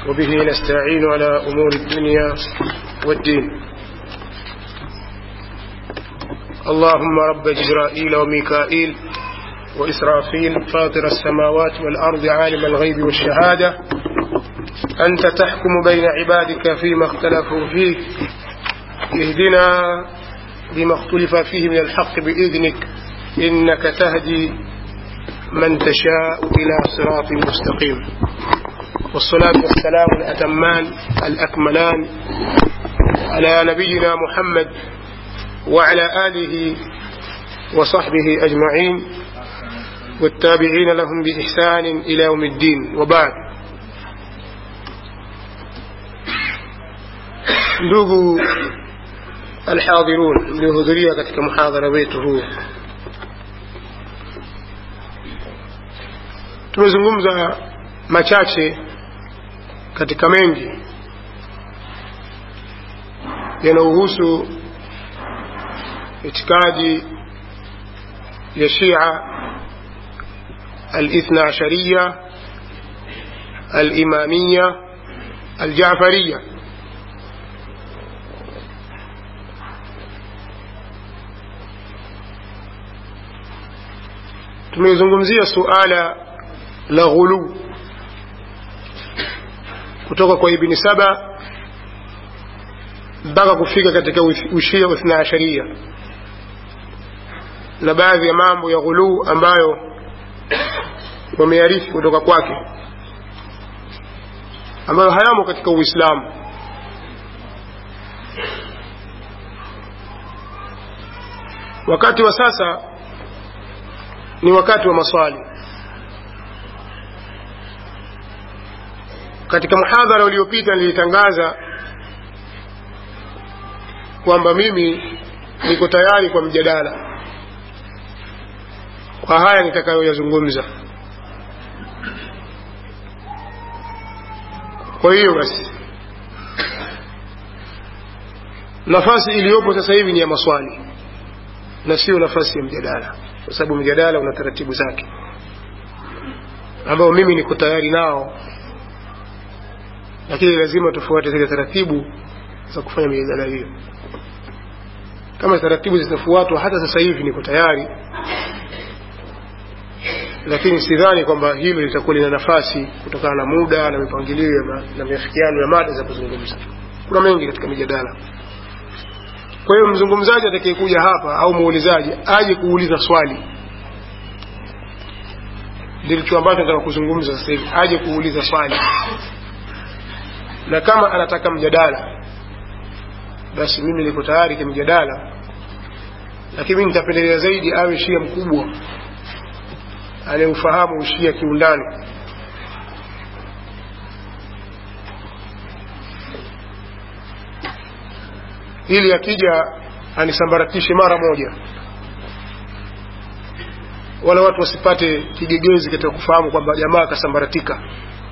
وبه نستعين على أمور الدنيا والدين اللهم رب جبرائيل وميكائيل وإسرافيل فاطر السماوات والأرض عالم الغيب والشهادة أنت تحكم بين عبادك فيما اختلفوا فيه اهدنا بما اختلف فيه من الحق بإذنك إنك تهدي من تشاء إلى صراط مستقيم والصلاة والسلام الأتمان الأكملان على نبينا محمد وعلى آله وصحبه أجمعين والتابعين لهم بإحسان إلى يوم الدين وبعد ndugu alhadhirun mliohudhuria katika muhadhara wetu huu tumezungumza machache katika mengi yanayohusu itikadi ya shia الاثنى عشرية الإمامية الجعفرية tumezungumzia suala la ghulu kutoka kwa ibni saba mpaka kufika katika ushia uthna asharia na baadhi ya mambo ya ghuluu ambayo wamearithi kutoka kwake ambayo hayamo katika uislamu wakati wa sasa ni wakati wa maswali katika muhadhara uliopita nilitangaza kwamba mimi niko tayari kwa mjadala kwa haya nitakayoyazungumza kwa hiyo basi nafasi iliyopo sasa hivi ni ya maswali na sio nafasi ya mjadala kwa sababu mjadala una taratibu zake ambao mimi niko tayari nao lakini lazima tufuate zile taratibu za kufanya mijadala hiyo kama taratibu zitafuatwa hata sasa hivi niko tayari lakini sidhani kwamba hilo litakuwa lina nafasi kutokana na muda na mipangilio na miafikiano ya mada za kuzungumza kuna mengi katika mijadala kwa hiyo mzungumzaji atakayekuja hapa au muulizaji aje kuuliza swali ndicho ambacho nataka kuzungumza sasa hivi aje kuuliza swali na kama anataka mjadala basi mimi niko tayari kimjadala lakini mimi nitapendelea zaidi awe shia mkubwa anayeufahamu ushia kiundani ili akija anisambaratishe mara moja wala watu wasipate kigegezi katika kufahamu kwamba jamaa akasambaratika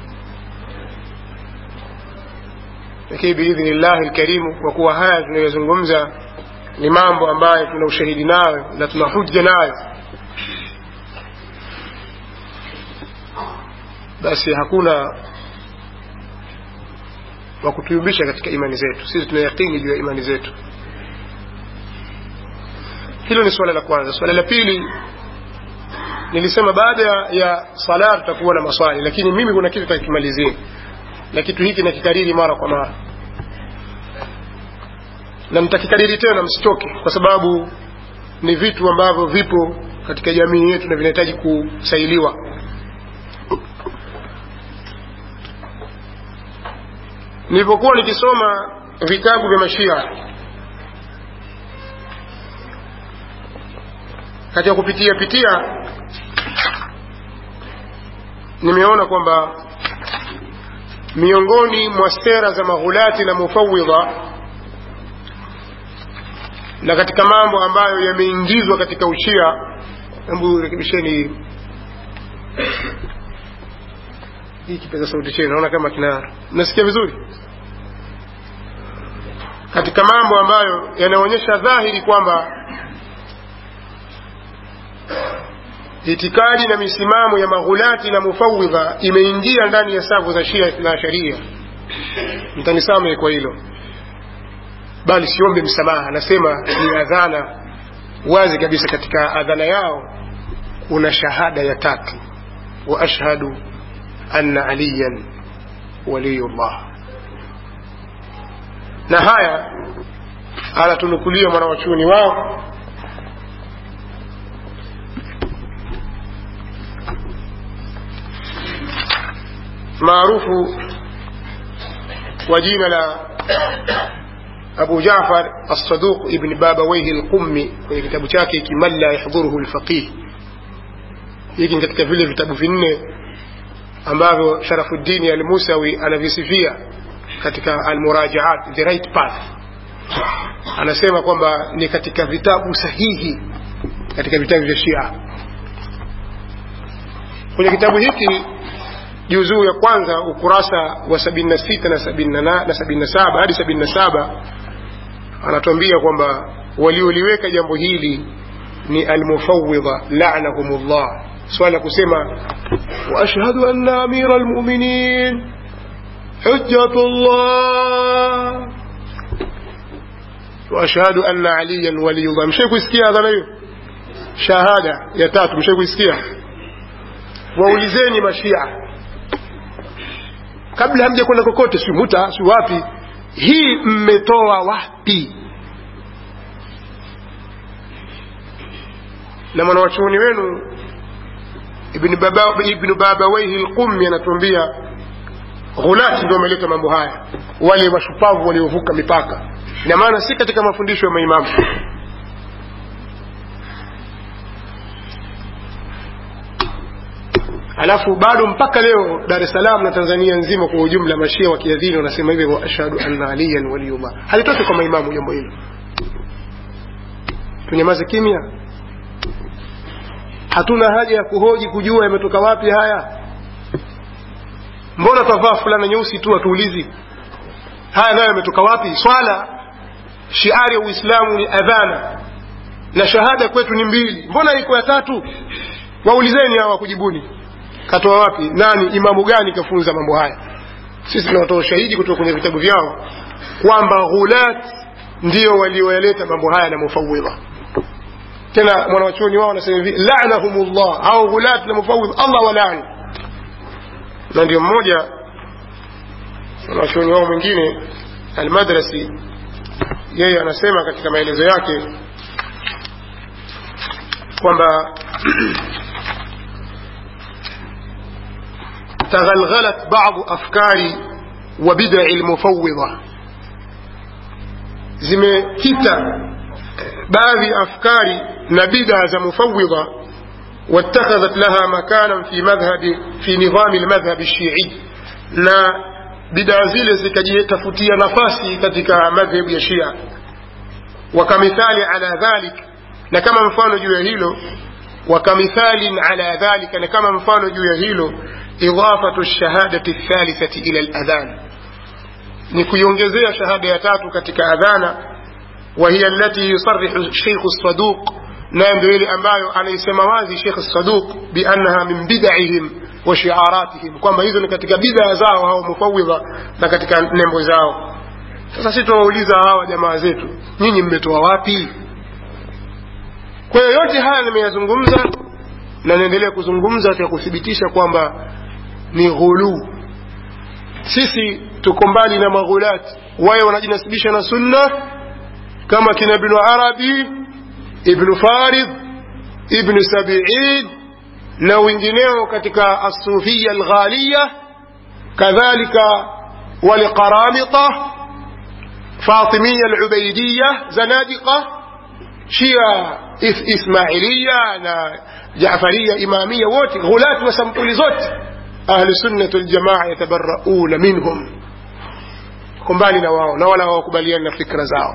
lakini biidhnillahi lkarimu kwa kuwa haya tunayozungumza ni mambo ambayo tuna ushahidi nayo na tuna hujja nayo basi hakuna wa kutuyumbisha katika imani zetu sisi tuna yaqini juu ya imani zetu hilo ni suala la kwanza suala la pili nilisema baada ya sala tutakuwa na maswali lakini mimi kuna kitu takimalizie na kitu hiki nakikariri mara kwa mara na mtakikariri tena msichoke kwa sababu ni vitu ambavyo vipo katika jamii yetu na vinahitaji kusailiwa nilipokuwa nikisoma vitabu vya mashia katika kupitia pitia nimeona kwamba miongoni mwa sera za maghulati na mufawidha na katika mambo ambayo yameingizwa katika ushia hebu rekebisheni hii kipaza sauti chenu naona kama kina mnasikia vizuri katika mambo ambayo yanaonyesha dhahiri kwamba itikadi na misimamo ya maghulati na mufawidha imeingia ndani ya safu za shia na sharia mtanisamehe kwa hilo bali siombe msamaha anasema ni adhana wazi kabisa katika adhana yao kuna shahada ya tatu wa ashhadu anna aliyan waliyullah na haya anatunukulia mwanawachuoni wao maarufu wa jina la abu jafar alsaduq ibni babawaihi lqummi kwenye kitabu chake hiki man la yahdhuruhu lfaqih hiki ni katika vile vitabu vinne ambavyo sharafuddini almusawi anavisifia katika almurajaat the right path anasema kwamba ni katika vitabu sahihi katika vitabu vya shia kwenye kitabu hiki juzuu ya kwanza ukurasa wa sabini na sita na sabini na saba hadi sabini na saba anatuambia kwamba walioliweka jambo hili ni almufawidha lanahum llah swala la kusema waashhadu anna amira almuminin hujjatu llah waashhadu anna aliyan waliyullah mshai kuisikia adhana hiyo shahada ya tatu mshai kuisikia waulizeni mashia kabla hamja kwenda kokote si muta si wapi hii mmetoa wapi na mwanawachuoni wenu ibnu baba, ibn babawaihi lqummi anatuambia ghulati ndio wameleta mambo haya wale mashupavu waliovuka mipaka ina maana si katika mafundisho ya maimamu alafu bado mpaka leo dar es salaam na tanzania nzima kwa ujumla mashia wakiadhini wanasema hivyo wa ashhadu anna aliyan waliyullah halitoki kwa maimamu jambo hilo tunyamaze kimya hatuna haja ya kuhoji kujua yametoka wapi haya mbona twavaa fulana nyeusi tu hatuulizi haya nayo yametoka wapi swala shiari ya uislamu ni adhana na shahada kwetu ni mbili mbona iko ya tatu waulizeni hawa kujibuni katoa wapi nani imamu gani kafunza mambo haya sisi tunatoa ushahidi kutoka kwenye vitabu vyao kwamba ghulat ndio walioyaleta mambo haya na mufawidha tena mwanawachuoni wao wanasema hivi lanahumullah au ghulat na mufawidha allah walaani na ndio mmoja mwanawachuoni wao mwingine almadrasi yeye anasema katika maelezo yake kwamba تغلغلت بعض أفكار وبدع المفوضة zimekita baadhi ya afkari na bid'a za mufawidha واتخذت لها مكانا في مذهب في نظام المذهب الشيعي na bidaa zile zikajitafutia nafasi katika madhhebu ya shia wakamithali ala dhalik na kama mfano juu ya hilo وكمثال على ذلك كما مفعل جوا هيلو إضافة الشهادة الثالثة إلى الأذان نكيونجزي شهادة يتاتو كتك أذانا وهي التي يصرح الشيخ الصدوق نعم دويلي أمبايو أنا يسموازي شيخ الصدوق بأنها من بدعهم وشعاراتهم كما إذن كتك بدع زاو أو مفوضة كتك نمو زاو sasa si tuwauliza hawa jamaa zetu nyinyi mmetoa wapi kwa hiyo yote haya nimeyazungumza na naendelea kuzungumza katika kuthibitisha kwamba ni ghuluu sisi tuko mbali na maghulat waye wanajinasibisha na sunna kama kina ibnu arabi ibnu farid ibnu sabiin na wengineo katika asufia alghaliya kadhalika waliqaramita fatimia alubaidiya zanadiqa shia ismailia na jafaria imamia wote ghulati wa sampuli zote ahlu sunnati waljamaa yatabarauna minhum kumbali na wao na wala hawakubaliani na fikra zao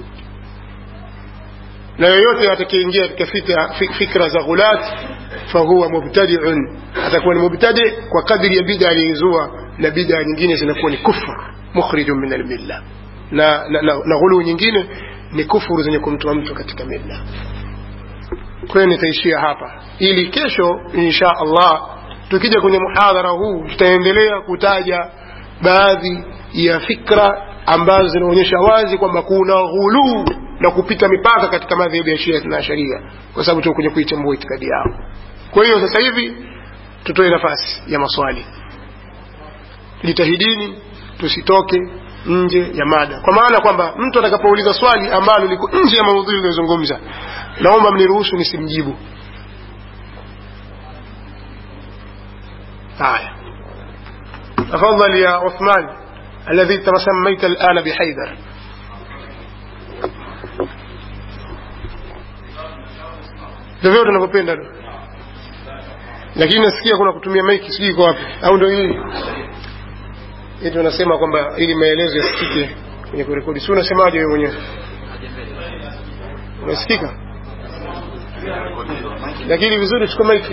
na yoyote atakayeingia katika fikra za ghulat fahuwa mubtadiun atakuwa ni mubtadi kwa kadri ya bida aliyoizua na bida nyingine zinakuwa ni kufr mukhrijun min almilla na, na, na, na ghuluu nyingine ni kufuru zenye kumtoa mtu katika milla kwa hiyo nitaishia hapa ili kesho insha allah tukija kwenye muhadhara huu tutaendelea kutaja baadhi ya fikra ambazo zinaonyesha wazi kwamba kuna ghuluu na kupita mipaka katika madhehebu ya shia na sharia kwa sababu tukuja kuichambua itikadi yao kwa hiyo sasa hivi tutoe nafasi ya maswali jitahidini tusitoke nje ya mada kwa maana kwamba mtu atakapouliza swali ambalo liko nje ya maudhui iliyozungumza naomba mniruhusu nisimjibu haya تفضل يا عثمان الذي تسميت الآن بحيدر vyovyote unavyopenda lakini nasikia kuna kutumia maiki sijui iko wapi au ndo hii eti unasema kwamba ili maelezo yasikike kwenye kurekodi si unasemaje wewe mwenyewe unasikika lakini vizuri chukua maiki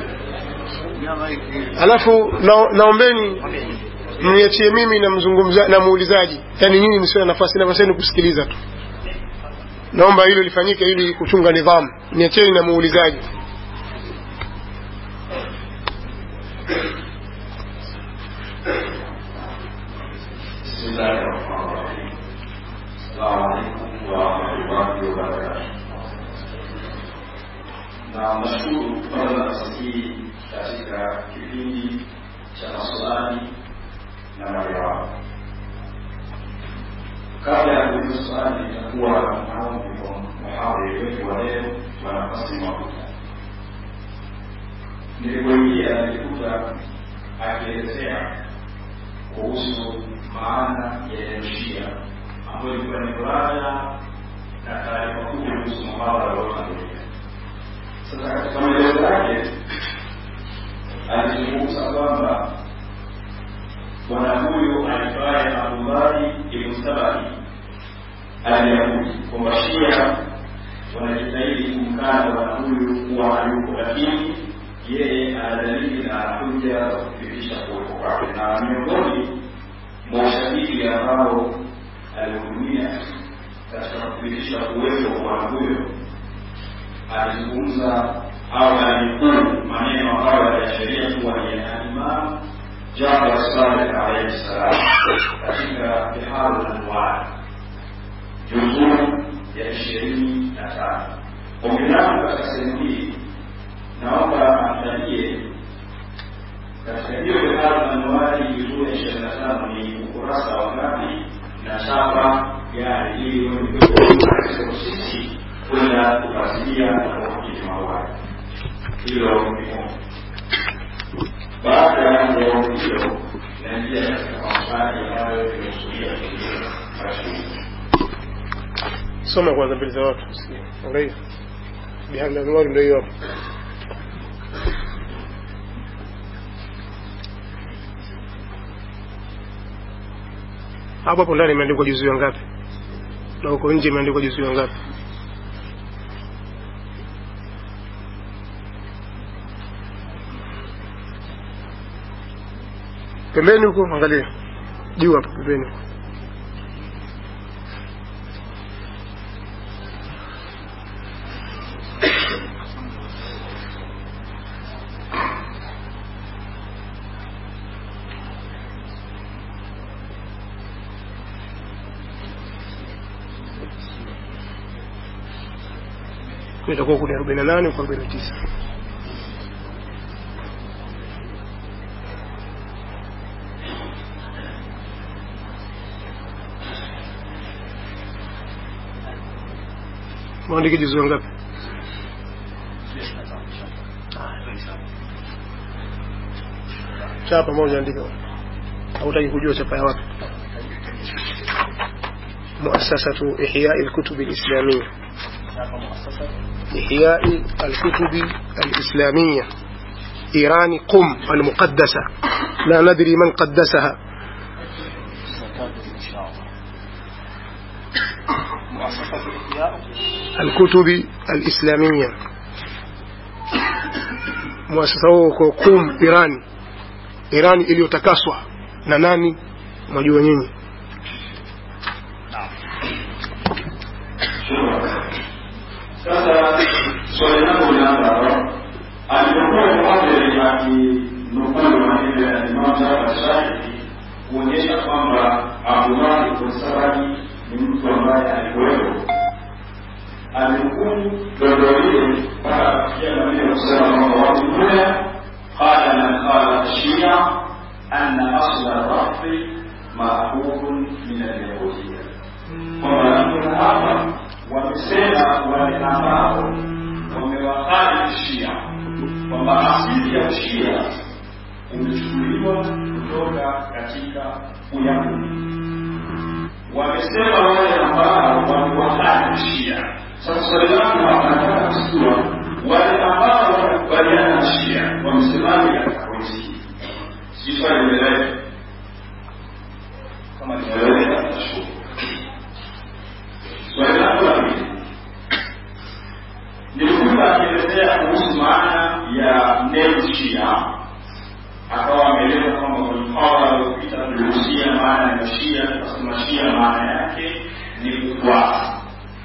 alafu na, naombeni mniachie mimi na mzungumza na muulizaji yaani nyinyi msiwe na nafasi nafasi yenu kusikiliza tu naomba hilo lifanyike ili kuchunga nidhamu niacheni na muulizaji بسم الله الرحمن الرحيم السلام عليكم ورحمة الله وبركاته na nashukuru kupata nafasi hii katika kipindi cha maswali na majawabu. Kabla ya kuuliza swali, nitakuwa naombi kwa muhadhiri wetu wa leo wa nafasi mafuta. Nilipoingia nilikuta akielezea kuhusu maana ya neno Shia ambayo ilikuwa ni murada na taarifa kubwa kuhusu mabara yaliyotangulia. Sasa katika maelezo yake alizungumza kwamba bwana huyu aitwaye Abdullahi ibn Sabai aliyahudi kwamba Shia wanajitahidi kumkana bwana huyu kuwa hayuko, lakini yeye ana dalili na hoja za kuthibitisha kuwepo kwake, na miongoni mwa ushahidi ambao alihudumia katika kuthibitisha kuwepo kwa bwana huyo alizungumza au alinukuu maneno ambayo aliashiria kuwa ni ya Imam Jafar Sadiq alayhi salam katika Biharu Anwar juzuu ya ishirini na tano. Ombi langu katika sehemu hii naomba amtajie katika hiyo Biharu Anwari juzuu ya ishirini na tano ni ukurasa wa ngapi na chapa gani, ili sisi kwenda kufuatilia na kuhakiki mauaji. Hilo ni moja. Baada ya ombi hilo, naingia katika maswali ambayo imekusudia kuuliza mashuhuri. soma kwanza mbele za watu angalia bihali anwari ndio hiyo hapo hapo hapo ndani imeandikwa juzu ngapi na huko nje imeandikwa juzu ngapi pembeni huko angalia juu hapo pembeni itakuwa kuni arobaini na nane kwa arobaini na tisa mwandike juzu ngapi chapa moja andika hautaki kujua chapa ya wapi muasasatu ihyai lkutubi lislamia إحياء الكتب الإسلامية إيران قم المقدسة لا ندري من قدسها الكتب الإسلامية مؤسسة قم إيران إيران iliyotakaswa na nani mwajua nyinyi Sasa swali langu linaanza alipokuwa mwadhiri akinukuu maneno ya Imam Jafar Sharifi kuonyesha kwamba Abu ibn Saradi ni mtu ambaye alikuwepo alimhukumu dondo lile mpaka kufikia maneno kusema kwamba wamekuya qala man qala shia anna asla rafi maakhudhun min alyahudiya kwamba hapa wamesema wale ambao wamewahali shia kwamba asili ya ushia umechukuliwa kutoka katika uyahudi wamesema wale ambao wamewahali shia sasa swali langu hapa nataka kujua wale ambao wanakubaliana na shia wamesemaje katika pointi hii si swali limeleweka kama limeleweka nashukuru swali langu la pili nilikuwa akielezea kuhusu maana ya neno shia akawa ameeleza kwamba kwenye mhawara aliopita tulihusia maana ya shia tukasema shia maana yake ni kufuata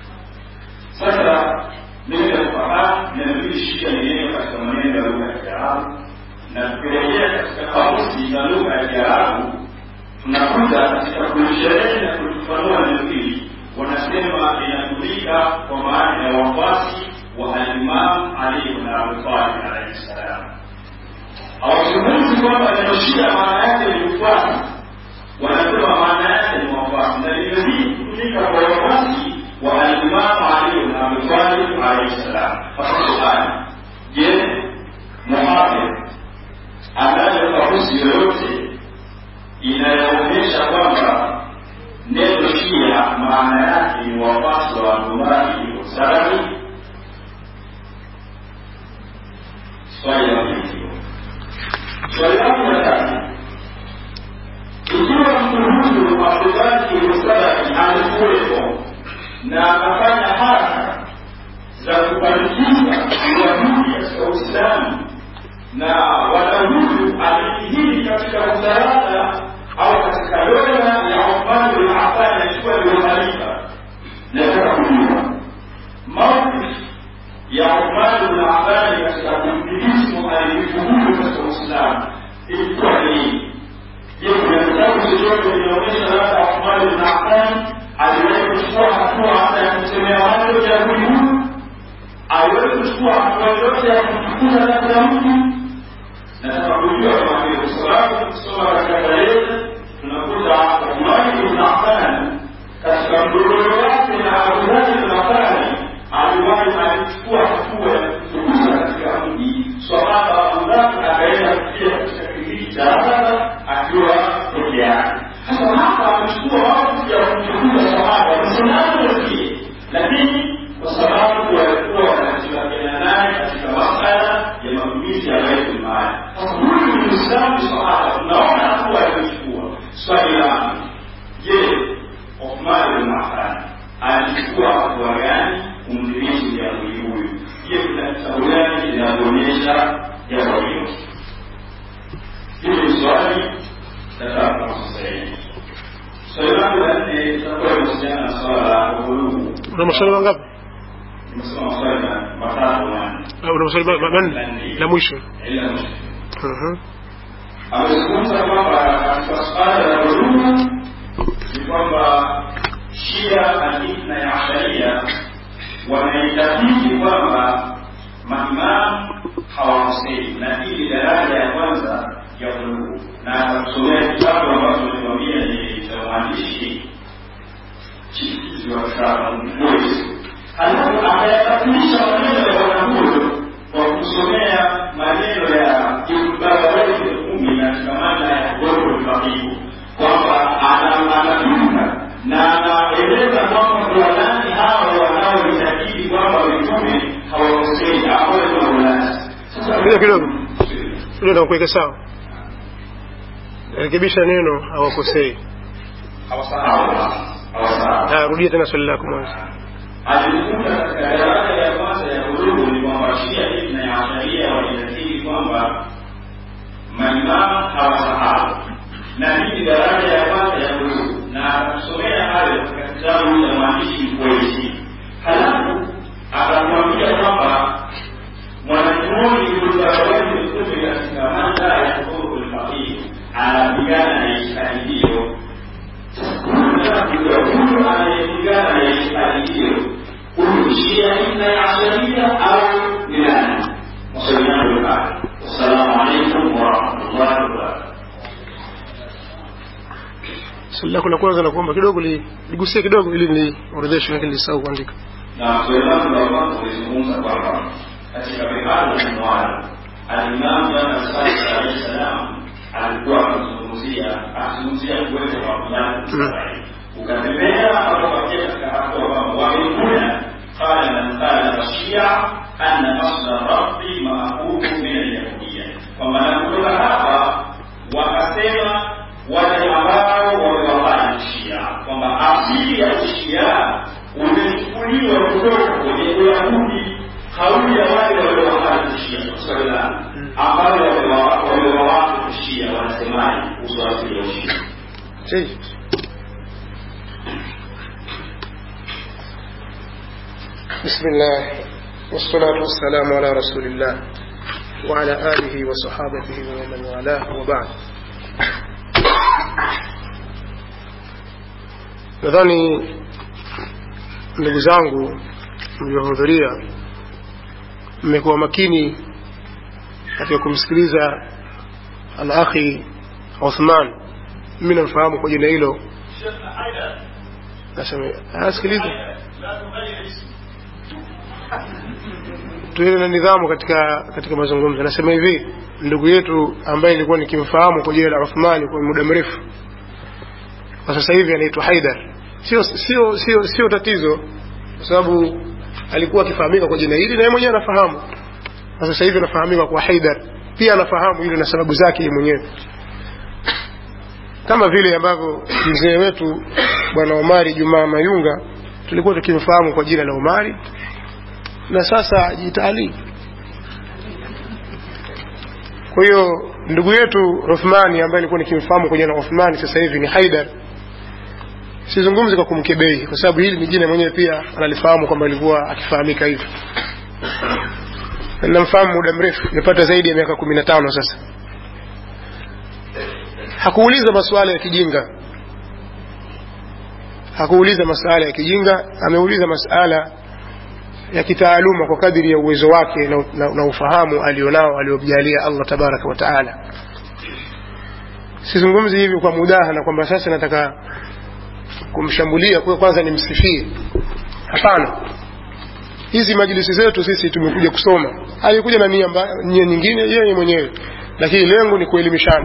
sasa mimi nafahamu neno hili shia ni neno katika maneno ya lugha ya kiarabu na tukirejea katika kamusi za lugha ya kiarabu tunakuta katika kulisherehe na kulifafanua neno hili wanasema inatumika kwa maana ya wafuasi wa alimam ali ibn abi talib alaihi salam hawazungumzi kwamba neno shia maana yake ni ufuasi wanasema maana yake ni wafuasi na neno hili kutumika kwa wafuasi wa alimamu ali ibn abi talib alaihi salam hasa swali je muhafidh anayo kamusi yoyote inayoonyesha kwamba neno shia maana yake ni wafuasi wa abdullahi ibn salami swali la pili swali langu la tatu ikiwa mtu huyu abdullahi ibn salami alikuwepo na akafanya haraka za kupandikiza uyahudi katika uislamu na wanauhuyu alidhihiri katika utawala au katika dola ya Uthman bin Affan akiwa ni khalifa. Nataka kujua mawqif ya Uthman bin Affan katika kumdhibiti muhalifu huyu katika Uislamu ilikuwa ni je, kuna kitabu chochote kinaonyesha labda Uthman bin Affan aliwahi kuchukua hatua hata ya kusemea wale Wayahudi huyu? Aliwahi kuchukua hatua yoyote ya kumfukuza labda mtu nataka kujua kama vile kwa sababu kusoma katika tarehe tunakuta Uthmani ibn Affan katika mgogoro wake na Abu Dhabi ibn Affan aliwahi alichukua hatua ya kufukuza katika mji swahaba Abu Dhabi akaenda kufikia katika kijiji cha Araba akiwa peke yake. Sasa hapa amechukua wakati ya kumfukuza swahaba msimamo wasikie, lakini kwa sababu walikuwa wanatilafiana naye katika masala ya matumizi ya baitul mali. Sasa huyu ni Muislamu sahaba, tunaona hatua aliyochukua. Swali langu, je, Uthman bin Affan alichukua hatua gani kumdhibiti Myahudi huyu? Je, kuna kitabu gani kinaonyesha jambo hilo? Hili ni swali nataka kwa sasa hivi. Swali langu la nne litakuwa linahusiana na swala la uhuru. una maswali mangapi Nimesema maswali matatu manne. Ah, una maswali ma- manne la mwisho Ila mwisho. Mhm. amezungumza kwamba katika suala la dhuluma ni kwamba shia alithna ya asharia wanaitabidi kwamba maimamu hawakosei na hii ni daraja ya kwanza ya dhuluma na atakusomea kitabu ambacho nimewambia ni cha mwandishi chikizi wa Boys alafu akayatafunisha maneno ya bwana huyo kwa kusomea maneno ya Ibn kumi na shikamana ya Goro Fakihu kwamba ana- anapinga na anaeleza kwamba kwa nani hawa wanaoitakidi kwamba mitume hawakosei hapo ni maulani. Sasa Ngoja kidogo ile nakuweka sawa rekebisha neno hawakosei hawasahau hawasahau Ah, rudia tena swali lako mwanzo alikuta katika daraja ya kwanza ya hulumu ni kwamba shia na ya asharia walitakiri kwamba maimamu hawasahau na hii ni daraja ya kwanza ya hulumu na akatusomea hayo katika kitabu cha mwandishi mkweli halafu akamwambia kwamba mwanachuoni ulizawadi mtume katika mada ya hukuru lfaqihi anapigana na itikadi hiyo الاثني عشرية أو بناء وصلنا بالآخر والسلام عليكم ورحمة الله وبركاته swali lako la kwanza nakuomba kidogo li- ligusie kidogo ili niorodheshe lakini lisahau kuandika na swali langu la kwanza kulizungumza kwamba katika bihari ya mwali alimamu jana sadi alahi salam alikuwa akizungumzia akizungumzia kuwepo kwa fulani Israeli ukatembea akapatia katika hatua kwamba wamekuna qala man qala shia anna asla rabbi maakhudhu min alyahudiya kwamba na kutoka hapa wakasema wale ambao wamewafanya shia kwamba asili ya ushia umechukuliwa kutoka kwenye uyahudi kauli ya wale waliowafanya ushia swali la ambao wamewawatu ushia wanasemaje kuhusu asili ya ushia جيد بسم الله والصلاة والسلام على رسول الله وعلى آله وصحابته ومن والاه وبعد nadhani ndugu zangu mliohudhuria mmekuwa makini katika kumsikiliza alakhi uthman mimi namfahamu kwa jina hilo nasema asikilize tuwe na nidhamu katika katika mazungumzo nasema hivi ndugu yetu ambaye nilikuwa nikimfahamu kwa jina la Uthmani kwa muda mrefu kwa sasa hivi anaitwa Haidar sio sio sio sio tatizo kwa sababu alikuwa akifahamika kwa jina hili na yeye mwenyewe anafahamu na sasa hivi anafahamika kwa Haidar pia anafahamu hilo na sababu zake yeye mwenyewe kama vile ambavyo mzee wetu bwana Omari Jumaa Mayunga tulikuwa tukimfahamu kwa jina la Omari na sasa ajiita Ali. Kwa hiyo ndugu yetu Uthmani ambaye nilikuwa nikimfahamu kwa jina la Uthmani sasa hivi ni Haidar. Sizungumzi kwa kumkebei kwa sababu hili ni jina mwenyewe pia analifahamu kwamba alikuwa akifahamika hivyo. Na Namfahamu muda mrefu, nimepata zaidi ya miaka kumi na tano sasa. Hakuuliza masuala ya kijinga, hakuuliza masuala ya kijinga, ameuliza masuala ya kitaaluma kwa kadiri ya uwezo wake na, na, na ufahamu alionao aliojalia Allah tabaraka wa taala. Sizungumzi hivi kwa mudahana kwamba sasa nataka kumshambulia kwa kwanza nimsifie. Hapana, hizi majlisi zetu sisi tumekuja kusoma. Alikuja na nia mba- nia nyingine yeye mwenyewe, lakini lengo ni kuelimishana,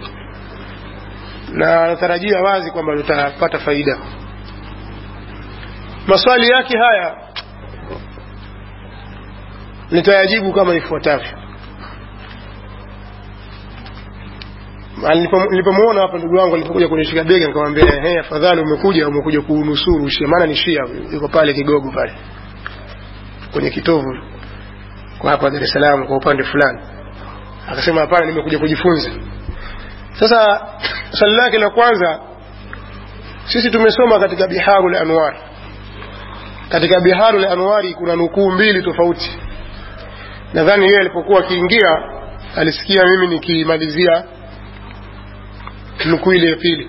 na natarajia wazi kwamba tutapata faida. Maswali yake haya nitayajibu kama ifuatavyo. Nilipo- Nilipomwona hapa ndugu wangu alipokuja kunishika bega, nikamwambia ehe, afadhali umekuja umekuja kuunusuru Shia, maana ni Shia, yuko pale Kigogo pale kwenye kitovu kwa hapa Dar es Salaam kwa upande fulani. Akasema hapana, nimekuja kujifunza. Sasa swali lake la kwanza, sisi tumesoma katika Biharul Anwar. Katika Biharul Anwari kuna nukuu mbili tofauti nadhani yeye alipokuwa akiingia alisikia mimi nikimalizia nukuu ile ya pili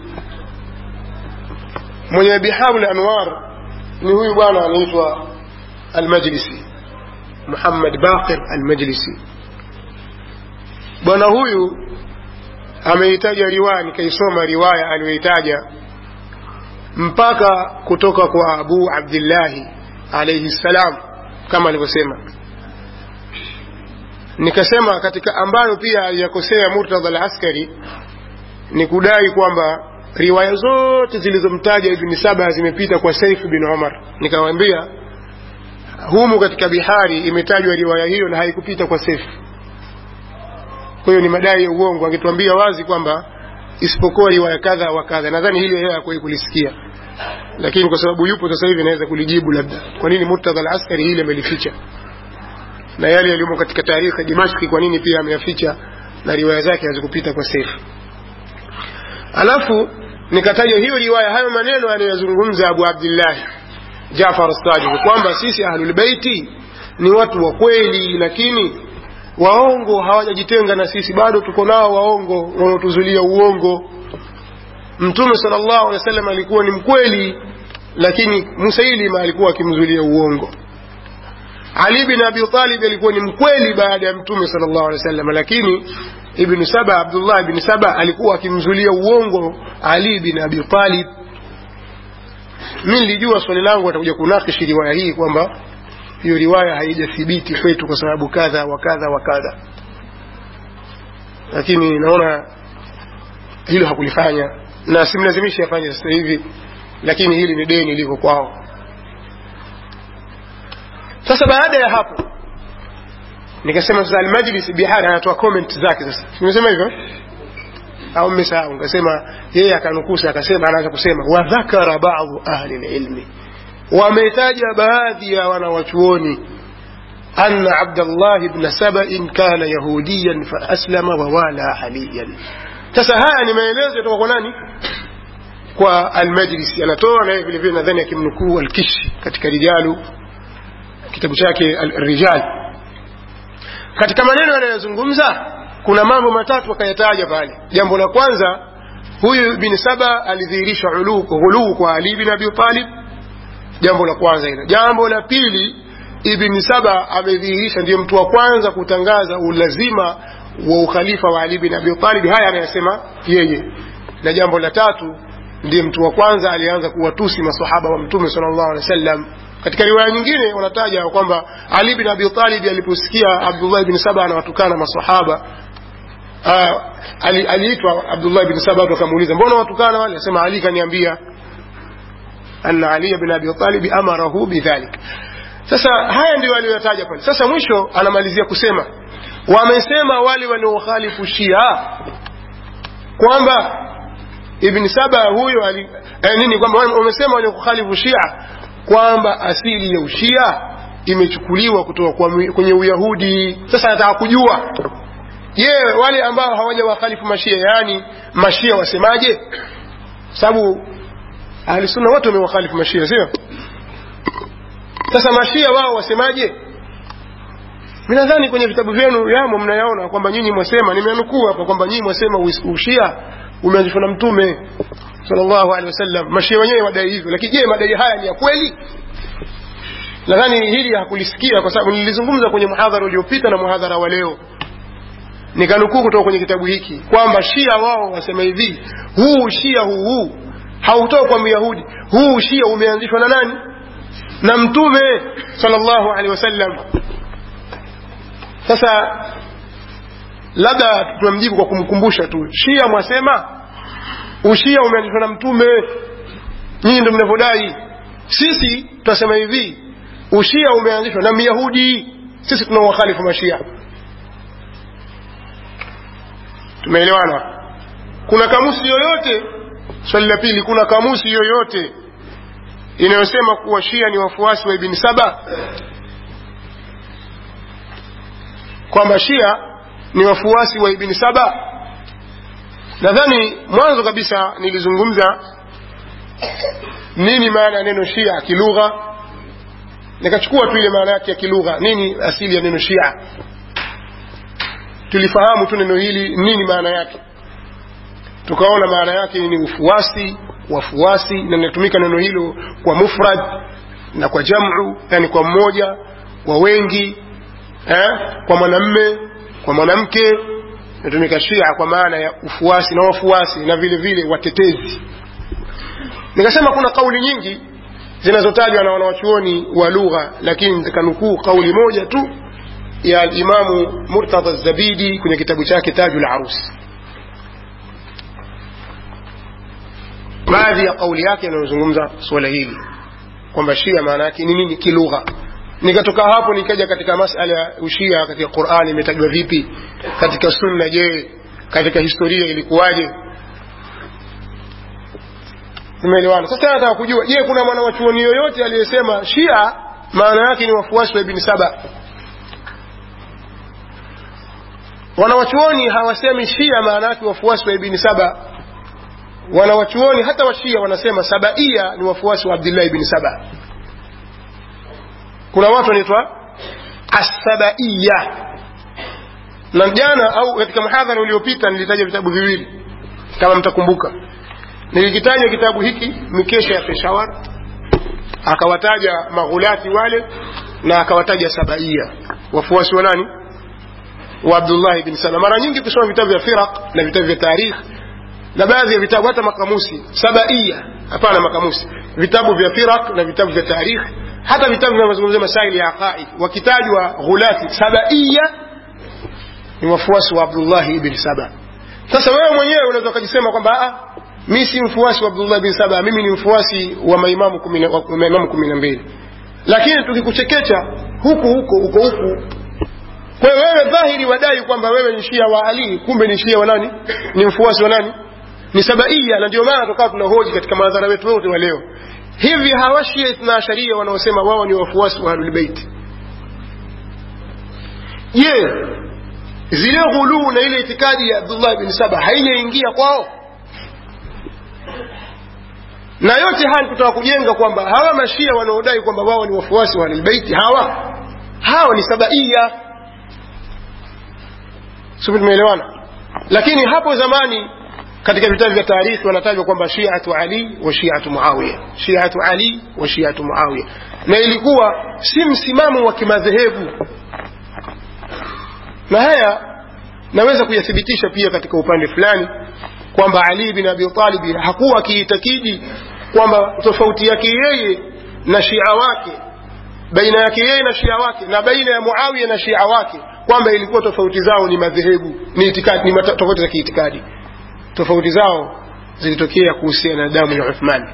mwenye biharul anwar ni huyu bwana anaitwa almajlisi muhammad baqir almajlisi bwana huyu ameitaja riwaya nikaisoma riwaya aliyoitaja mpaka kutoka kwa abu abdillahi alaihi ssalam kama alivyosema nikasema katika ambayo pia aliyakosea Murtadha al-Askari ni kudai kwamba riwaya zote zilizomtaja Ibn Saba zimepita kwa Saif bin Umar. Nikamwambia humu katika Bihari imetajwa riwaya hiyo na haikupita kwa Saif. Kwa hiyo ni madai ya uongo, angetuambia wazi kwamba isipokuwa riwaya kadha wa kadha. Nadhani hili yeye hakuwahi kulisikia, lakini kwa sababu yupo sasa hivi naweza kulijibu labda kwa nini Murtadha al-Askari hili amelificha na yale yaliyomo katika taarikhi ya Dimashki kwa nini pia ameyaficha na riwaya zake hazikupita kwa Saif. Alafu nikataja hiyo riwaya, hayo maneno anayozungumza Abu Abdullah Jafar as-Sadiq kwamba sisi ahlul baiti ni watu wa kweli, lakini waongo hawajajitenga na sisi, bado tuko nao waongo wanaotuzulia uongo. Mtume sallallahu alaihi wasallam alikuwa ni mkweli, lakini Musailima alikuwa akimzulia uongo ali bin abi talib alikuwa ni mkweli baada ya mtume sallallahu alaihi wasallam lakini ibn saba abdullah ibn saba alikuwa akimzulia uongo ali bin abi talib mi nilijua swali langu atakuja kunakishi riwaya hii kwamba hiyo riwaya haijathibiti kwetu kwa sababu kadha wa kadha wa kadha lakini naona hilo hakulifanya na simlazimishi afanye sasa hivi lakini hili ni deni liko kwao sasa baada ya hapo nikasema sasa almajlis bihari anatoa comment zake sasa nimesema hivyo au mmesahau nikasema yeye akanukusa akasema anaanza kusema wadhakara badu ahli lilmi wametaja baadhi ya wanawachuoni أن عبد الله بن سبأ كان يهوديا فأسلم ووالى عليا sasa haya ni maelezo yatoka kwa nani kwa almajlisi anatoa naye vile vile nadhani akimnukuu alkishi katika rijalu kitabu chake rijal katika maneno yanayozungumza kuna mambo matatu akayataja pale jambo la kwanza huyu bin saba alidhihirisha ghuluu kwa ali bin abi talib jambo la kwanza hilo jambo la pili ibn saba amedhihirisha ndiyo mtu wa kwanza kutangaza ulazima wa ukhalifa wa ali bin abi talib haya anayasema yeye na jambo la tatu ndiye mtu wa kwanza alianza kuwatusi masahaba wa mtume sallallahu alaihi wasallam katika riwaya nyingine wanataja kwamba ali bin abi talib aliposikia abdullah bin saba anawatukana masahaba aliitwa abdullah bin saba watu wakamuuliza mbona watukana wale asema ali kaniambia anna ali bin abi talib amarahu bidhalik sasa haya ndio aliyoyataja pale sasa mwisho anamalizia kusema wamesema wale wanaokhalifu shia kwamba ibn saba huyo ali, eh, nini kwamba wamesema wanaokhalifu shia kwamba asili ya ushia imechukuliwa kutoka kwenye uyahudi sasa nataka kujua je wale ambao hawaja wakhalifu mashia yaani mashia wasemaje sababu ahlisunna wote wamewakhalifu mashia sio sasa mashia wao wasemaje mi nadhani kwenye vitabu vyenu yamo mnayaona kwamba nyinyi mwasema nimenukuu hapa kwamba nyinyi mwasema ushia umeanzishwa na mtume sallallahu alaihi wasallam mashia wenyewe wadai hivyo lakini je madai haya ni ya kweli nadhani hili hakulisikia kwa sababu nilizungumza kwenye muhadhara uliopita na muhadhara wa leo nikanukuu kutoka kwenye kitabu hiki kwamba shia wao wasema hivi huu shia huu huu hautoka kwa myahudi huu shia umeanzishwa na nani na mtume sallallahu alaihi wasallam sasa labda tunamjibu kwa kumkumbusha tu shia mwasema ushia umeanzishwa na mtume nyinyi ndio mnavyodai sisi tunasema hivi ushia umeanzishwa na myahudi sisi tunawakhalifu mashia tumeelewana kuna kamusi yoyote swali la pili kuna kamusi yoyote inayosema kuwa shia ni wafuasi wa ibni saba kwamba shia ni wafuasi wa ibni saba nadhani mwanzo kabisa nilizungumza nini maana ya neno shia kilugha nikachukua tu ile maana yake ya kilugha nini asili ya neno shia tulifahamu tu neno hili nini maana yake tukaona maana yake ni ufuasi wafuasi na linatumika neno hilo kwa mufrad na kwa jamu yani kwa mmoja kwa wengi eh, kwa mwanamme kwa mwanamke inatumika shia kwa maana ya ufuasi na wafuasi na vile vile watetezi nikasema kuna kauli nyingi zinazotajwa na wanawachuoni wa lugha lakini nitakanukuu kauli moja tu ya alimamu murtadha zabidi kwenye kitabu chake taju la arusi baadhi ya kauli yake yanayozungumza suala hili kwamba shia maana yake ni nini kilugha nikatoka hapo nikaja katika masala ya ushia katika qurani imetajwa vipi katika sunna je katika historia ilikuwaje tumeelewana sasa nataka kujua je kuna mwanawachuoni yoyote aliyesema shia maana yake ni wafuasi wa ibni saba wanawachuoni hawasemi shia maana yake wafuasi wa ibni saba wanawachuoni hata washia wanasema sabaia ni wafuasi wa abdillahi ibni saba kuna watu wanaitwa assabaiya na jana au katika mhadhara uliopita nilitaja vitabu viwili kama mtakumbuka nilikitaja kitabu hiki mikesha ya peshawar akawataja maghulati wale na akawataja sabaia wafuasi wa nani wa abdullahi bin saba mara nyingi kusoma vitabu vya firaq na vitabu vya tarikh na baadhi ya vitabu hata makamusi sabaia hapana makamusi vitabu vya firaq na vitabu vya tarikh hata vitabu vinavyozungumzia masaili ya aqaid wakitajwa ghulati sabaia ni wafuasi wa abdullahi ibn saba sasa wewe mwenyewe unaweza ukajisema kwamba mi si mfuasi wa abdullah bin saba mimi ni mfuasi wa maimamu kumi na- wa maimamu kumi na mbili lakini tukikuchekecha huku huko uko huku kwa hiyo wewe dhahiri wadai kwamba wewe ni shia wa ali kumbe ni shia wa nani ni mfuasi wa nani ni sabaia na ndio maana tukawa tunahoji katika madhara wetu wote wa leo hivi hawa shia ithna asharia wanaosema wao ni wafuasi wa ahlulbeiti je zile ghuluu na ile itikadi ya abdullah bin saba haijaingia kwao na yote haya kutaka kujenga kwamba hawa mashia wanaodai kwamba wao ni wafuasi wa ahlulbeiti hawa hawa ni sabaia sio tumeelewana lakini hapo zamani katika vitabu vya taarikhi wanatajwa kwamba shiatu ali wa shiatu muawiya shiatu ali wa shiatu muawiya na ilikuwa si msimamo wa kimadhehebu na haya naweza kuyathibitisha pia katika upande fulani kwamba ali bin abi talib hakuwa akiitakidi kwamba tofauti yake yeye na shia wake baina yake yeye na shia wake na baina ya muawiya na shia wake kwamba ilikuwa tofauti zao ni madhehebu ni itikadi ni mata- tofauti za kiitikadi tofauti zao zilitokea kuhusiana na damu ya uthman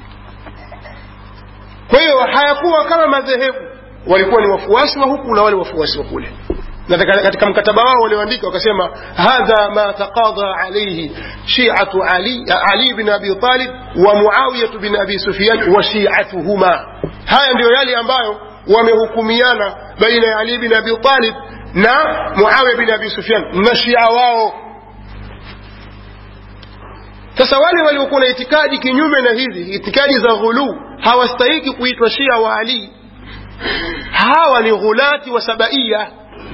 kwa hiyo hayakuwa kama madhehebu walikuwa ni wafuasi wa huku na wale wafuasi wa kule na katika- katika mkataba wao walioandika wakasema hadha ma taqadha alayhi shi'atu ali ali bin abi talib wa muawiyah bin abi sufyan wa shi'atuhuma haya ndiyo yale ambayo wamehukumiana baina ya ali bin abi talib na muawiyah bin abi sufyan na shia wao sasa wale waliokuwa na itikadi kinyume na hizi itikadi za ghuluu hawastahiki kuitwa shia wa ali hawa ni ghulati wa sabaia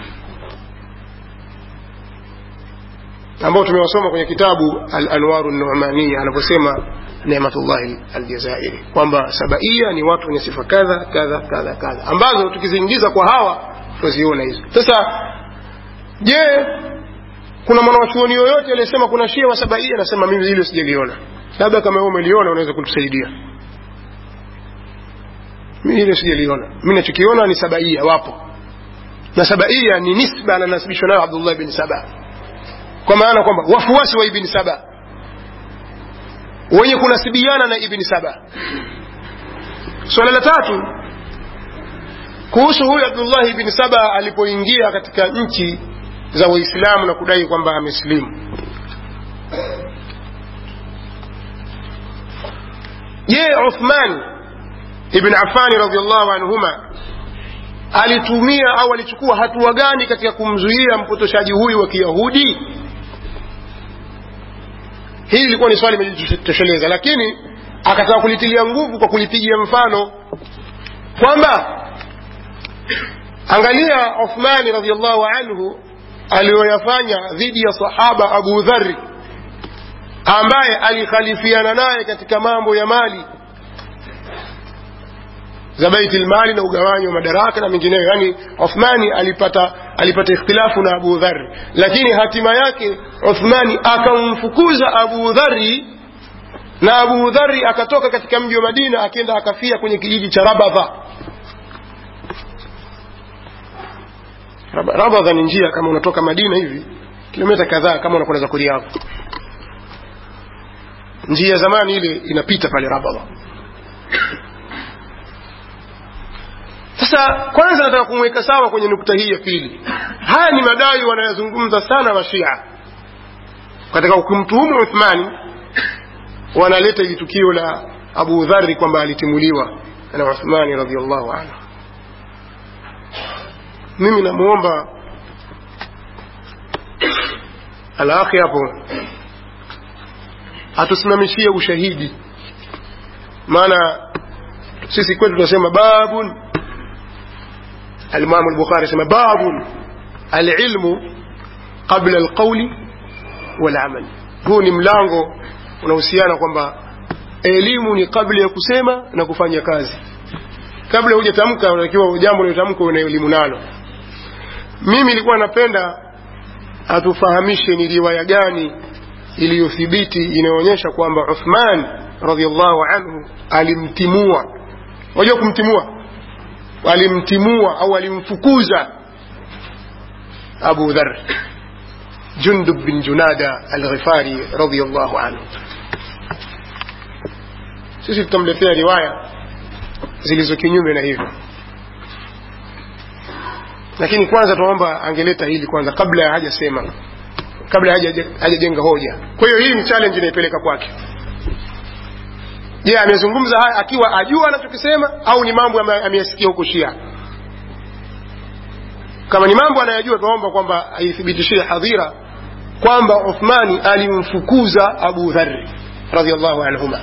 ambao tumewasoma kwenye kitabu al-anwaru numania anaposema nematullahi aljazairi kwamba sabaia ni watu wenye sifa kadha kadha kadha kadha ambazo tukiziingiza kwa hawa tunaziona hizo sasa je kuna mwanawachuoni yoyote aliyesema kuna shia wa sabaia anasema mimi hilo sijaliona labda kama wewe umeliona unaweza kutusaidia mimi hilo sijaliona mimi nachokiona ni sabaia wapo na sabaia ni nisba ananasibishwa nayo abdullah bin saba kwa maana kwamba wafuasi wa ibn saba wenye kunasibiana na ibn saba swala la tatu kuhusu huyu abdullahi ibn saba alipoingia katika nchi za waislamu na kudai kwamba amesilimu je uthman ibn afani radiallahu anhuma alitumia au alichukua hatua gani katika kumzuia mpotoshaji huyu wa kiyahudi hili lilikuwa ni swali limejitosheleza lakini akataka kulitilia nguvu kwa kulipigia mfano kwamba angalia uthmani radiallahu anhu aliyoyafanya dhidi ya sahaba abu dhari ambaye alikhalifiana naye katika mambo ya mali za baiti lmali na ugawanyi wa madaraka na mengineyo yani uthmani alipata alipata ikhtilafu na abu dhari lakini hatima yake uthmani akamfukuza abu dhari na abu dhari akatoka katika mji wa madina akenda akafia kwenye kijiji cha rabadha Rab- rabadha ni njia kama unatoka madina hivi kilomita kadhaa kama unakwenda za kuriadha njia ya zamani ile inapita pale rabadha sasa kwanza nataka kumweka sawa kwenye nukta hii ya pili haya ni madai wanayozungumza sana mashia katika kumtuhumu uthmani wanaleta hili tukio la abu dhari kwamba alitimuliwa na uthmani radiallahu anhu mimi namwomba alakhi hapo atusimamishie ushahidi maana sisi kwetu tunasema babun alimamu lbukhari asema babun alilmu qabla alqauli walamal huu ni mlango unahusiana kwamba elimu ni kabla ya kusema na kufanya kazi kabla hujatamka unatakiwa jambo lilotamka una elimu nalo mimi nilikuwa napenda atufahamishe ni riwaya gani iliyothibiti inayoonyesha kwamba uthman radiallahu anhu alimtimua wajua kumtimua alimtimua au alimfukuza abu dhar jundub bin junada alghifari radiallahu anhu sisi tutamletea riwaya zilizo kinyume na hivyo lakini kwanza tunaomba angeleta hili kwanza kabla ya hajasema kabla hajajenga hoja kwa hiyo hii ni challenge inaipeleka kwake je yeah, amezungumza haya akiwa ajua anachokisema au ni mambo ameyasikia huko shia kama ni mambo anayajua tunaomba kwamba aithibitishie hadhira kwamba uthmani alimfukuza abu dhari radiallahu anhuma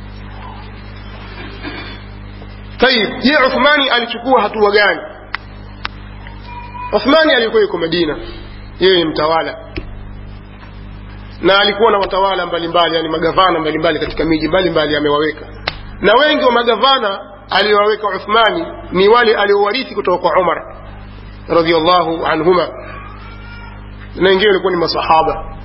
tayib je uthmani alichukua hatua gani uthmani alikuwa yuko madina yeye ni mtawala na alikuwa na watawala mbalimbali yani magavana mbalimbali katika miji mbalimbali amewaweka na wengi wa magavana aliyowaweka uthmani ni wale aliowarithi kutoka kwa umar radiallahu anhuma na wengine walikuwa ni masahaba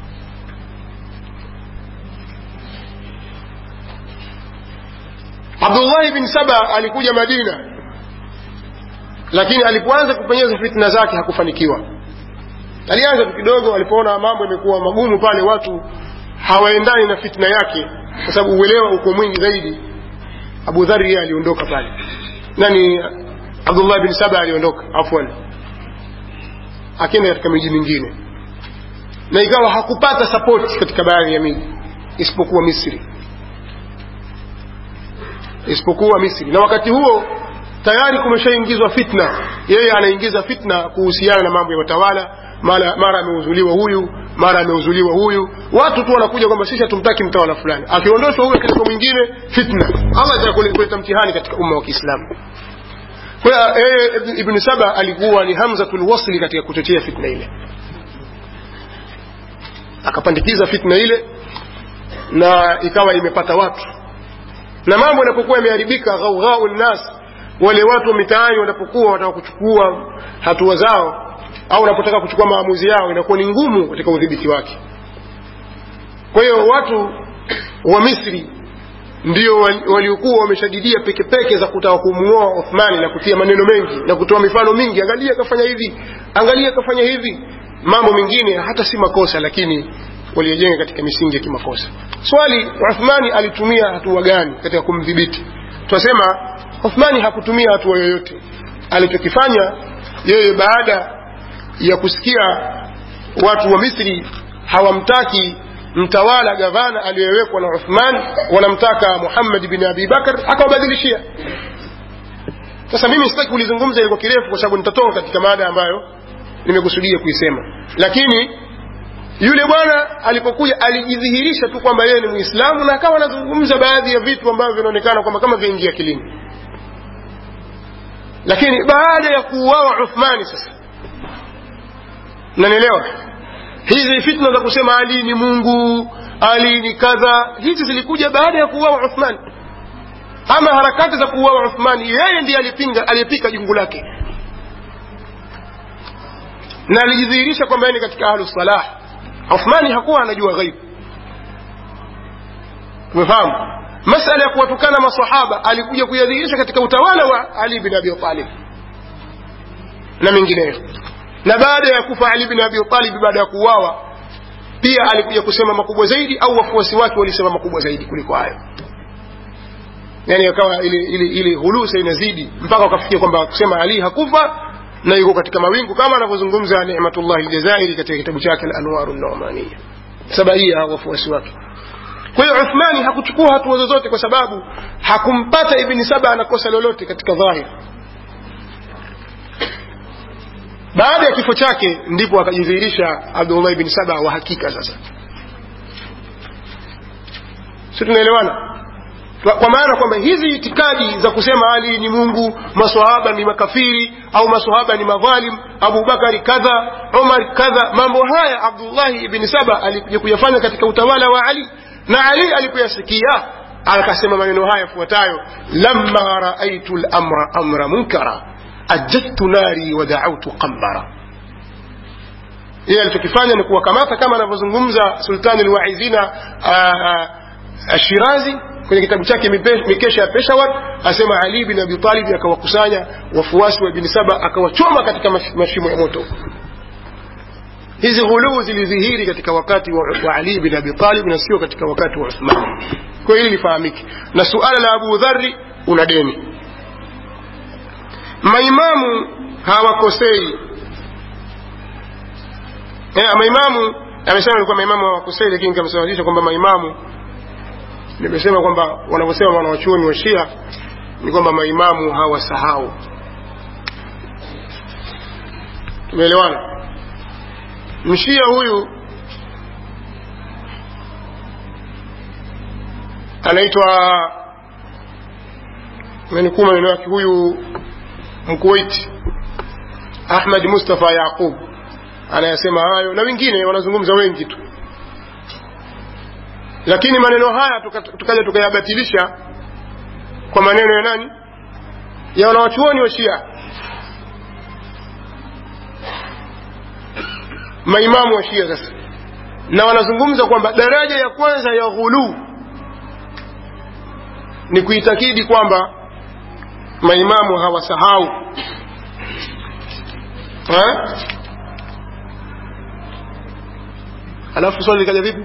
abdullahi bin saba alikuja madina lakini alipoanza kupenyeza fitna zake hakufanikiwa alianza tu kidogo alipoona mambo yamekuwa magumu pale watu hawaendani na fitna yake kwa sababu uelewa uko mwingi zaidi abu dhari yeye aliondoka pale nani abdullah bin saba aliondoka afwan akienda katika miji mingine na ikawa hakupata sapoti katika baadhi ya miji isipokuwa misri isipokuwa misri na wakati huo tayari kumeshaingizwa fitna yeye anaingiza fitna kuhusiana na mambo ya watawala mara mara ameuzuliwa huyu mara ameuzuliwa huyu watu tu wanakuja kwamba sisi hatumtaki mtawala fulani akiondoshwa huyu katika mwingine fitna allah atakuleta mtihani katika umma wa kiislamu kwa hiyo yeye ibn saba alikuwa ni hamzatul wasli katika kutetea fitna ile akapandikiza fitna ile na ikawa imepata watu na mambo yanapokuwa yameharibika ghaugau nnas wale watu wa mitaani wanapokuwa wanataka kuchukua hatua zao au wanapotaka kuchukua maamuzi yao inakuwa ni ngumu katika udhibiti wake kwa hiyo watu wa misri ndio waliokuwa wameshadidia pekepeke za kutaka kumuoa uthmani na kutia maneno mengi na kutoa mifano mingi angalia kafanya hivi angalia kafanya hivi mambo mengine hata si makosa lakini waliojenga katika misingi ya kimakosa swali uthmani alitumia hatua gani katika kumdhibiti tunasema uthmani hakutumia hatua yoyote alichokifanya yeye baada ya kusikia watu wa misri hawamtaki mtawala gavana aliyewekwa na uthman wanamtaka muhammad bin abi bakar akawabadilishia sasa mimi sitaki kulizungumza ilikuwa kirefu kwa sababu nitatoka katika mada ambayo nimekusudia kuisema lakini yule bwana alipokuja alijidhihirisha tu kwamba yeye ni muislamu na akawa anazungumza baadhi ya vitu ambavyo vinaonekana kwamba kama vyaingia akilini lakini baada ya kuuawa uthmani sasa nanielewa hizi fitna za kusema ali ni mungu ali ni kadha hizi zilikuja baada ya kuuawa uthmani ama harakati za kuuawa uthmani yeye ndiye alipinga aliyepika jungu lake na alijidhihirisha kwamba yeye ni katika ahlu salah uthmani hakuwa anajua ghaibu umefahamu masala ya kuwatukana masahaba alikuja kuyadhihirisha katika utawala wa ali bin abi talib na mengineyo na baada ya kufa ali bin abi talib baada ya kuuawa pia alikuja kusema makubwa zaidi au wafuasi wake walisema makubwa zaidi kuliko hayo yani akawa ile ile ile hulusa inazidi mpaka wakafikia kwamba kusema ali hakufa na yuko katika mawingu kama anavyozungumza Ni'matullah al-Jazairi katika kitabu chake al-Anwar an-Nu'maniyya sabaia wafuasi wake kwa hiyo Uthmani hakuchukua hatua zozote kwa sababu hakumpata Ibn Saba ana kosa lolote katika dhahir baada ya kifo chake ndipo akajidhihirisha Abdullah ibn Saba wa hakika sasa si tunaelewana kwa maana kwamba hizi itikadi za kusema Ali ni Mungu, maswahaba ni makafiri au maswahaba ni madhalim, Abu Bakari kadha, Umar kadha, mambo haya Abdullahi ibn Saba alikuja kuyafanya katika utawala wa Ali, na Ali alipoyasikia akasema maneno haya yafuatayo lamma raaitu lamra amra munkara ajadtu nari wa daautu qambara yeye alichokifanya ni kuwakamata kama anavyozungumza sultani lwaizina ashirazi kwenye kitabu chake mikesha ya peshawar asema ali bin abi talib akawakusanya wafuasi wa ibni saba akawachoma katika mashimo ya moto hizi ghuluu zilidhihiri katika wakati wa, wa ali bin abi talib na sio katika wakati wa uthman kwa hili lifahamike na suala la abu dhari una deni maimamu hawakosei eh, maimamu amesema alikuwa maimamu hawakosei lakini kamsawazisha kwamba maimamu nimesema kwamba wanavyosema wanawachuoni wa shia ni kwamba maimamu hawasahau tumeelewana mshia huyu anaitwa amenikuu maneno yake huyu mkuwaiti ahmad mustafa yaqub anayasema hayo na wengine wanazungumza wengi tu lakini maneno haya tukaja tuka tukayabatilisha kwa maneno ya nani ya wanawachuoni wa shia maimamu wa shia sasa na wanazungumza kwamba daraja ya kwanza ya ghuluu ni kuitakidi kwamba maimamu hawasahau ha? alafu swali likaja vipi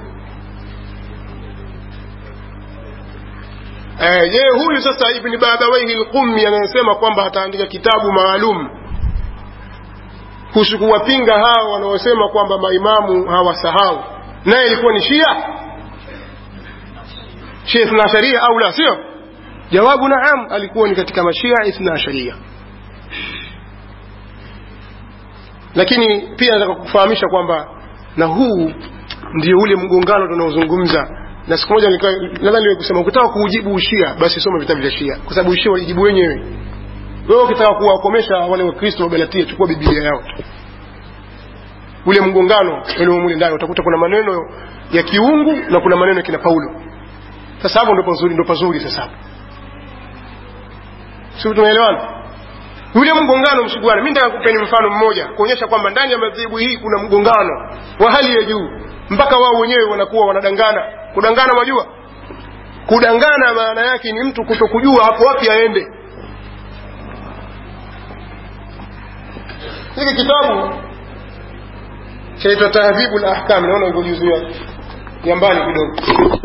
je eh, huyu sasa ibni babawaihi lqummi anayesema kwamba ataandika kitabu maalum kuhusu kuwapinga hao wanaosema kwamba maimamu hawasahau naye ilikuwa ni shia shia ithna asharia au la sio jawabu naam alikuwa ni katika mashia ithna asharia lakini pia nataka kufahamisha kwamba na huu ndio ule mgongano tunaozungumza na siku moja nadhani niwe kusema ukitaka kuujibu ushia basi soma vitabu vya shia kwa sababu ushia walijibu wenyewe wewe ukitaka kuwakomesha wale wakristo wa galatia chukua biblia yao ule mgongano ulio mule ndani utakuta kuna maneno ya kiungu na kuna maneno ya kina paulo sasa hapo ndo pazuri ndo pazuri sasa hapo sio tunaelewana ule mgongano msiguana mimi nataka kupeni mfano mmoja kuonyesha kwamba ndani ya madhehebu hii kuna mgongano wa hali ya juu mpaka wao wenyewe wanakuwa wanadangana kudangana mwajua kudangana maana yake ni mtu kutokujua hapo wapi aende hiki kitabu chaitwa tahdhibu lahkam naona iko juzu ya mbali kidogo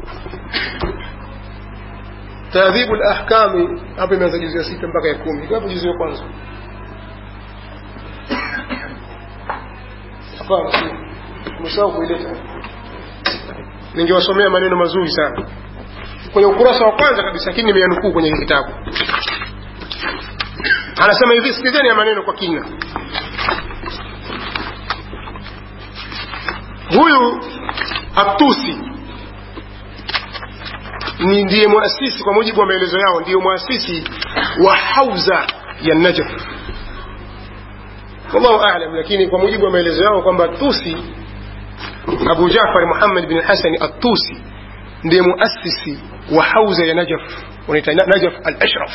tahdhibu lahkami hapo imeanza juzu ya sita mpaka ya kumi iko hapo juzu ya kwanza hapana umesahau kuileta ningewasomea maneno mazuri sana kwenye ukurasa wa kwanza kabisa lakini nimeyanukuu kwenye kitabu anasema hivi sikizeni ya maneno kwa kina huyu atusi ni ndiye muasisi kwa mujibu wa maelezo yao ndiyo muasisi wa hauza ya najaf wallahu alam lakini kwa mujibu wa maelezo yao kwamba tusi abu jafar muhammad bin hasani atusi ndiye muasisi wa hauza ya najaf wanaita najaf al ashraf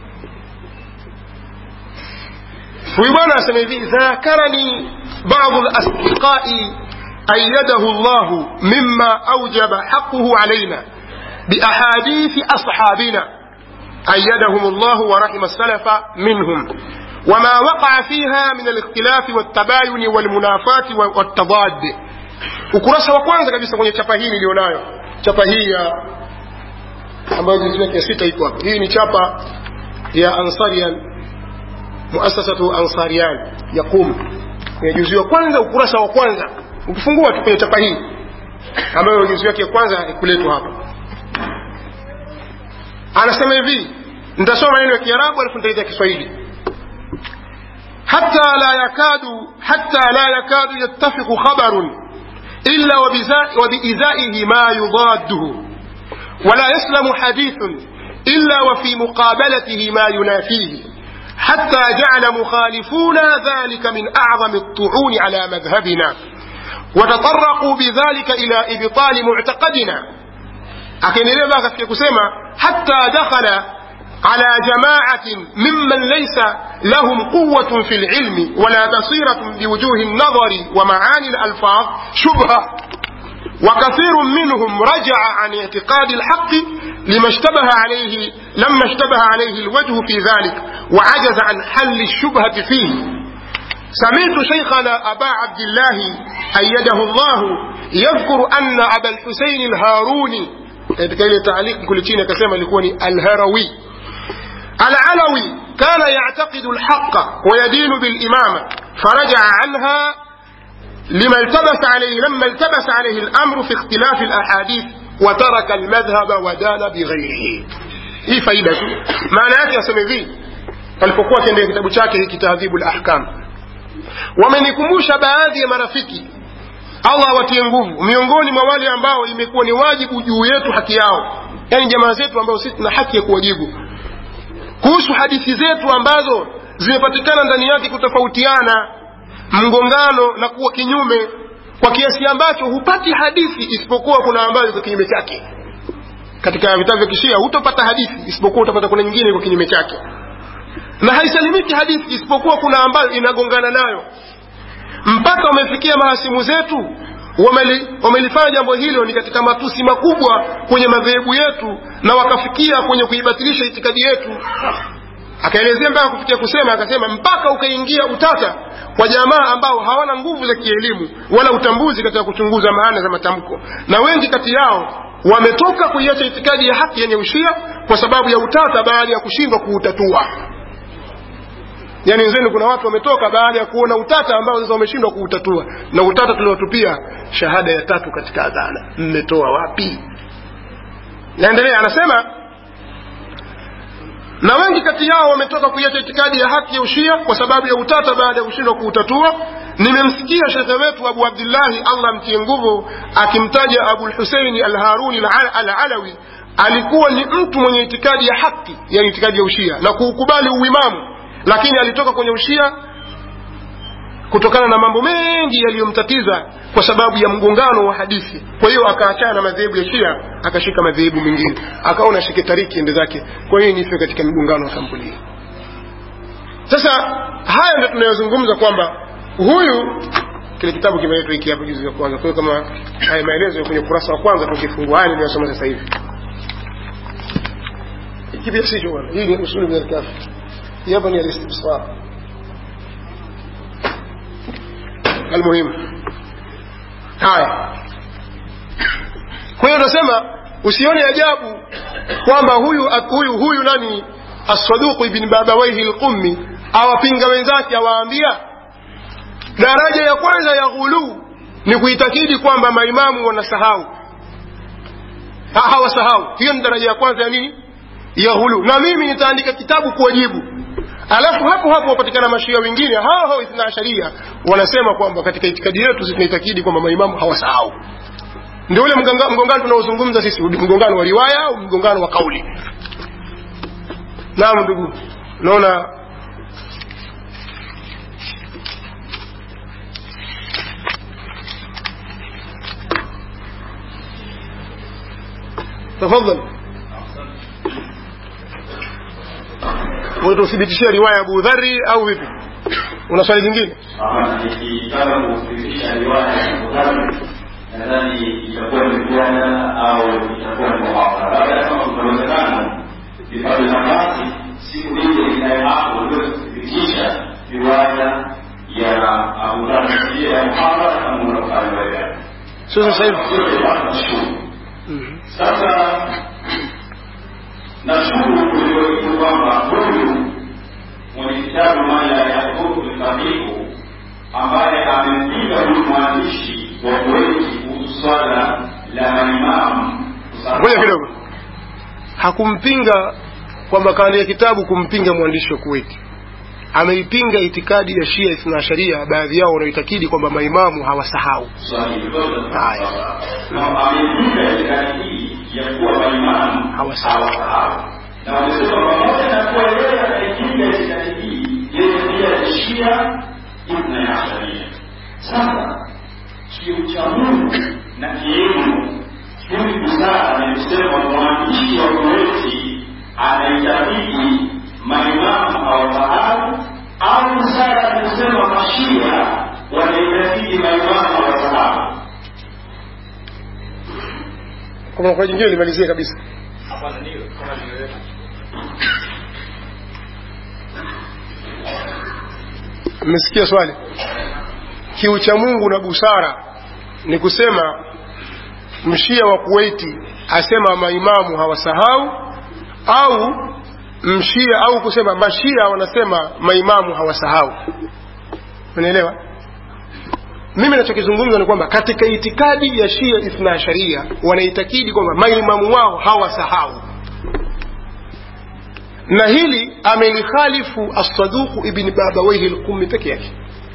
huyu bwana asema hivi dhakarani badu lasdiqai أيده الله مما أوجب حقه علينا بأحاديث أصحابنا أيدهم الله ورحم السلف منهم وما وقع فيها من الاختلاف والتباين والمنافاة والتضاد ukurasa wa kwanza kabisa kwenye chapa hii nilionayo chapa hii ya ambayo juzi yake sita iko hapa hii ni chapa ya ansarian muasasatu ansarian ya qum kwenye juzi wa kwanza ukurasa wa kwanza ukifungua tu kwenye chapa hii ambayo juzi yake ya kwanza ikuletwa hapa anasema hivi nitasoma maneno ya kiarabu alafu nitaleta kiswahili حتى لا يكاد حتى لا يكاد يتفق خبر إلا وبإزائه ما يضاده ولا يسلم حديث إلا وفي مقابلته ما ينافيه حتى جعل مخالفونا ذلك من أعظم الطعون على مذهبنا وتطرقوا بذلك إلى إبطال معتقدنا akaendelea baa katika kusema حتى دخل على جماعة ممن ليس لهم قوة في العلم ولا بصيرة بوجوه النظر ومعاني الألفاظ شبهة وكثير منهم رجع عن اعتقاد الحق لما اشتبه عليه لما اشتبه عليه الوجه في ذلك وعجز عن حل الشبهة فيه سمعت شيخنا أبا عبد الله أيده الله يذكر أن أبا الحسين الهاروني katika ile taaliki kule chini akasema ilikuwa ni alharawi العلوي كان يعتقد الحق ويدين بالإمامة فرجع عنها لما التبس عليه لما التبس عليه الأمر في اختلاف الأحاديث وترك المذهب ودان بغيره hii faida tu maana yake aseme hivi alipokuwa akiendea kitabu chake hiki tahdhibu lahkam wamenikumbusha baadhi ya marafiki allah awatie nguvu miongoni mwa wale ambao imekuwa ni wajibu juu yetu haki yao yaani jamaa zetu ambao sisi tuna haki ya kuwajibu kuhusu hadithi zetu ambazo zimepatikana ndani yake kutofautiana mgongano na kuwa kinyume kwa kiasi ambacho hupati hadithi isipokuwa kuna ambayo iko kinyume chake katika vitabu vya kishia hutopata hadithi isipokuwa utapata kuna nyingine iko kinyume chake na haisalimiki hadithi isipokuwa kuna ambayo inagongana nayo mpaka wamefikia mahasimu zetu wameli, wamelifanya jambo hilo ni katika matusi makubwa kwenye madhehebu yetu na wakafikia kwenye kuibatilisha itikadi yetu akaelezea mpaka kufikia kusema akasema mpaka ukaingia utata kwa jamaa ambao hawana nguvu za kielimu wala utambuzi katika kuchunguza maana za matamko na wengi kati yao wametoka kuiacha itikadi ya haki yenye ushia kwa sababu ya utata baada ya kushindwa kuutatua yaani wenzenu kuna watu wametoka baada ya kuona utata ambao sasa wameshindwa kuutatua na utata tuliotupia shahada ya tatu katika adhana mmetoa wapi naendelea anasema na wengi kati yao wametoka kuiacha itikadi ya haki ya ushia kwa sababu ya utata baada ya kushindwa kuutatua nimemsikia shekhe wetu abu abdillahi allah mtie nguvu akimtaja abulhuseini alharuni alalawi alikuwa ni mtu mwenye itikadi ya haki yani itikadi ya ushia na kuukubali uimamu lakini alitoka kwenye ushia kutokana na mambo mengi yaliyomtatiza kwa sababu ya mgongano wa hadithi kwa hiyo akaachana na madhehebu ya shia akashika madhehebu mengine akaona shike tariki ende zake kwa hiyo nife katika mgongano wa kampuni hii sasa haya ndio tunayozungumza kwamba huyu kile kitabu kimeletwa hiki hapo juzi ya kwanza kwa hiyo kama haya maelezo kwenye ukurasa wa kwanza tukifungua haya niliyosoma sasa hivi hiki pia sicho bwana hii ni usuli min alkafi hii hapa ni alistibsar almuhimu haya kwa hiyo nasema usione ajabu kwamba huyu huyu huyu nani assaduqu ibn babawaihi lqummi awapinga wenzake awaambia daraja ya kwanza ya ghuluu ni kuitakidi kwamba maimamu wanasahau hawasahau hiyo ni daraja ya kwanza ya nini ya ghuluu na mimi nitaandika kitabu kuwajibu alafu hapo hapo wapatikana mashia wengine hao hao ithna asharia wanasema kwamba katika itikadi yetu tunaitakidi kwamba maimamu hawasahau ndio ule mgongano tunaozungumza sisi mgongano wa riwaya au mgongano wa kauli naam ndugu naona tafadhali utatuthibitishia riwaya ya Abu Dharri au vipi? Una swali jingine? Nikitaka kuthibitisha riwaya ya Abu Dharri nadhani itakuwa ni mjadala au itakuwa ni muhadhara. Labda kama kuna uwezekano vipate nafasi siku ile ikae hapo uweze kuthibitisha riwaya ya Abu Dharri pia ya muhadhara kama unavyofanya wewe. Sio sasa hivi. Sio tunashukuru. Sasa nashukuru ulioitu kwamba huyu mwenye kitabu mala ya huku fakihu ambaye amempinga huyu mwandishi wa kuweki kuhusu swala la maimamu Ngoja kidogo, hakumpinga kwamba kaandia kitabu kumpinga mwandishi wa Kuwait. Ameipinga itikadi ya Shia Ithna Asharia, baadhi yao wanaoitakidi kwamba maimamu hawasahau. Haya. amepinga itikadi hii ya kuwa maimamu Hawasahau. hawasahau na wamesema pamoja na kuwa yeye anaipinga itikadi hii yeye pia ni shia ithna asharia sasa kiuchamungu na kielimu hivi busara ni kusema mwandishi wa Kuweti anaitabidi maimamu hawafahamu au busara ni kusema mashia wanaitabidi maimamu hawafahamu kwa kwa jingine limalizie kabisa hapana ndio kama niliweka mmesikia swali kiucha mungu na busara ni kusema mshia wa kuwaiti asema maimamu hawasahau au mshia au kusema mashia wanasema maimamu hawasahau unaelewa mimi nachokizungumza ni kwamba katika itikadi ya shia ithna sharia wanaitakidi kwamba maimamu wao hawasahau na hili amelikhalifu assaduku ibni babawaihi lqumi peke yake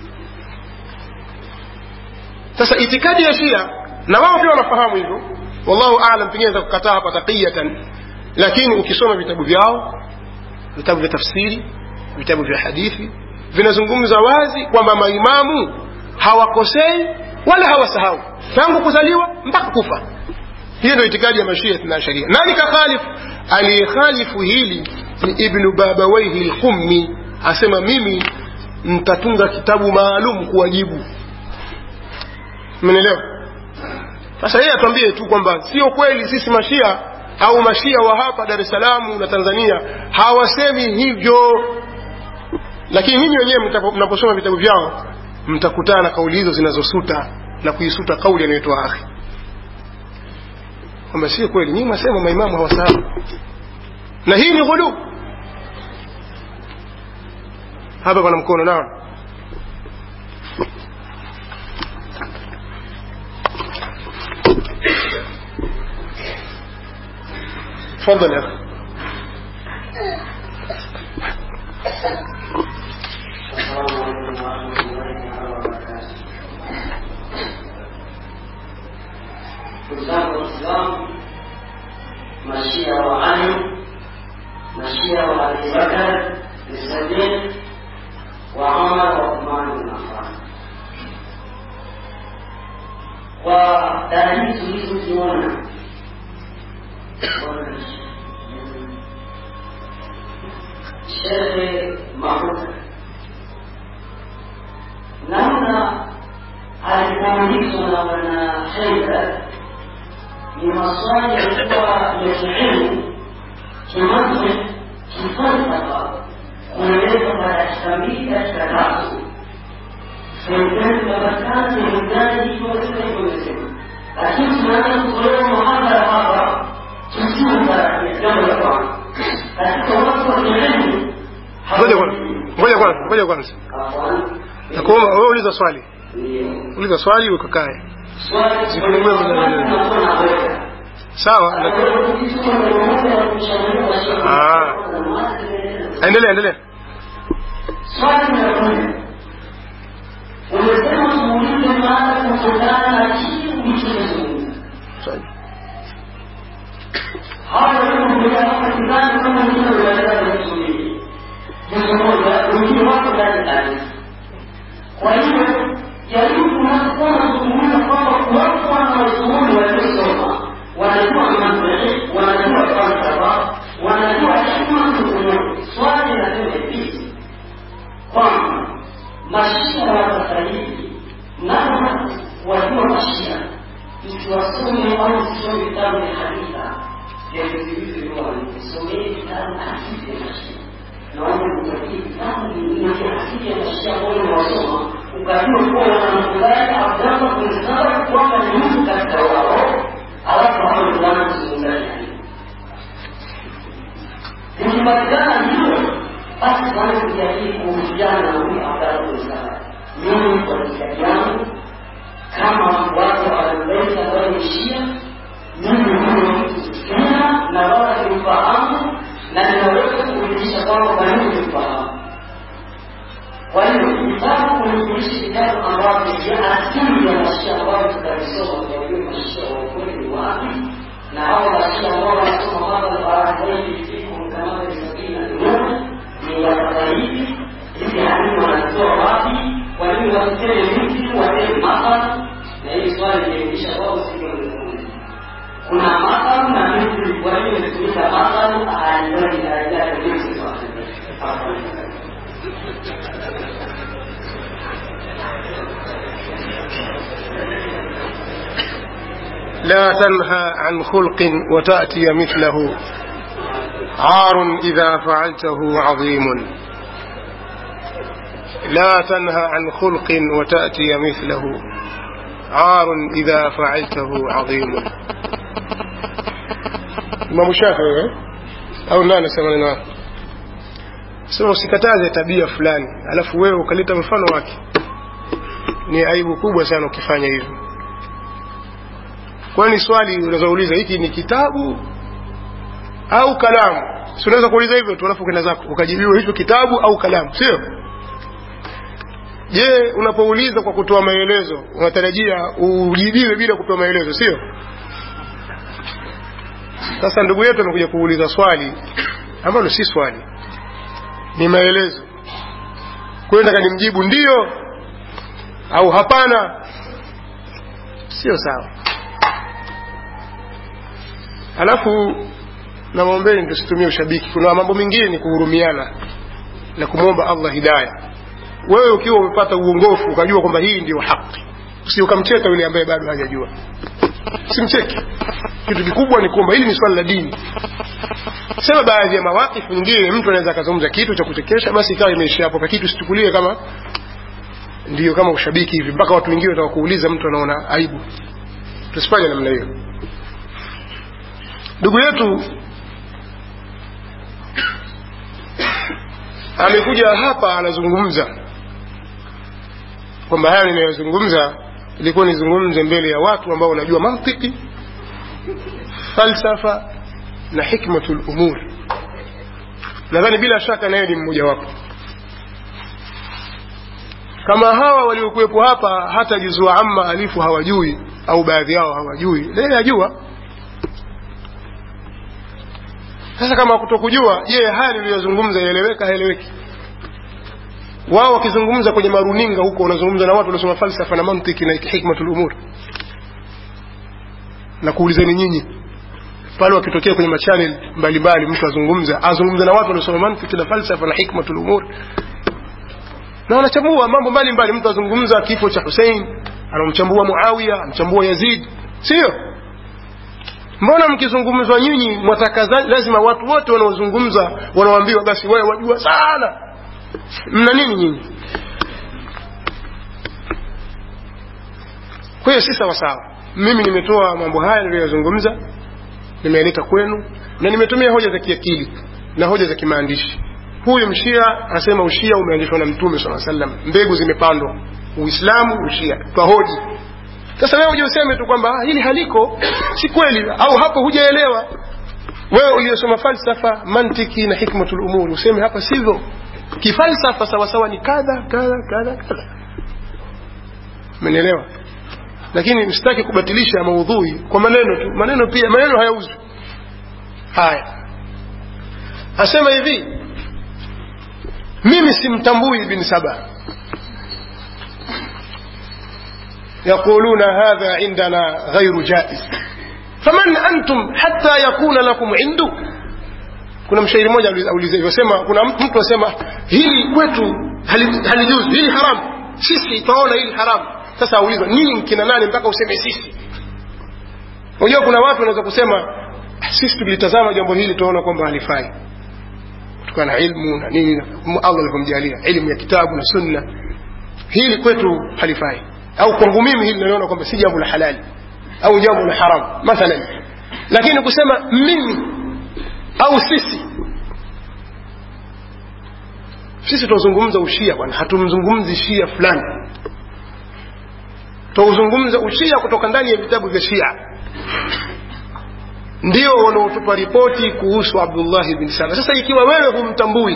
sasa itikadi ya shia na wao pia wanafahamu hivyo wallahu alam pengine za kukataa hapa taqiyatan lakini ukisoma vitabu vyao vitabu vya tafsiri vitabu vya hadithi vinazungumza wazi kwamba maimamu hawakosei wala hawasahau tangu kuzaliwa mpaka kufa hiyo ndio itikadi ya mashia na sharia nani kakhalifu aliyekhalifu hili ni ibnu babawaihi lqummi asema mimi ntatunga kitabu maalum kuwajibu mnaelewa sasa yeye atuambie tu kwamba sio kweli sisi mashia au mashia wa hapa dar es salaam na tanzania hawasemi hivyo lakini nyinyi wenyewe mtapo- mnaposoma vitabu vyao mtakutana na kauli hizo zinazosuta na kuisuta kauli anayotoa akhi kwamba sio kweli nyinyi mwasema maimamu hawasahau na hii ni ghulu hapa pana mkono nao تفضل يا اخي Uislamu Waislamu, mashia wa Ali, mashia wa Abi Bakar Siddiq, wa Umar wa Uthman bin Affan. Kwa dalili tulizoziona Shehe Mafuta namna alipoulizwa na bwana Haidar ni maswali yalikuwa ya kielimu kimantiq kifalsafa kueleza kwa dakika mbili dakika tatu sehemu tunapatikana sehemu gani hivyo sema hivyo imesema lakini tunaanza kutolewa muhadhara hapa tusiwe tarajia jambo la kwanza katika watu wa kielimu ngoja kwanza ngoja kwanza ngoja kwanza Afwan, nakuomba wewe uliza swali ndio uliza swali ukakae swali Zifungue mwenyewe. tunakuwa na wewe sawa lakini Ah. endelea endelea swali la kwanza umesema muulize mada kutokana na kile ulichozungumza swali hawa waliokuja hapa sidhani kama wengine wanaweza kusubiri jambo moja wengine wako ndani ndani kwa hiyo jaribu unapokuwa unazungumza kwamba watu wanawazuoni waliosoma wanajua mantiqi wanajua falsafa wanajua hikma kuumuri swali nasema hivi kwamba mashia wa sasa hivi nao wajua mashia msiwasome au msisome vitabu vya haditha vya viziwizi someni vitabu hadithi ya mashia naomba mtakie vitabu vingine vya hadithi ya mashia ambao unawasoma ukajua kuwa wanamkubali abdallah bin saba kwamba ni mtu katika wao alafu hao ndio wanazungumza hadithi ikipatikana hilo basi kwanza kujadili kuhusiana na huyu abdallah bin saba mimi kwa itikadi yangu kama watu wa ahlulbeiti ambao ni shia mimi huyo mtu tena na wala simfahamu na ninaweza kujulisha kwamba kwa nini simfahamu kwa hiyo nitaka kunifundisha vitabu ambavyo vya asili ya mashia ambavyo tutavisoma tuwajue mashia wa ukweli ni wapi na hao mashia ambao wanasoma mada baadaye siku kama sabini na moja ni wataka hivi hivi hadithi wanatoa wapi kwa nini wasiseme miti waseme mathalan na hili swali limeisha kwao sio لا تنهى عن خلق وتأتي مثله عار إذا فعلته عظيم لا تنهى عن خلق وتأتي مثله عار إذا فعلته عظيم Imam Shafi'i eh? au nani anasema neno hapo? Sema usikataze tabia fulani, alafu wewe ukaleta mfano wake. Ni aibu kubwa sana ukifanya hivyo. Kwani swali unazouliza hiki ni kitabu au kalamu? Si unaweza kuuliza hivyo tu alafu kwenda zako ukajibiwa hicho kitabu au kalamu, sio? Je, unapouliza kwa kutoa maelezo unatarajia ujibiwe bila kutoa maelezo, sio? Sasa ndugu yetu amekuja kuuliza swali ambalo si swali, ni maelezo. Kwa hiyo nataka nimjibu ndio au hapana, sio sawa. Alafu namwombeni tusitumie ushabiki. Kuna mambo mengine ni kuhurumiana na kumwomba Allah hidaya. Wewe ukiwa umepata uongofu ukajua kwamba hii ndio haki, usi ukamcheka yule ambaye bado hajajua, simcheke. Kitu kikubwa ni kwamba hili ni swala la dini. Sema baadhi ya mawakifu nyingine, mtu anaweza akazungumza kitu cha kuchekesha, basi ikawa imeishia hapo, kwa kitu usichukulie kama ndio kama ushabiki hivi, mpaka watu wengine wataka kuuliza, mtu anaona aibu. Tusifanye namna hiyo. Ndugu yetu amekuja hapa anazungumza kwamba haya ninayozungumza ilikuwa nizungumze mbele ya watu ambao wanajua mantiki falsafa na hikmatul umur nadhani bila shaka naye ni mmoja wapo kama hawa waliokuwepo hapa hata juzua amma alifu hawajui au baadhi yao hawajui yeye ajua sasa kama kutokujua je haya niliyozungumza yaeleweka haeleweki wao wakizungumza kwenye maruninga huko wanazungumza na watu waliosoma falsafa na mantiki na hikmatul umur na kuulizeni nyinyi pale wakitokea kwenye machanel mbalimbali mtu azungumza azungumza na watu waliosoma mantiki na falsafa na hikmatul umur na wanachambua mambo mbalimbali mtu azungumza kifo cha Hussein anamchambua Muawiya anamchambua Yazid sio mbona mkizungumzwa nyinyi mwataka lazima watu wote wanaozungumza wanaoambiwa basi wewe wajua sana mna nini nyinyi kwa hiyo si sawa sawa mimi nimetoa mambo haya niliyozungumza nimealeta kwenu na nimetumia hoja za kiakili na hoja za kimaandishi huyu mshia anasema ushia umeanzishwa na mtume saa sallam mbegu zimepandwa uislamu ushia twahoji sasa wewe uje useme tu kwamba ah, hili haliko si kweli au hapo hujaelewa wewe uliyosoma falsafa mantiki na hikmatul umuri useme hapa sivyo kifalsafa sawasawa ni kadha kadha kadha kadha umenielewa lakini msitaki kubatilisha maudhui kwa maneno tu maneno pia maneno hayauzwi haya asema hivi mimi simtambui ibn saba يقولون هذا عندنا غير جائز فمن أنتم حتى يكون لكم عنده kuna mshairi mmoja auliza hivyo sema kuna mtu asema hili kwetu halijuzu hili haramu sisi twaona hili haramu sasa aulizwa nini mkina nani mpaka useme sisi unajua kuna watu wanaweza kusema sisi tulitazama jambo hili tunaona kwamba halifai kutokana na ilmu na nini Allah alivyomjalia elimu ya kitabu na sunna hili kwetu halifai au kwangu mimi hili naliona kwamba si jambo la halali au jambo la haramu mathalan lakini kusema mimi au sisi sisi tunazungumza ushia bwana hatumzungumzi shia fulani tunauzungumza ushia kutoka ndani ya vitabu vya shia ndio wanaotupa ripoti kuhusu abdullahi bin saba sasa ikiwa wewe humtambui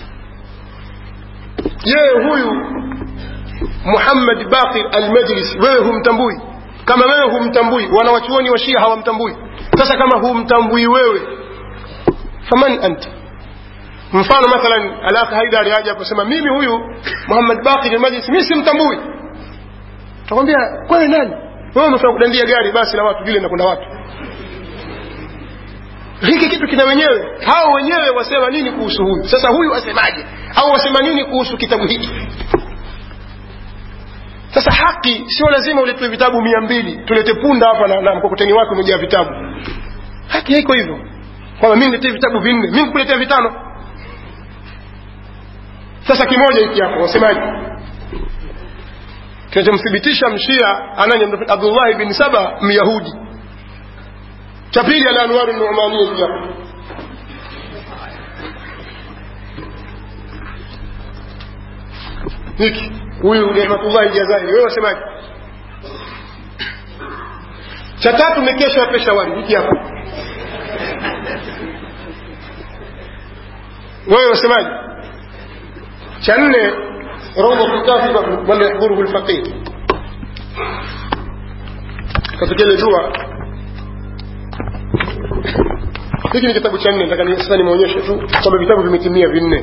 je huyu muhammad baqir almajlisi wewe humtambui kama wewe humtambui wanawachuoni wa shia hawamtambui sasa kama humtambui wewe faman anta mfano mathalan alaka haidari aje aposema mimi huyu muhammad baqir almajlisi mimi simtambui takwambia wewe nani wewe umefanya kudandia gari basi la watu vile na kuna watu hiki kitu kina wenyewe hao wenyewe wasema nini kuhusu huyu sasa huyu asemaje au wasema nini kuhusu kitabu hiki sasa haki sio lazima uletwe vitabu mia mbili tulete punda hapa na, na mkokoteni wake umejaa vitabu haki haiko hivyo kwamba mi niletee vitabu vinne mi nikuletea vitano sasa kimoja hiki hapo wasemaji kinachomthibitisha mshia anani abdullahi bin saba myahudi cha pili ala anwaru numania hiki hapo hiki huyu nematullahi jazairi wewe wasemaji cha tatu ni kesho ya peshawari hiki hapa wewe wasemaji cha nne روضة الكافر ولا يحضره الفقير katika ile dua hiki ni kitabu cha nne nataka sasa nimeonyesha tu kwamba vitabu vimetimia vinne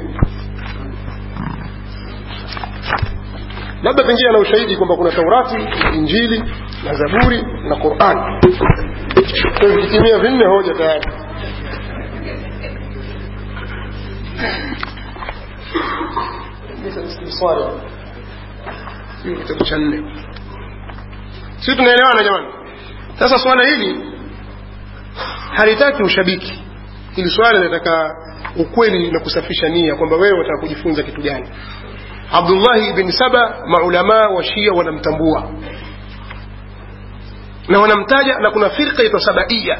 labda pengine ana ushahidi kwamba kuna taurati injili na zaburi na quran kwa vikitimia vinne hoja tayari istisari hiyo kitabu cha nne si tunaelewana jamani sasa swala hili halitaki ushabiki hili swala linataka ukweli na kusafisha nia kwamba wewe wataka kujifunza kitu gani abdullahi ibn saba maulamaa wa shia wanamtambua na wanamtaja na kuna firqa itwa sabaia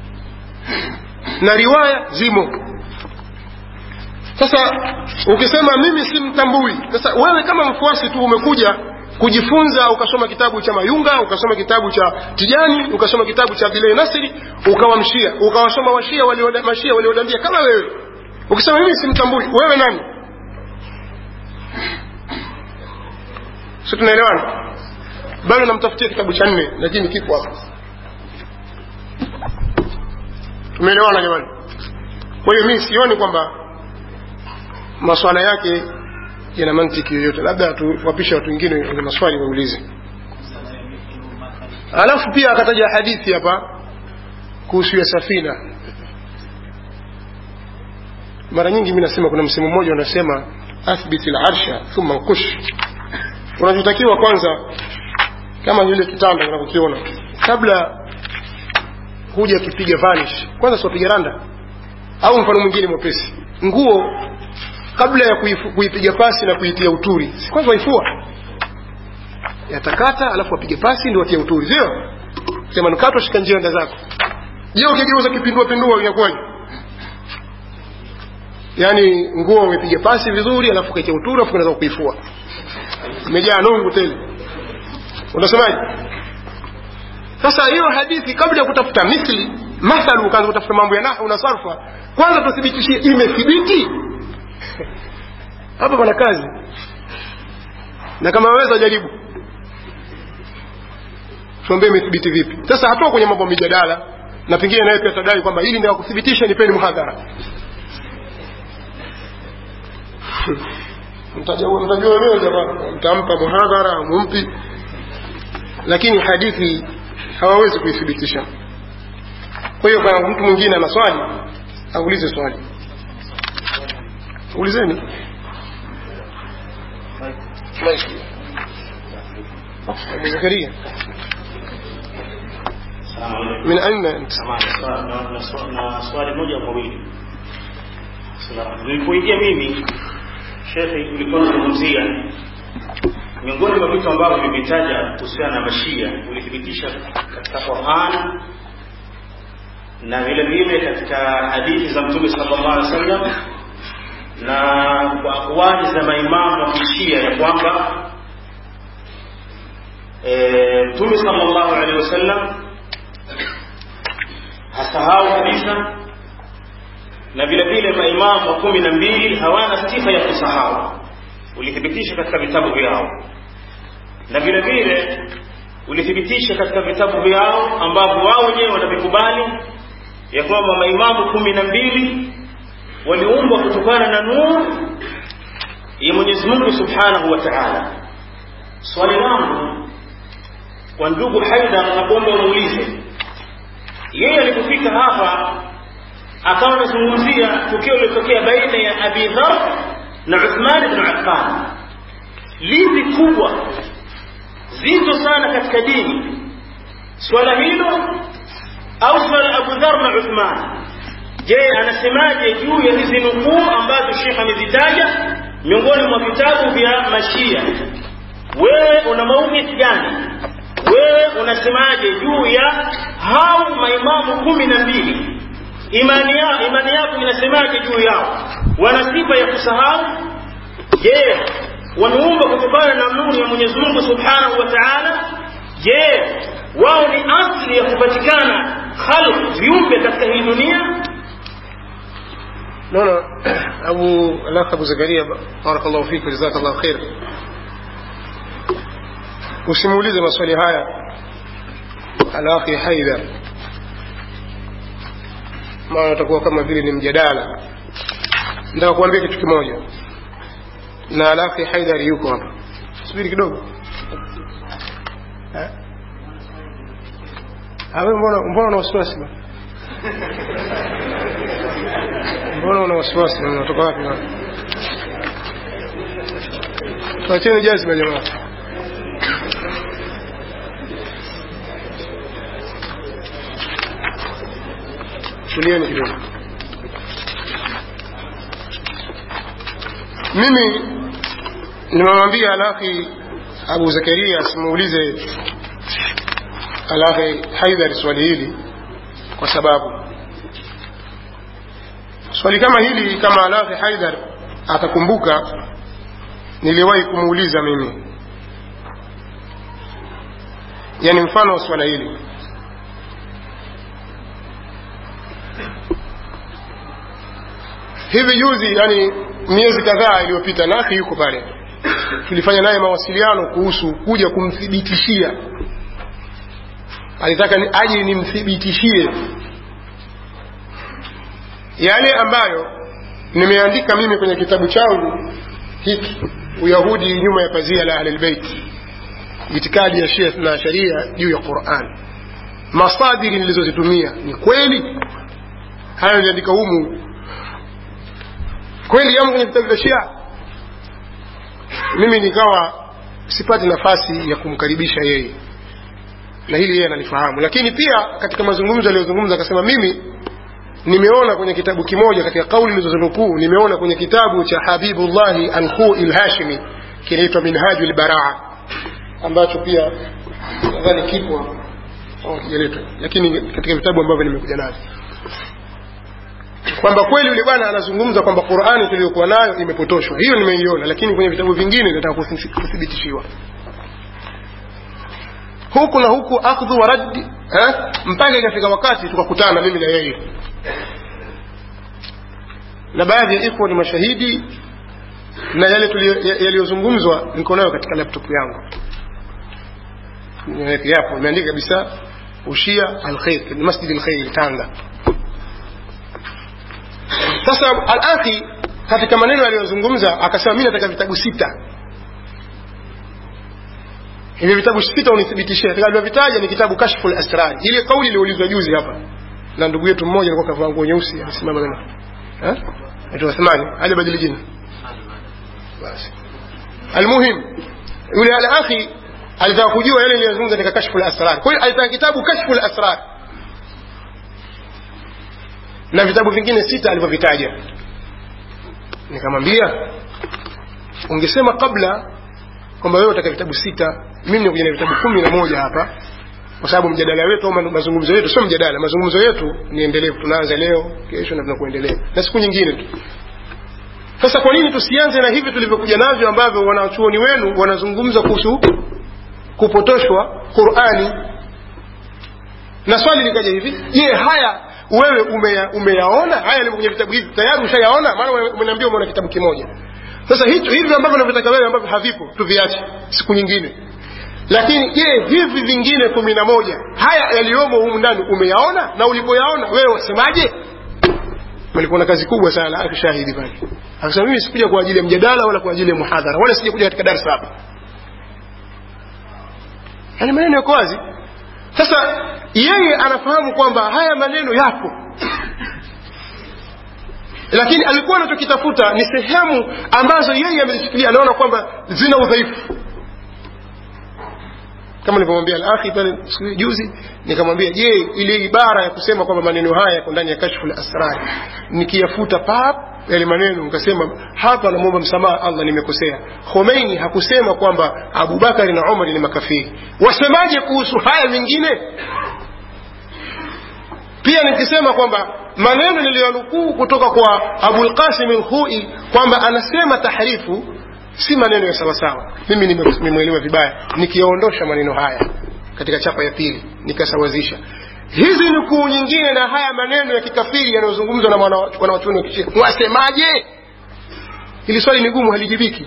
na riwaya zimo sasa ukisema mimi simtambui sasa wewe kama mfuasi tu umekuja kujifunza ukasoma kitabu cha mayunga ukasoma kitabu cha tijani ukasoma kitabu cha abdulahi nasiri ukawa mshia ukawasoma washia mashia waliodambia kama wewe ukisema mimi simtambui wewe nani si tunaelewana bado namtafutia kitabu cha nne lakini kipo hapa tumeelewana jamani kwa hiyo mimi sioni kwamba maswala yake yana mantiki yoyote labda tuwapisha watu wengine wenye maswali waulize alafu pia akataja hadithi hapa kuhusu ya safina mara nyingi mi nasema kuna msemo mmoja unasema athbit larsha thumma nkush unachotakiwa kwanza kama vile kitanda unavyokiona kabla huja kipiga vanish kwanza siwapiga randa au mfano mwingine mwepesi nguo kabla ya kuipiga pasi na kuitia uturi si kwanza waifua yatakata alafu wapige pasi ndio watia uturi sio sema nukato shika njia enda zako je ukigeuza kipindua pindua inakuwaje yaani nguo umepiga pasi vizuri alafu kaitia uturi alafu unaweza kuifua imejaa nungu tele unasemaje sasa hiyo hadithi kabla ya kutafuta mithli mathalu ukaanza kutafuta mambo ya nahu na sarfa kwanza tuthibitishie imethibiti hapa pana kazi na kama waweza jaribu tuambie imethibiti vipi sasa hatua kwenye mambo mijadala na pengine naye pia tadai kwamba hili ndio kuthibitisha nipeni muhadhara mtajua wenyewe jamaa mtampa muhadhara mumpi lakini hadithi hawawezi kuithibitisha kwa hiyo kama mtu mwingine ana swali aulize swali ulizeni أبو زكريا من أين أنت؟ na swali moja mawili nilipoingia mimi shekhe ulikuwa unazungumzia miongoni mwa vitu ambavyo vimetaja kuhusiana na mashia ulithibitisha katika Qur'an na vile vile katika hadithi za Mtume sallallahu alaihi wasallam na kwa akwali za maimamu wa kishia ya kwamba Mtume sallallahu alaihi wasallam hasahau kabisa na vile vile maimamu wa kumi na mbili hawana sifa ya kusahau ulithibitisha katika vitabu vyao na vile vile ulithibitisha katika vitabu vyao ambavyo wao wenyewe wanavikubali ya kwamba maimamu kumi na mbili waliumbwa kutokana na nuru ya Mwenyezi Mungu Subhanahu wa Ta'ala. Swali langu kwa ndugu Haidar, nakuomba umuulize yeye alipofika hapa akawa anazungumzia tukio lilotokea baina ya Abi Dhar na Uthman ibn Affan, lipi kubwa zito sana katika dini swala hilo au swala la Abu Dharr na Uthman je anasemaje juu ya hizi nukuu ambazo Sheikh amezitaja miongoni mwa vitabu vya mashia wewe una mauqif gani wewe unasemaje juu ya hao maimamu kumi na mbili imani yao imani yako inasemaje juu yao wana sifa ya kusahau je wameumba kutokana na nuru ya Mwenyezi Mungu Subhanahu wa Ta'ala je wao ni asli ya kupatikana khalq viumbe katika hii dunia naona abu alakh abu zakaria barakallahu fik jazakallahu khair usimuulize maswali haya alakhi haidar maana utakuwa kama vile ni mjadala nataka kuambia kitu kimoja na alakhi haidar yuko hapa subiri kidogo Eh? Ah, wewe mbona mbona una wasiwasi bwana? mbona una wasiwasi na unatoka wapi bwana? tuacheni jazima jamaa tulieni kidogo mimi nimemwambia alaki abu zakaria asimuulize alaki haidhari swali hili kwa sababu swali kama hili kama alaki haidhar atakumbuka niliwahi kumuuliza mimi yani mfano wa swala hili hivi juzi yani miezi kadhaa iliyopita nafi yuko pale tulifanya naye mawasiliano kuhusu kuja kumthibitishia alitaka ni aje nimthibitishie yale ambayo nimeandika mimi kwenye kitabu changu hiki uyahudi nyuma ya pazia la ahlilbeit itikadi ya shia na sharia juu ya quran masadiri nilizozitumia ni kweli haya niliandika humu kweli yamo kwenye vitabu vya shia mimi nikawa sipati nafasi ya kumkaribisha yeye na hili yeye analifahamu lakini pia katika mazungumzo aliyozungumza akasema mimi nimeona kwenye kitabu kimoja katika kauli nilizonukuu nimeona kwenye kitabu cha habibullahi alkhui lhashimi kinaitwa minhaju lbaraa ambacho pia nadhani kipo au kijaletwa lakini katika vitabu ambavyo nimekuja navyo kwamba kweli yule bwana anazungumza kwamba qurani tuliyokuwa nayo imepotoshwa hiyo nimeiona lakini kwenye vitabu vingine nataka kuthibitishiwa huku na huku akhdhu wa raddi eh? mpaka ikafika wakati tukakutana mimi na yeye na baadhi ya ikhwa ni mashahidi na yale yaliyozungumzwa niko nayo katika laptop yangu yapo imeandika kabisa ushia alkhair ni masjid alkhair tanga sasa alakhi katika maneno aliyozungumza akasema mi nataka vitabu sita hivi vitabu sita unithibitishie alivyovitaja ni kitabu kashfu lasrar ile kauli iliyoulizwa juzi hapa na ndugu yetu mmoja alikuwa kavaa nguo nyeusi alisimama kama eh anaitwa Uthmani alibadili jina basi almuhim yule alakhi alitaka kujua yale niliyozungumza katika kashfu lasrar kwa hiyo alitaka kitabu kashfu lasrar na vitabu vingine sita alivyovitaja nikamwambia ungesema kabla kwamba wewe utaka vitabu sita mimi nikuja na vitabu kumi na moja hapa kwa sababu mjadala wetu au mazungumzo yetu sio mjadala mazungumzo yetu ni endelevu tunaanza leo kesho na tunakuendelea na siku nyingine tu sasa kwa nini tusianze na hivi tulivyokuja navyo ambavyo wanachuoni wenu wanazungumza kuhusu kupotoshwa qurani na swali likaja hivi je haya wewe umeya, umeyaona haya yalivyo kwenye vitabu hivi tayari ushayaona maana umeniambia umeona kitabu kimoja sasa hicho hivi ambavyo unavyotaka wewe ambavyo havipo tuviache siku nyingine lakini je hivi vingine kumi na moja haya yaliyomo humu ndani umeyaona na ulipoyaona wewe wasemaje palikuwa na kazi kubwa sana akishahidi pale akasema mimi sikuja kwa ajili ya mjadala wala kwa ajili ya muhadhara wala sija kuja katika darasa hapa yani maneno yako wazi sasa yeye anafahamu kwamba haya maneno yapo lakini alikuwa anachokitafuta ni sehemu ambazo yeye amezishikilia anaona kwamba zina udhaifu kama nilivyomwambia al-akhi pale siku juzi nikamwambia je ile ibara ya kusema kwamba maneno haya yako ndani ya kashfu al-asrar nikiyafuta pap yale maneno nikasema hapa namwomba msamaha Allah nimekosea Khomeini hakusema kwamba Abubakar na Umar ni makafiri wasemaje kuhusu haya mengine pia nikisema kwamba maneno niliyonukuu kutoka kwa Abul Qasim al-Khui kwamba anasema tahrifu si maneno ya sawasawa mimi nimemwelewa vibaya nikiyaondosha maneno haya katika chapa ya pili nikasawazisha hizi nukuu nyingine na haya maneno ya kikafiri yanayozungumzwa na wanawachuoni wa kishia wasemaje hili swali ni gumu halijibiki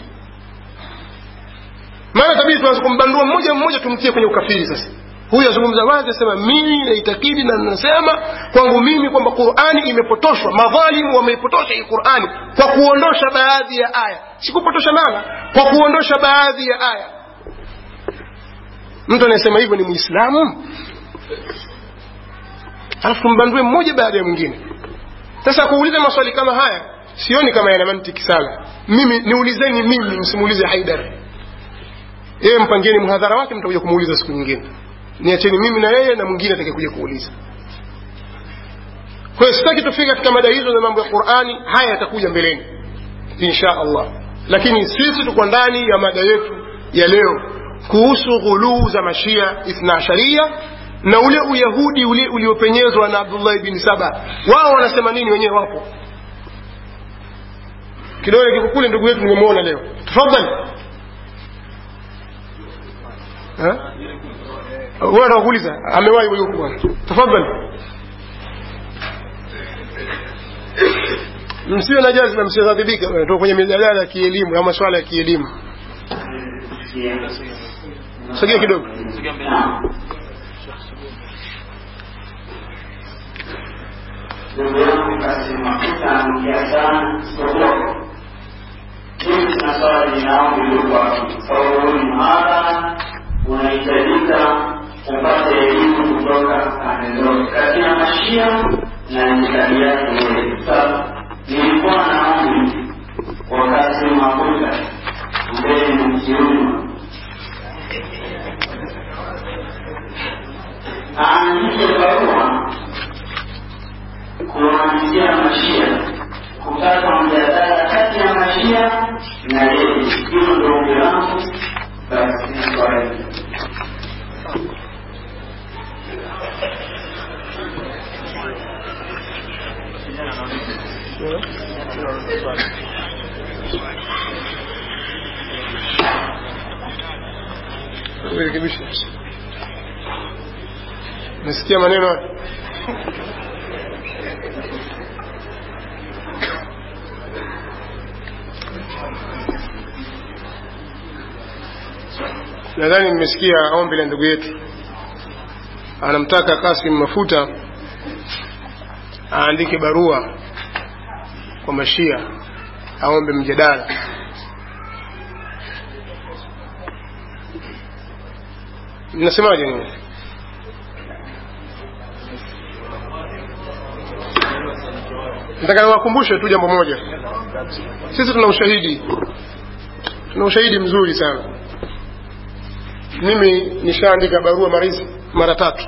maana tabidi tuanze kumbandua mmoja mmoja tumtie kwenye ukafiri sasa huyu azungumza wazi asema mimi naitakidi na nasema kwangu mimi kwamba qurani imepotoshwa madhalimu wameipotosha hii qurani kwa kuondosha baadhi ya aya sikupotosha maana kwa kuondosha baadhi ya aya mtu anayesema hivyo ni muislamu alafu tumbandue mmoja baada ya mwingine sasa kuuliza maswali kama haya sioni kama yana mantiki sana mimi niulizeni mimi msimuulize haidar yeye mpangieni mhadhara wake mtakuja kumuuliza siku nyingine niacheni mimi na yeye na mwingine atakayekuja kuuliza kwa hiyo sitaki tufike katika mada hizo za mambo ya qurani haya yatakuja mbeleni insha allah lakini sisi tuko ndani ya mada yetu ya leo kuhusu ghuluu za mashia ithnaasharia na ule uyahudi ule uliopenyezwa na abdullahi bin saba wao wanasema nini wenyewe wapo kidole kiko kule ndugu yetu nimemwona leo tafadhali wewe anakuuliza amewahi huyo bwana tafadhali msiwe na jazba msighadhibika bwana tuko kwenye mijadala ya kielimu au masuala ya kielimu sogea kidogo ndugu yangu kasimakuta anaongea sana isipokuwa mimi sina swala jinaombi lilikuwa sababu huu ni mahadhara unahitajika upate elimu kutoka pande zote kati ya mashia na itikadi yake yeye sasa nilikuwa naombi wakati makuta mbele mkiuma aandike barua kuwaandikia mashia kutaka mjadala kati ya mashia na yeye hilo ndo ombi langu basi ni swali rekebisha nasikia maneno nadhani mmesikia ombi la ndugu yetu anamtaka kasim mafuta aandike barua kwa mashia aombe mjadala mnasemaje nini nataka niwakumbushe tu jambo moja sisi tuna ushahidi tuna ushahidi mzuri sana mimi nishaandika barua marizi mara tatu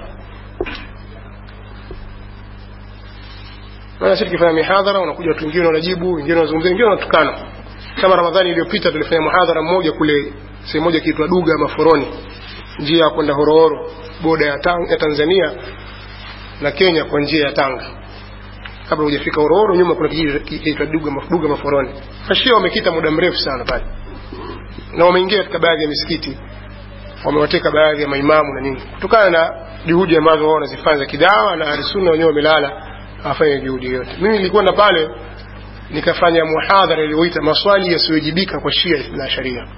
maana sisi tukifanya mihadhara unakuja watu wengine wanajibu wengine wanazungumzia wengine wanatukana kama ramadhani iliyopita tulifanya muhadhara mmoja kule sehemu moja kiitwa duga maforoni njia ya kwenda horohoro boda ya, tang, ya tanzania na kenya kwa njia ya tanga kabla hujafika horohoro nyuma kuna kijiji kiitwa duga, duga maforoni mashia wamekita muda mrefu sana pale na wameingia katika baadhi ya misikiti wamewateka baadhi ya maimamu na nini kutokana na juhudi ambazo wao wanazifanya za kidawa na ahlusunna wenyewe wamelala hawafanya juhudi yoyote mimi nilikwenda pale nikafanya muhadhara iliyoita maswali yasiyojibika kwa shia na sharia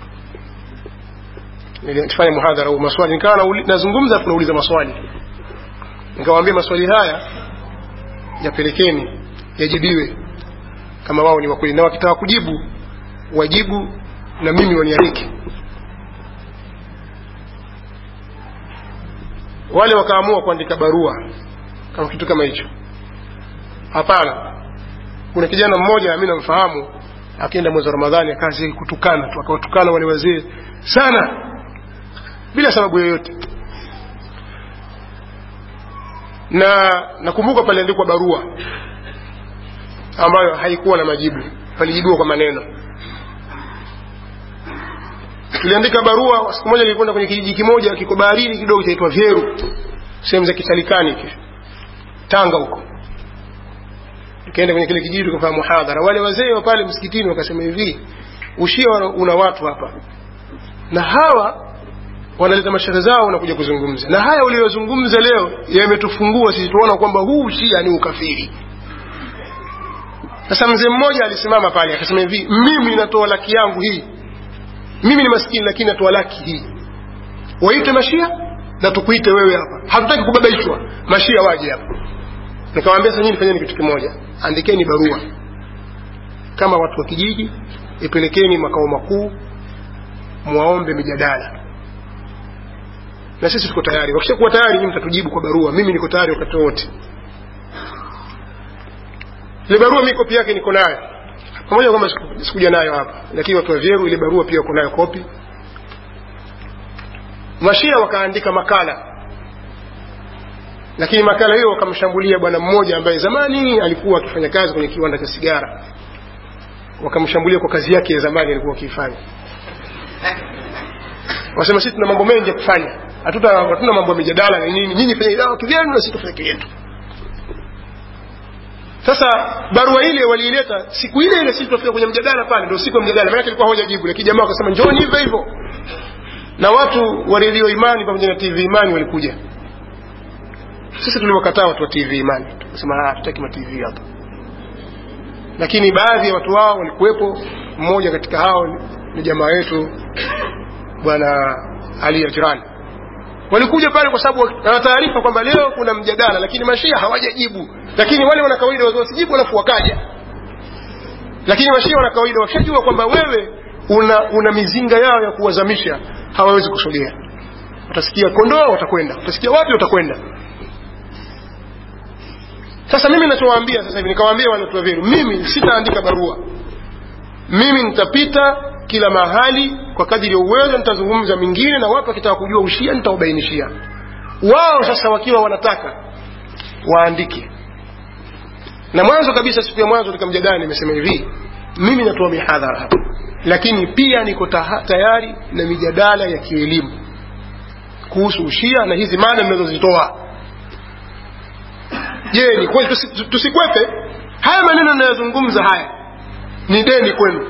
nilifanya muhadhara huu maswali nikawa nazungumza tunauliza maswali nikawaambia maswali haya yapelekeni yajibiwe kama wao ni wakweli na wakitaka kujibu wajibu na mimi wanialike wale wakaamua kuandika barua kama kitu kama hicho hapana kuna kijana mmoja mi namfahamu akienda mwezi wa ramadhani akazi kutukana tu akawatukana wale wazee sana bila sababu yoyote na nakumbuka paliandikwa barua ambayo haikuwa na majibu palijibiwa kwa maneno tuliandika barua siku moja nilikwenda kwenye kijiji kimoja kiko baharini kidogo chaitwa vyeru sehemu za kitalikani hivi tanga huko tukaenda kwenye kile kijiji tukafanya muhadhara wale wazee wa pale msikitini wakasema hivi ushia una watu hapa na hawa wanaleta mashehe zao wanakuja kuzungumza na haya uliyozungumza leo yametufungua sisi tuona kwamba huu ushia ni ukafiri sasa mzee mmoja alisimama pale akasema hivi mimi natoa laki yangu hii mimi ni maskini lakini natoa laki hii waite mashia na tukuite wewe hapa hatutaki kubabaishwa mashia waje hapa nikamwambia sasa nyinyi fanyeni kitu kimoja andikeni barua kama watu wa kijiji ipelekeni makao makuu mwaombe mijadala na sisi tuko tayari wakishakuwa tayari nyinyi mtatujibu kwa barua mimi niko tayari wakati wote ile barua mi kopi yake niko nayo pamoja kwamba sikuja nayo hapa lakini watu wa vyeru ile barua pia wako nayo kopi mashia wakaandika makala lakini makala hiyo wakamshambulia bwana mmoja ambaye zamani alikuwa akifanya kazi kwenye kiwanda cha sigara wakamshambulia kwa kazi yake ya zamani alikuwa akiifanya wasema sisi tuna mambo mengi ya kufanya hatuta hatuna mambo ya mijadala na nini nyinyi fanya dawa kivyenu na sisi tufanye kiyetu sasa barua ile waliileta siku ile ile sisi tunafika kwenye mjadala pale ndio siku ya mjadala maana ilikuwa hawajajibu lakini jamaa wakasema njooni hivyo hivyo na watu wa redio imani pamoja na tv imani walikuja sisi tuliwakataa watu wa tv imani tukasema hatutaki ma tv hapa lakini baadhi ya watu wao walikuwepo mmoja katika hao ni jamaa wetu bwana ali ajirani walikuja pale kwa sababu wana taarifa kwamba leo kuna mjadala lakini mashia hawajajibu lakini wale wana kawaida wasijibu alafu wakaja lakini mashia wana kawaida washajua kwamba wewe una, una mizinga yao ya kuwazamisha hawawezi kusogea watasikia kondoo watakwenda watasikia wapi watakwenda sasa mimi nachowaambia sasa hivi nikawaambia watu waviru mimi sitaandika barua mimi nitapita kila mahali kwa kadiri ya uwezo nitazungumza mingine na watu wakitaka kujua ushia nitawabainishia wao sasa wakiwa wanataka waandike na mwanzo kabisa siku ya mwanzo katika mjadala nimesema hivi mimi natoa mihadhara hapa lakini pia niko tayari na mijadala ya kielimu kuhusu ushia na hizi mada ninazozitoa je ni kweli tusi, tusikwepe haya maneno ninayozungumza haya ni deni kwenu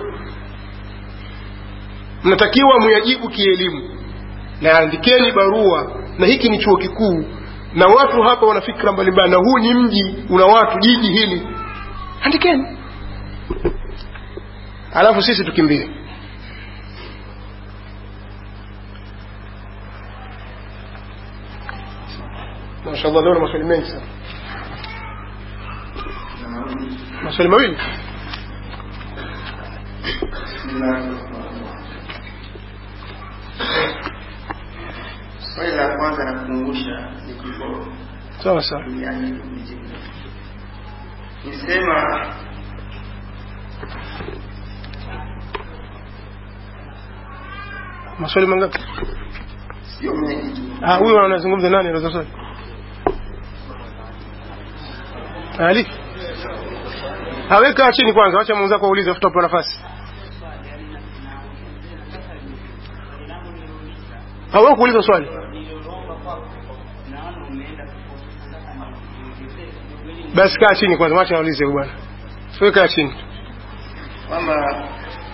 mnatakiwa muyajibu kielimu na andikeni barua na hiki ni chuo kikuu na watu hapa wana fikra mbalimbali na huu ni mji una watu jiji hili andikeni alafu sisi tukimbie mashallah leo na maswali mengi sana maswali mawili swali la kwanza nakumbusha ni kifo sawa sawa yani kujibu nisema maswali mangapi sio mengi tu ah huyo anazungumza nani anaweza swali ali aweka chini kwanza acha mwenzako aulize afuta kwa nafasi hawa kuuliza swali basi kaa chini kwanza wacha aulize bwana wewe kaa chini kwamba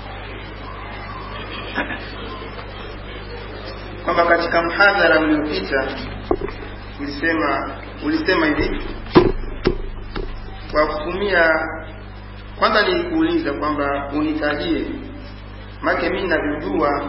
kwamba katika mhadhara uliopita ulisema ulisema hivi kwa kutumia kwanza nilikuuliza kwamba unitajie make mimi navyojua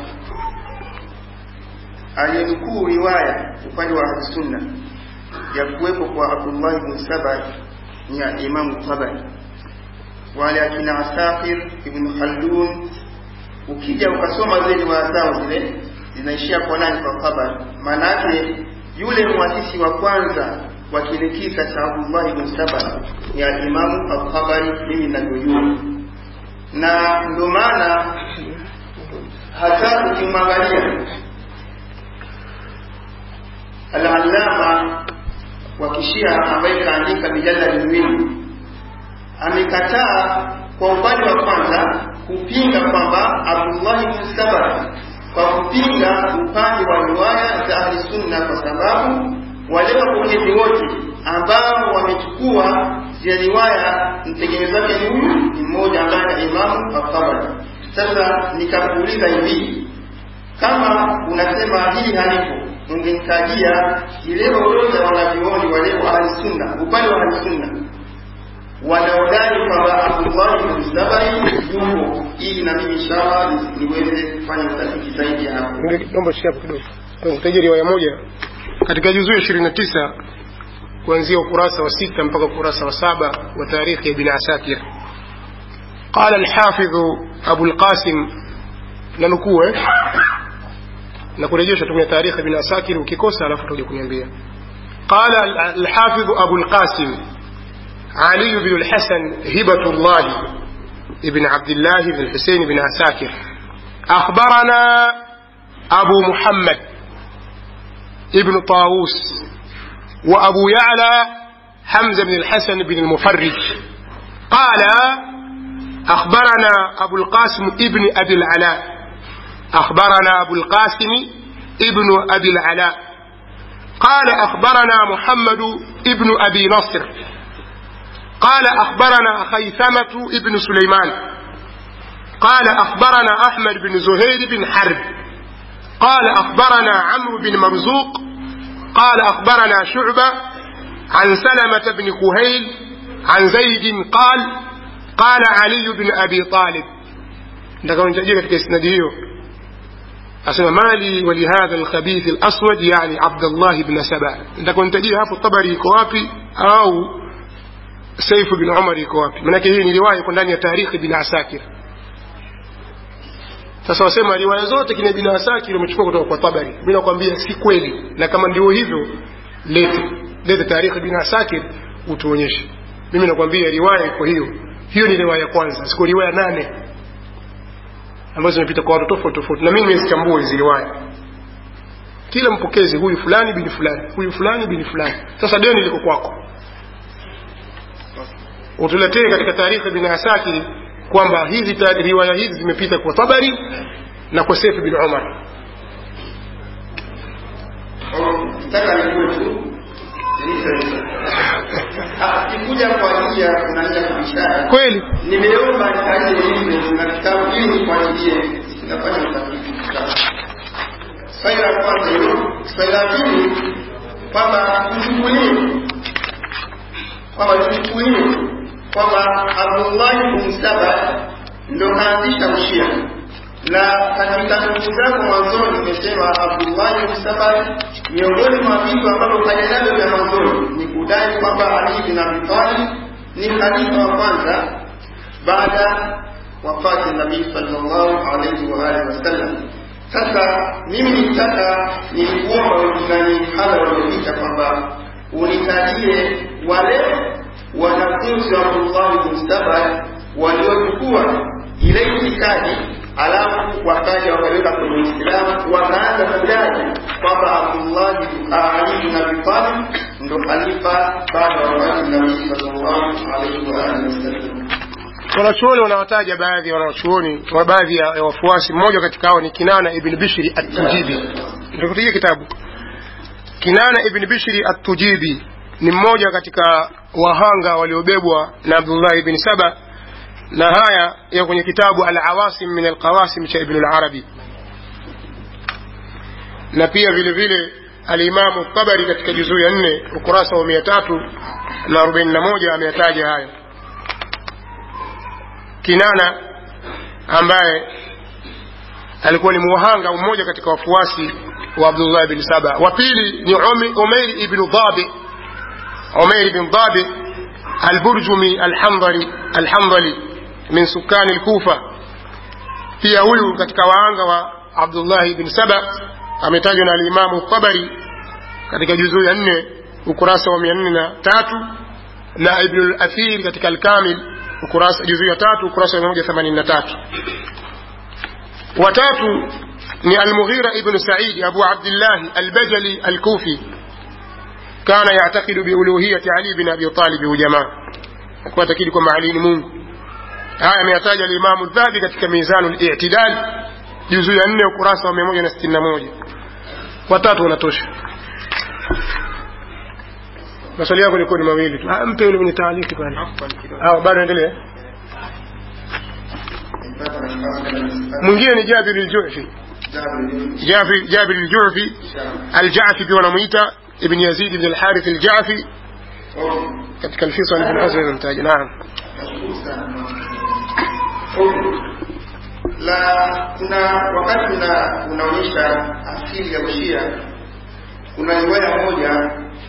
aliyenukuu riwaya upande wa ahlusunna ya kuwepo kwa abdullahi bn saba ni ya imamu tabari wale akina asafir ibn khaldun ukija ukasoma zile riwaya zao zile zinaishia kwa nani kwa tabari maana yake yule mwasisi wa kwanza wa kile kisa cha abdullahi ibn saba ni alimamu altabari mimi ninavyojua na ndio maana hata ukimwangalia al-allama wa kishia ambaye kaandika mijadala miwili amekataa kwa upande wa kwanza kupinga kwamba Abdullah ibn Saba kwa kupinga upande wa riwaya za ahli sunna kwa sababu wale wapokezi wote ambao wamechukua zile riwaya mtegemezi wake ni huyu ni mmoja ambaye ni Imamu At-Tabari. Sasa nikakuuliza hivi, kama unasema hili halipo, ungenitajia ile orodha ya wanavyuoni wale wa ahli sunna, upande wa ahli sunna wanaodai kwamba Abdullah ibn Sabari yupo, ili na mimi inshallah niweze kufanya utafiti zaidi ya hapo. naomba shika hapo kidogo nikutajia riwaya moja katika juzuu ya ishirini na tisa kuanzia ukurasa wa sita mpaka ukurasa wa saba wa tarikhi ya ibn asakir قال الحافظ أبو القاسم ننكوه نكوريجيش تكون تاريخ ابن أساكر وكيكوسا alafu tuje kuniambia قال الحافظ أبو القاسم علي بن الحسن هبة الله ابن عبد الله بن الحسين بن عساكر أخبرنا أبو محمد ابن طاووس وأبو يعلى حمزة بن الحسن بن المفرج قال أخبرنا أبو القاسم ابن أبي العلاء أخبرنا أبو القاسم ابن أبي العلاء قال أخبرنا محمد ابن أبي نصر قال أخبرنا خيثمة ابن سليمان قال أخبرنا أحمد بن زهير بن حرب قال أخبرنا عمرو بن مرزوق قال أخبرنا شعبة عن سلمة بن كهيل عن زيد قال قال علي بن أبي طالب ndaka nitajia katika isnadi hiyo asema mali walihadha alkhabith alaswad yani abdullah ibn saba ndaka nitajia hapo tabari iko wapi au saifu bin umar iko wapi manake hii ni riwaya iko ndani ya tarikhi bin asakir sasa wasema riwaya zote kina bin asakir wamechukua kutoka kwa tabari mimi nakwambia si kweli na kama ndio hivyo lete lete tarikhi bin asakir utuonyeshe mimi nakwambia riwaya iko hiyo hiyo ni riwaya ya kwanza siku riwaya nane ambazo zimepita kwa watu tofauti tofauti na mimi nimezichambua hizi riwaya kila mpokezi huyu fulani bini fulani huyu fulani bini fulani sasa deni liko kwako utuletee katika taarifa bin asakiri kwamba hizi ta- riwaya hizi zimepita kwa tabari na kwa sefu bin umar nataka nijue tu sikuja kwa ajili ya kunania kubishana kweli nimeomba nikaje hivi na kitabu ili nifuatilie sinafanya utafiti swali la kwanza hilo swali la pili kwamba tuchukulie kwamba tuchukulie kwamba abdullahi bin saba ndo kaanzisha ushia na katika ndugu zako mwanzoni nimesema abdullahi bin saba miongoni mwa vitu ambavyo kaja navyo vya mwanzoni ni kudai kwamba ali bin abi talib ni khalifa wa kwanza baada wafati nabii sallallahu alaihi wa alihi wasallam sasa mimi nilitaka nilikuomba wengine hala waliopita kwamba unitajie wale wanafunzi wa Abdullah bin Saba waliochukua ile itikadi alafu wakaja wakaweka kwenye Uislamu wakaanza kudai kwamba Abdullah bin Ali bin Abi Talib ndo khalifa baada ya wafati nabii sallallahu alaihi wa alihi wasallam wanachuoni wanawataja baadhi ya wanachuoni wa baadhi ya ya wafuasi mmoja katika hao ni kinana ibn bishri at-tujibi nitakutajia kitabu kinana ibn bishri at-tujibi ni mmoja katika wahanga waliobebwa na abdullah ibn saba na haya ya kwenye kitabu al-awasim min al-qawasim cha ibn al-arabi na pia vile vile alimamu tabari katika juzuu ya nne ukurasa wa mia tatu na arobaini na moja ameyataja haya Kinana ambaye alikuwa ni muhanga mmoja katika wafuasi wa Abdullah bin Saba. Wa pili ni Umi- Umair ibn Dhabi, Umair ibn Dhabi al-Burjumi al-Hamdali al-Hamdali min sukani al-Kufa. Pia huyu katika waanga wa Abdullah ibn Saba ametajwa na al-Imamu Tabari katika juzuu ya nne ukurasa wa mia nne na tatu na Ibn al-Athir katika al-Kamil ukurasa juzuu ya tatu ukurasa wa 183 watatu ni al-Mughira ibn Sa'id Abu Abdullah al-Bajali al-Kufi kana yatakidu biuluhiyati ali bin abi talib ujamaa alikuwa atakidi kwamba ali ni mungu haya ameyataja alimamu dhahabi katika mizanu litidal juzu ya nne ukurasa wa mia moja na sitini na moja watatu wanatosha maswali yako ilikuwa ni mawili tu Ah, mpe yule mwenye taaliki pale Ah, bado endelea mwingine ni jabir ljufi جابر جابر الجعفي الجعفي pia wanamuita ibn yazid ibn alharith aljafi katika alfisal ibn hazm imemtaja naam la kuna wakati una, unaonyesha asili ya ushia kuna riwaya moja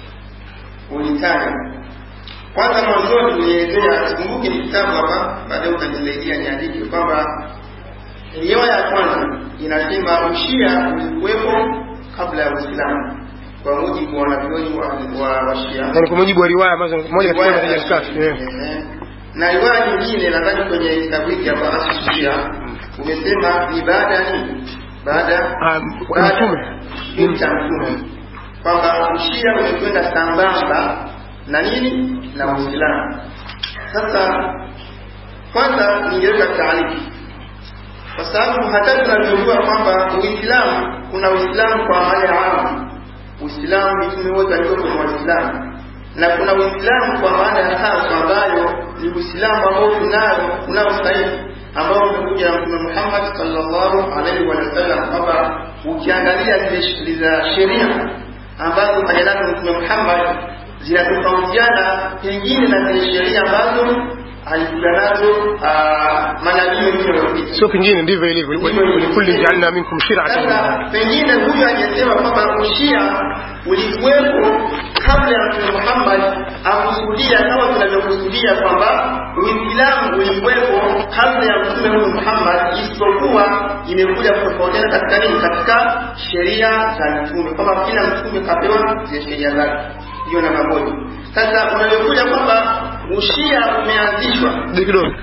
ulitaja kwanza mwanzoni ulielezea sikumbuke ni kitabu hapa baadaye utanisaidia niandike kwamba riwaya ya kwanza inasema ushia ulikuwepo kabla ya uislamu kwa mujibu wa wanavyoni wa, wa, wa shia yani kwa mujibu wa riwaya ambazo moja katika riwaya ya kafi eh Ehe. na riwaya nyingine nadhani kwenye kitabu hiki hapa asusia umesema ni baada ni baada Ah, baada- mtume. ni cha mtume kwamba ushia umekwenda sambamba na nini na uislamu sasa kwanza ningeweka taarifu kwa sababu hata tunavyojua kwamba uislamu kuna uislamu kwa maana ya amu uislamu mitume wote walikuwa kwenye waislamu na kuna uislamu kwa maana ya hasa ambayo ni uislamu ambao tunao tunao sahihi ambao umekuja na mtume Muhammad sallallahu alaihi wa sallam kwamba ukiangalia zile sh- za sheria ambazo kaja nazo mtume Muhammad zinatofautiana pengine na zile sheria ambazo alikuja nazo ah, manabii wengine waliopita sio pengine ndivyo ilivyo likulli jaalna minkum shir'atan sasa pengine huyu aliyesema kwamba ushia ulikuwepo kabla ya mtume Muhammad akusudia kama tunavyokusudia kwamba Uislamu ulikuwepo kabla ya mtume huyu Muhammad, isipokuwa imekuja kutofautiana katika nini, katika sheria za mtume, kwamba kila mtume kapewa zile sheria zake. Hiyo namba moja. Sasa unavyokuja kwamba ushia umeanzishwa Ndio kidogo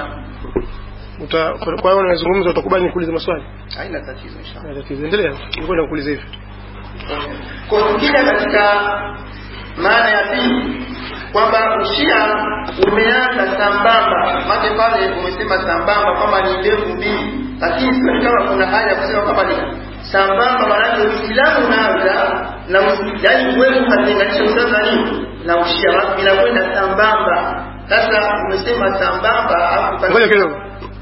uta kwa hiyo unazungumza utakubali nikuulize maswali haina tatizo inshallah. Na tatizo endelea nilikuwa nakuuliza hivi Kwa tukija katika maana ya pili kwamba ushia umeanza sambamba, maana pale umesema sambamba kwamba ni mbegu mbili, lakini sio kama kuna haja ya kusema kwamba ni sambamba, maanake Uislamu unaanza na usi- yaani huwezi ukatenganisha Uislamu na nini na ushia, inakwenda sambamba. Sasa umesema sambamba alafu ngoja kidogo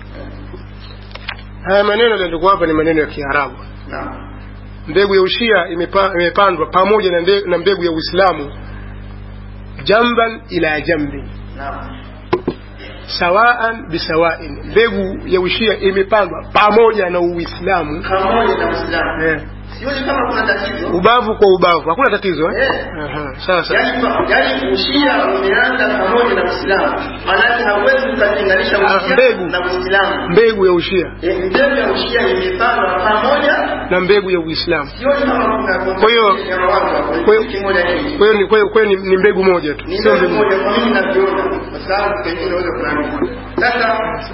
haya maneno yaliyokuwa hapa ni maneno ya Kiarabu Naam. mbegu ya ushia imepa, imepandwa pamoja na, nde, na mbegu ya Uislamu jamban ila jambi Naam. sawaan bisawain mbegu ya ushia imepandwa pamoja na Uislamu Pamoja na Uislamu. eh, Sioni kama kuna tatizo. ubavu kwa ubavu hakuna tatizo eh? Eh. Aha, sasa Yaani yaani ushia umeanza pamoja na Uislamu. Maanake hauwezi ukatenganisha Ah, ushia mbegu. na Uislamu. mbegu ya ushia Eh, Mbegu ya ushia imepandwa pamoja, na mbegu ya Uislamu sioni kama kuna Kwa hiyo- ya mawazo hapo. kwa hiyo- Kitu kimoja hiki. kwa hiyo ni- kwa hiyo- kwa hiyo ni, ni mbegu moja tu Ni sio mbegu mbegu moja kwa mimi naviona, kwa sababu pengine unaweza kunaamini. Sasa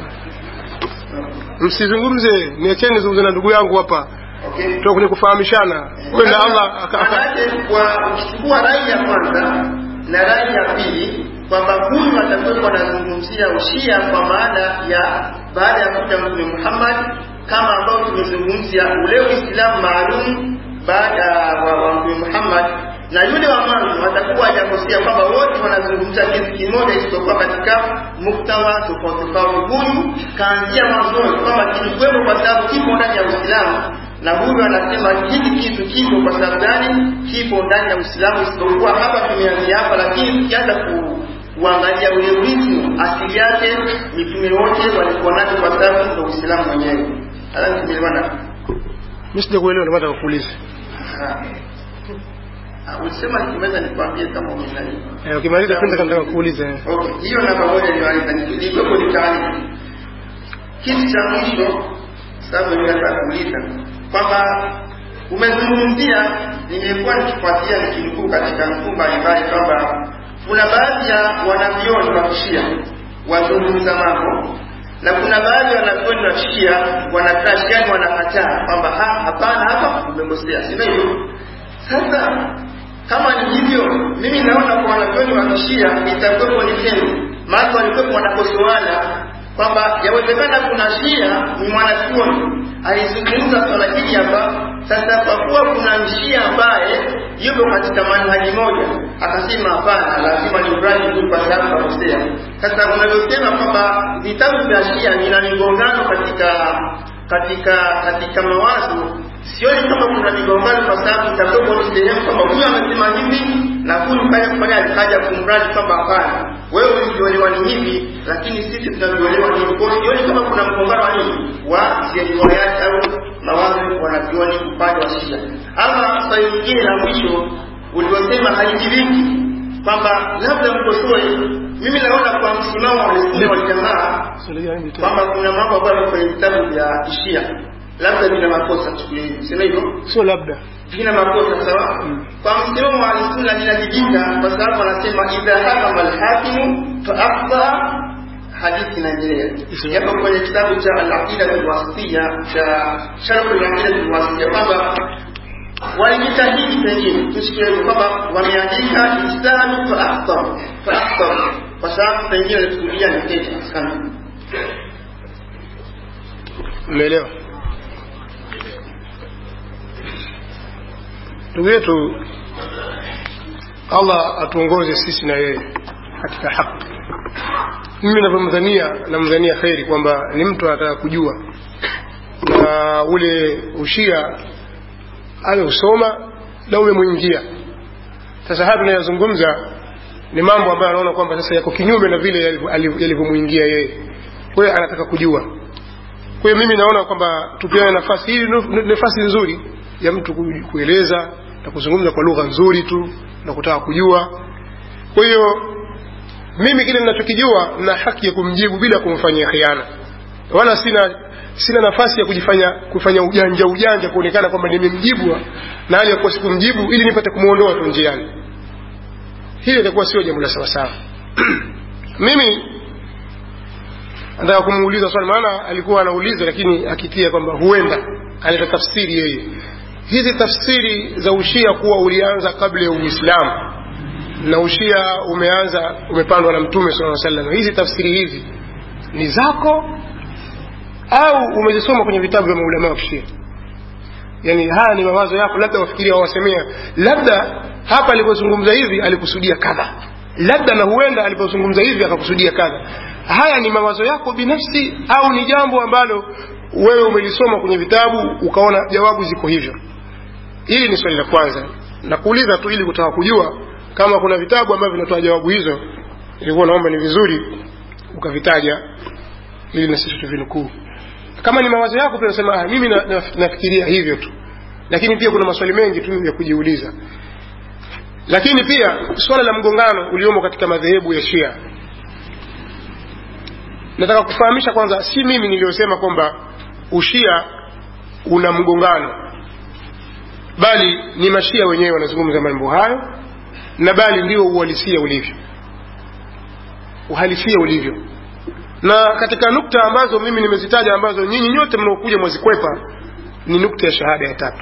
msizungumze niacheni zungumze na ndugu yangu hapa okay. tuko kwenye kufahamishana wewe na Allah aka- aka- Maanake kwa ukichukua rai ya kwanza na rai ya pili kwamba huyu atakuwepo anazungumzia ushia kwa maana ya baada ya kuja Mtume Muhammad kama ambao tumezungumzia ule Uislamu maalum baada wa, wa Mtume Muhammad na yule wa mwanzo atakuwa hajakosea kwamba wote wanazungumzia kitu kimoja isipokuwa katika muktawa tofauti tofauti. Huyu kaanzia mwanzoni kwamba kilikuwepo kwa sababu kipo ndani ya Uislamu na huyu anasema hiki kitu kipo kwa sababu gani? Kipo ndani ya Uislamu, isipokuwa hapa tumeanzia hapa, lakini tukianza ku kuangalia ule urithi asili yake, mitume wote walikuwa nacho kwa sababu ndio Uislamu wenyewe. Alafu tumeelewana. mimi sijakuelewa ndio nataka kuuliza Ah, Ulisema nikimaliza nikwambie kama umenani. eh ukimaliza kwanza nataka kuuliza eh. Okay, hiyo namba moja niwaita nilikuwepo ni taarifa. Kitu cha mwisho sababu mimi nataka kuuliza kwamba umezungumzia, nimekuwa nikifuatia nikinukuu katika nukuu mbalimbali kwamba kuna baadhi ya wanavyoni wa kishia wazungumza mambo na kuna baadhi ya wanavyoni wa kishia wanakaa shiani wanakataa kwamba ha, hapana, hapa umekosea, sio hivyo? Sasa kama ni hivyo mimi naona kwa wanavyoni wa kishia itakuwepo ni tendo maana walikuwepo wanakosoana kwamba yawezekana kuna shia ni mwanachuoni alizungumza swala hili hapa sasa kwa kuwa kuna mshia ambaye yuko katika manhaji moja akasema hapana lazima ni urani tu kwa sababu kakosea sasa unavyosema kwamba vitabu vya shia vina migongano katika katika katika mawazo sioni kama kuna migongano kwa sababu itakuwepo ni sehemu kwamba huyu amesema hivi na huyu kaja kufanya alikaja kumradi kwamba hapana wewe ulivyoelewa ni hivi lakini sisi tunavyoelewa ni hivi kwa hiyo sioni kama kuna mgongano wa nini wa zile riwayati au mawazo wanavyoni upande wa shia ama swali lingine la mwisho ulivyosema haijibiki kwamba labda mkosoe mimi naona kwa msimamo wa Waislamu wal jamaa kwamba kuna mambo ambayo yako kwenye vitabu vya Shia labda vina makosa chukulia hivi sema hivyo sio labda vina makosa sawa kwa msimamo wa Ahlusunna linajibika kwa sababu wanasema idha hakama alhakimu fa akhta hadithi inaendelea yapo kwenye kitabu cha al-aqida al-wasitiyya cha sharh al-aqida al-wasitiyya kwamba walijitahidi pengine tusikie kwamba wameandika istanu fa akhta fa akhta kwa sababu pengine walikusudia ni kete sana umeelewa ndugu yetu allah atuongoze sisi na yeye katika haki mimi navyomdhania namdhania kheri kwamba ni mtu anataka kujua na ule ushia ameusoma na umemwingia sasa haya tunayozungumza ni mambo ambayo anaona kwamba sasa yako kinyume na vile yalivyomwingia yeye kwa hiyo anataka kujua kwa hiyo mimi naona kwamba tupeane nafasi hii ni nafasi nzuri ya mtu kueleza na kuzungumza kwa lugha nzuri tu na kutaka kujua kwa hiyo mimi kile ninachokijua na haki ya kumjibu bila kumfanyia khiana wala sina sina nafasi ya kujifanya kufanya ujanja ujanja kuonekana kwamba nimemjibu na hali ya kuwa sikumjibu ili nipate kumwondoa tu njiani hili itakuwa sio jambo la sawasawa mimi nataka kumuuliza swali maana alikuwa anauliza lakini akitia kwamba huenda analeta tafsiri yeye hizi tafsiri za ushia kuwa ulianza kabla ya uislamu na ushia umeanza umepandwa na mtume sala salam hizi tafsiri hizi ni zako au umezisoma kwenye vitabu vya maulama wa kishia yani haya ni mawazo yako labda wafikiria wawasemea labda hapa alipozungumza hivi alikusudia kadha labda na huenda alipozungumza hivi akakusudia kadha haya ni mawazo yako binafsi au ni jambo ambalo wewe umelisoma kwenye vitabu ukaona jawabu ziko hivyo hili ni swali la kwanza nakuuliza tu ili kutaka kujua kama kuna vitabu ambavyo vinatoa jawabu hizo ilikuwa naomba ni vizuri ukavitaja ili na sisi tuvinukuu kama ni mawazo yako pia unasema ah, mimi na, na, nafikiria hivyo tu lakini pia kuna maswali mengi tu ya kujiuliza lakini pia swala la mgongano uliomo katika madhehebu ya shia nataka kufahamisha kwanza si mimi niliyosema kwamba ushia una mgongano bali ni mashia wenyewe wanazungumza mambo hayo na bali ndio uhalisia ulivyo uhalisia ulivyo na katika nukta ambazo mimi nimezitaja ambazo nyinyi nyote mnaokuja mwazikwepa ni nukta ya shahada ya tatu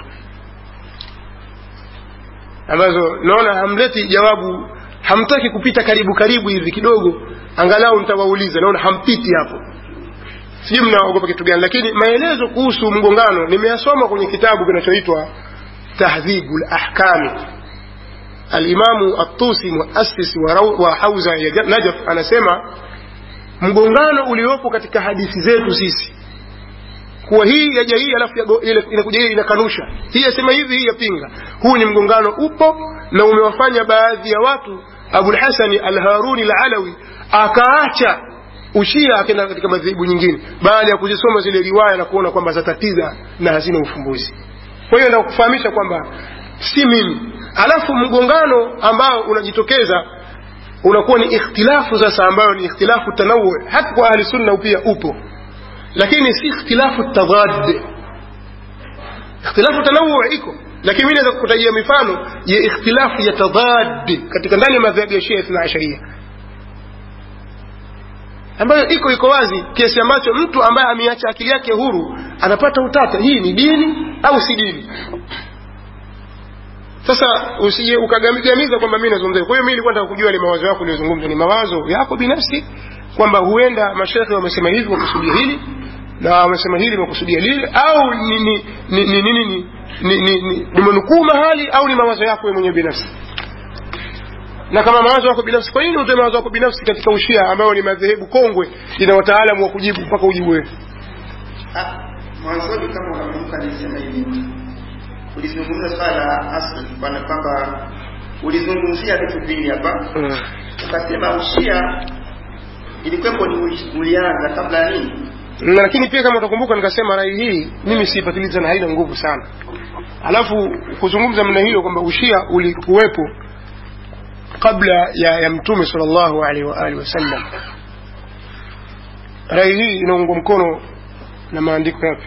ambazo naona hamleti jawabu hamtaki kupita karibu karibu hivi kidogo angalau nitawauliza naona hampiti hapo sijui mnaogopa kitu gani lakini maelezo kuhusu mgongano nimeyasoma kwenye kitabu kinachoitwa tahdhibu lahkami alimamu atusi muasisi wa, wa hauza ya najaf anasema mgongano uliopo katika hadithi zetu sisi kuwa hii yaja hii alafu inakuja hii inakanusha hii yasema hivi hii yapinga huu ni mgongano upo na umewafanya baadhi ya watu abulhasani alharuni alalawi akaacha ushia akaenda katika madhehebu nyingine baada ya kuzisoma zile riwaya na kuona kwamba zatatiza na hazina ufumbuzi kwa hiyo nakufahamisha kwamba si mimi alafu mgongano ambao unajitokeza unakuwa ni ikhtilafu sasa ambayo ni ikhtilafu tanawu hata kwa ahli sunna pia upo lakini si ikhtilafu tadad ikhtilafu tanawu iko lakini mimi naweza kukutajia mifano ya ikhtilafu ya tadad katika ndani ya madhhabu ya Shia Ithna Asharia ambayo iko iko wazi kiasi ambacho mtu ambaye ameacha akili yake huru anapata utata hii ni dini au si dini sasa usije ukagamiza kwamba mimi nazungumza kwa hiyo mimi nilikuwa nataka kujua ile mawazo yako uliyozungumza ni mawazo yako binafsi kwamba huenda mashekhe wamesema hivi wakusudia hili na wamesema hili wakusudia lile au ni ni ni ni ni ni ni ni ni nimenukuu mahali au ni mawazo yako wewe mwenyewe binafsi na kama mawazo yako binafsi kwa nini utoe mawazo yako binafsi katika ushia ambayo ni madhehebu kongwe ina wataalamu wa kujibu mpaka ujibu wewe Ah, mwanzoni kama unakumbuka nilisema hivi ulizungumza swala la asli bwana kwamba ulizungumzia vitu vingi hapa mm. ukasema ushia ilikuwepo ni uli- ulianza kabla ya nini na lakini pia kama utakumbuka nikasema rai hii mimi siipatiliza na haina nguvu sana alafu kuzungumza mna hiyo kwamba ushia ulikuwepo kabla ya, ya mtume sallallahu alaihi wa alihi wasallam rai hii inaungwa mkono na maandiko yapi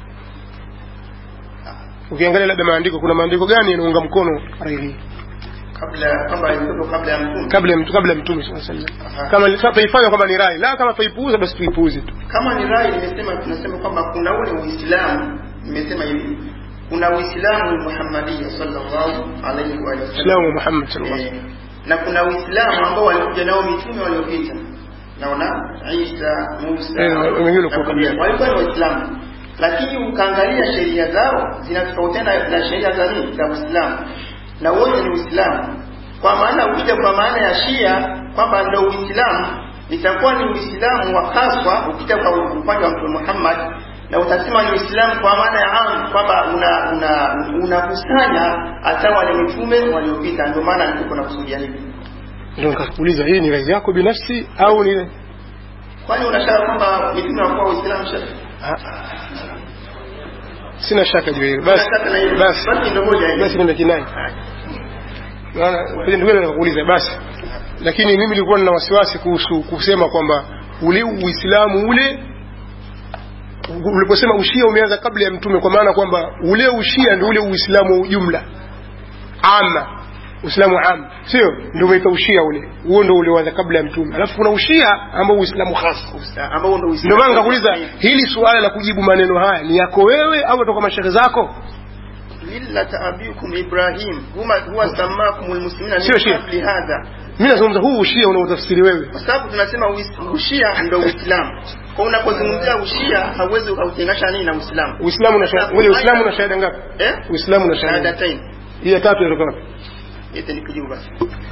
ukiangalia labda maandiko kuna maandiko gani yanaunga mkono rai hii kabla kwamba ilikuwepo kabla ya mtume kabla ya mtu- kabla ya mtume sallallahu alaihi wasallam Aha. kama kama tuifanya kwamba ni rai la kama tuipuuza basi tuipuuze tu kama ni rai nimesema tunasema kwamba kuna ule uislamu nimesema hivi kuna uislamu muhammadia sallallahu alaihi wa alihi wasallam Islamu wa Muhammad sallallahu alaihi Eh, na kuna uislamu ambao walikuja nao mitume waliopita naona isa musa Eh, wengine na walikuwa kabla. wengine. walikuwa ni waislamu lakini ukaangalia sheria zao zinatofautiana na sheria za nini za uislamu na wote ni uislamu kwa maana ukija kwa maana ya shia kwamba ndo uislamu itakuwa ni uislamu wa haswa ukija kwa upande wa mtume muhammad na utasema ni uislamu kwa maana ya am kwamba una una unakusanya hata wale mitume waliopita ndio maana nilikuwa nakusudia hivi ndio nikakuuliza hii ni rai yako binafsi au ni kwani unashaka kwamba mitume wakuwa waislamu shaka Ah, ah. sina shaka juu ya hilo basi Unataka na hilo. basi Basi ndio moja hiyo. basi ndio kinai naona ndio ndio nikakuuliza basi lakini mimi nilikuwa nina wasiwasi kuhusu kusema kwamba ule uislamu ule uliposema ushia umeanza kabla ya mtume kwa maana kwamba ule ushia ndio ule uislamu wa ujumla ama uislamu am sio ndio umeita ushia ule huo ndio ulioanza kabla ya mtume alafu kuna ushia ambao uislamu hasa ambao ndio ndio maana nikakuuliza hili suala la kujibu maneno haya ni yako wewe au kutoka mashehe zako millata abikum ibrahim huma huwa samakumul muslimina Sio Shia. qabli hadha mimi nazungumza huu ushia unaotafsiri wewe kwa sababu tunasema uis- ushia ndio uislamu kwa unapozungumzia ushia hauwezi ukautenganisha nini na uislamu uislamu na shahada wewe uislamu na shahada ngapi eh uislamu na shahada shahadatain hii ya tatu inatoka wapi yote ni kujibu basi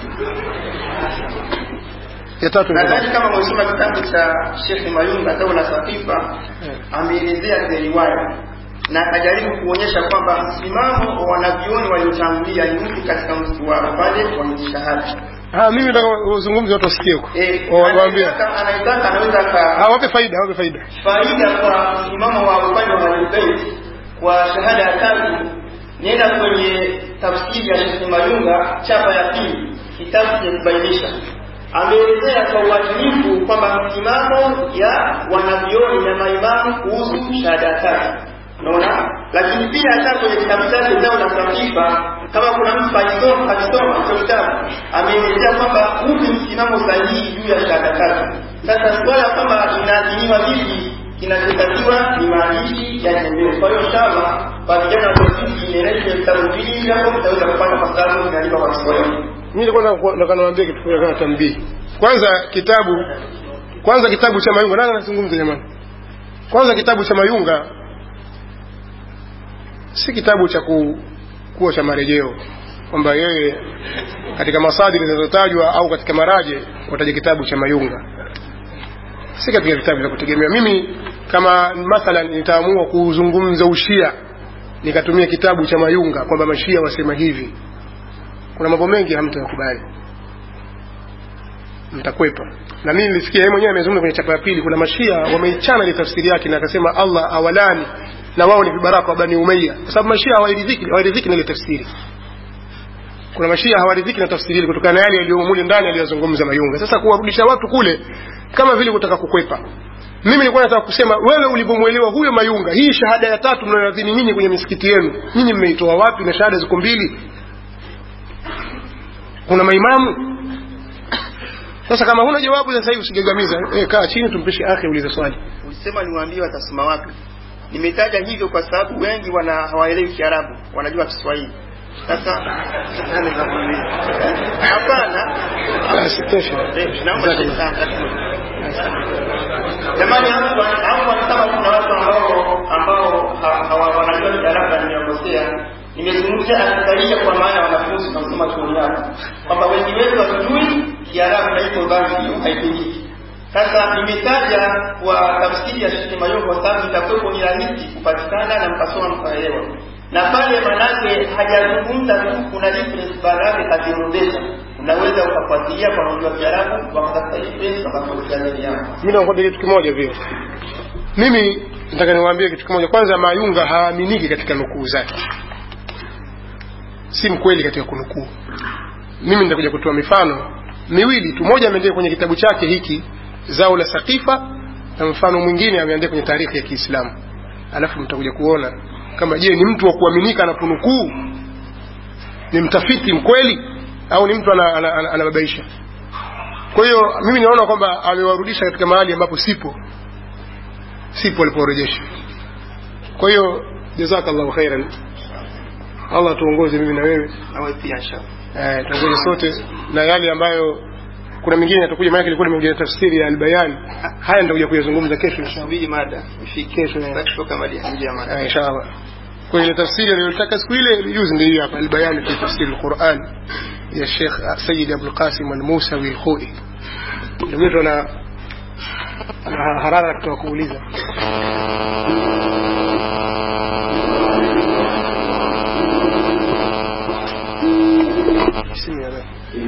ya tatu inatoka nadhani kama umesoma kitabu cha Sheikh Mayunga Daula Safifa ameelezea zile riwaya na akajaribu kuonyesha kwamba msimamo wa wanavyuoni waliotangulia ni upi katika mtu wa pale wa shahada ah mimi nataka uzungumze watu wasikie huko eh Wa- waambie anayetaka anayetaka anaweza aka ah wape faida wape faida faida kwa msimamo wa upande wa Ahlulbayt kwa shahada ya tatu nenda kwenye tafsiri ya Sheikh Mayunga chapa ya pili kitabu cha kubainisha ameelezea kwa uadilifu kwamba msimamo ya wanavyoni na maimamu kuhusu shahada ya tatu unaona lakini pia hata kwenye kitabu chake zao la sahifa kama kuna mtu alisoma alisoma hicho kitabu ameelezea kwamba upi msimamo sahihi juu ya shahada tatu sasa swala kwamba inaadhiniwa vipi kinachotakiwa ni maandishi ya tembeo kwa hiyo inshallah kwa vijana wa tafsiri inaelezea vitabu vili hapo mtaweza kupata kwa sababu inaandikwa kwa Kiswahili mimi nilikuwa nataka- nataka niwaambie kitu fulani kama tambii kwanza kitabu kwanza kitabu cha mayunga nani anazungumza jamani kwanza kitabu cha mayunga si kitabu cha ku, kuwa cha marejeo kwamba yeye katika masadiri zinazotajwa au katika maraje wataja kitabu cha mayunga si katika vitabu vya kutegemea mimi kama mathalan nitaamua kuzungumza ushia nikatumia kitabu cha mayunga kwamba mashia wasema hivi kuna mambo mengi hamtakubali mtakwepa na mimi nilisikia yeye mwenyewe amezungumza kwenye chapa ya pili kuna mashia wameichana ile tafsiri yake na akasema Allah awalani na wao ni vibaraka wa bani umayya kwa sababu mashia hawaridhiki hawaridhiki na ile tafsiri kuna mashia hawaridhiki na tafsiri ile kutokana na yale yaliyomo mule ndani aliyozungumza mayunga sasa kuwarudisha watu kule kama vile kutaka kukwepa mimi nilikuwa nataka kusema wewe ulipomwelewa huyo mayunga hii shahada ya tatu mnayoadhini nyinyi kwenye misikiti yenu nyinyi mmeitoa wapi na shahada ziko mbili kuna maimamu sasa kama huna jawabu sasa hivi usingegamiza eh, kaa chini tumpishe akhi ulize swali ulisema niwaambie watasoma wapi nimetaja hivyo kwa sababu wengi wana hawaelewi Kiarabu wanajua Kiswahili sasa hapana basi tosha naomba jamani hapo hapo kama kuna watu ambao ambao ha- hawa- wanajua darasa nimekosea nimezungumzia anakaisha kwa maana wanafunzi wanasoma chuoni hapo kwamba wengi wetu hatujui kiarabu na hivyo basi hiyo haipingiki sasa nimetaja kwa tafsiri ya Sheikh Mayo kwa sababu itakuwa ni rahisi kupatikana na mkasoma mkaelewa na pale manake hajazungumza tu kuna difference baada yake kaziorodesha unaweza ukafuatilia kwa kujua Kiarabu wakatafuta difference wakafuatilia ndani yako mimi nakwambia kitu kimoja vile mimi nataka niwaambie kitu kimoja kwanza mayunga haaminiki katika nukuu zake si mkweli katika kunukuu mimi nitakuja kutoa mifano miwili tu moja ameandika kwenye kitabu chake hiki zao la sakifa na mfano mwingine ameandika kwenye taarikhi ya kiislamu alafu mtakuja kuona kama je ni mtu wa kuaminika anaponukuu ni mtafiti mkweli au ni mtu anababaisha ana, ana, ana anababaisha? kwa hiyo mimi naona kwamba amewarudisha katika mahali ambapo sipo sipo aliporejesha kwa hiyo jazakallahu khairan allah tuongoze mimi na wewe nawe pia inshallah eh, tuongoze sote na yale ambayo kuna mingine yatakuja maana ilikuwa nimekuja na tafsiri ya albayan haya nitakuja kuyazungumza kesho inshallah subiri mada ifike kesho eh. Sitaki kutoka mali nje ya mada آه، إن شاء الله kwa ile tafsiri aliyotaka siku ile juzi ndio hiyo hapa albayan fi tafsir alquran ya Sheikh Sayyid Abdul Qasim al-Musawi al-Khoi ndio yetu ana ana harara kutoka kuuliza بسم الله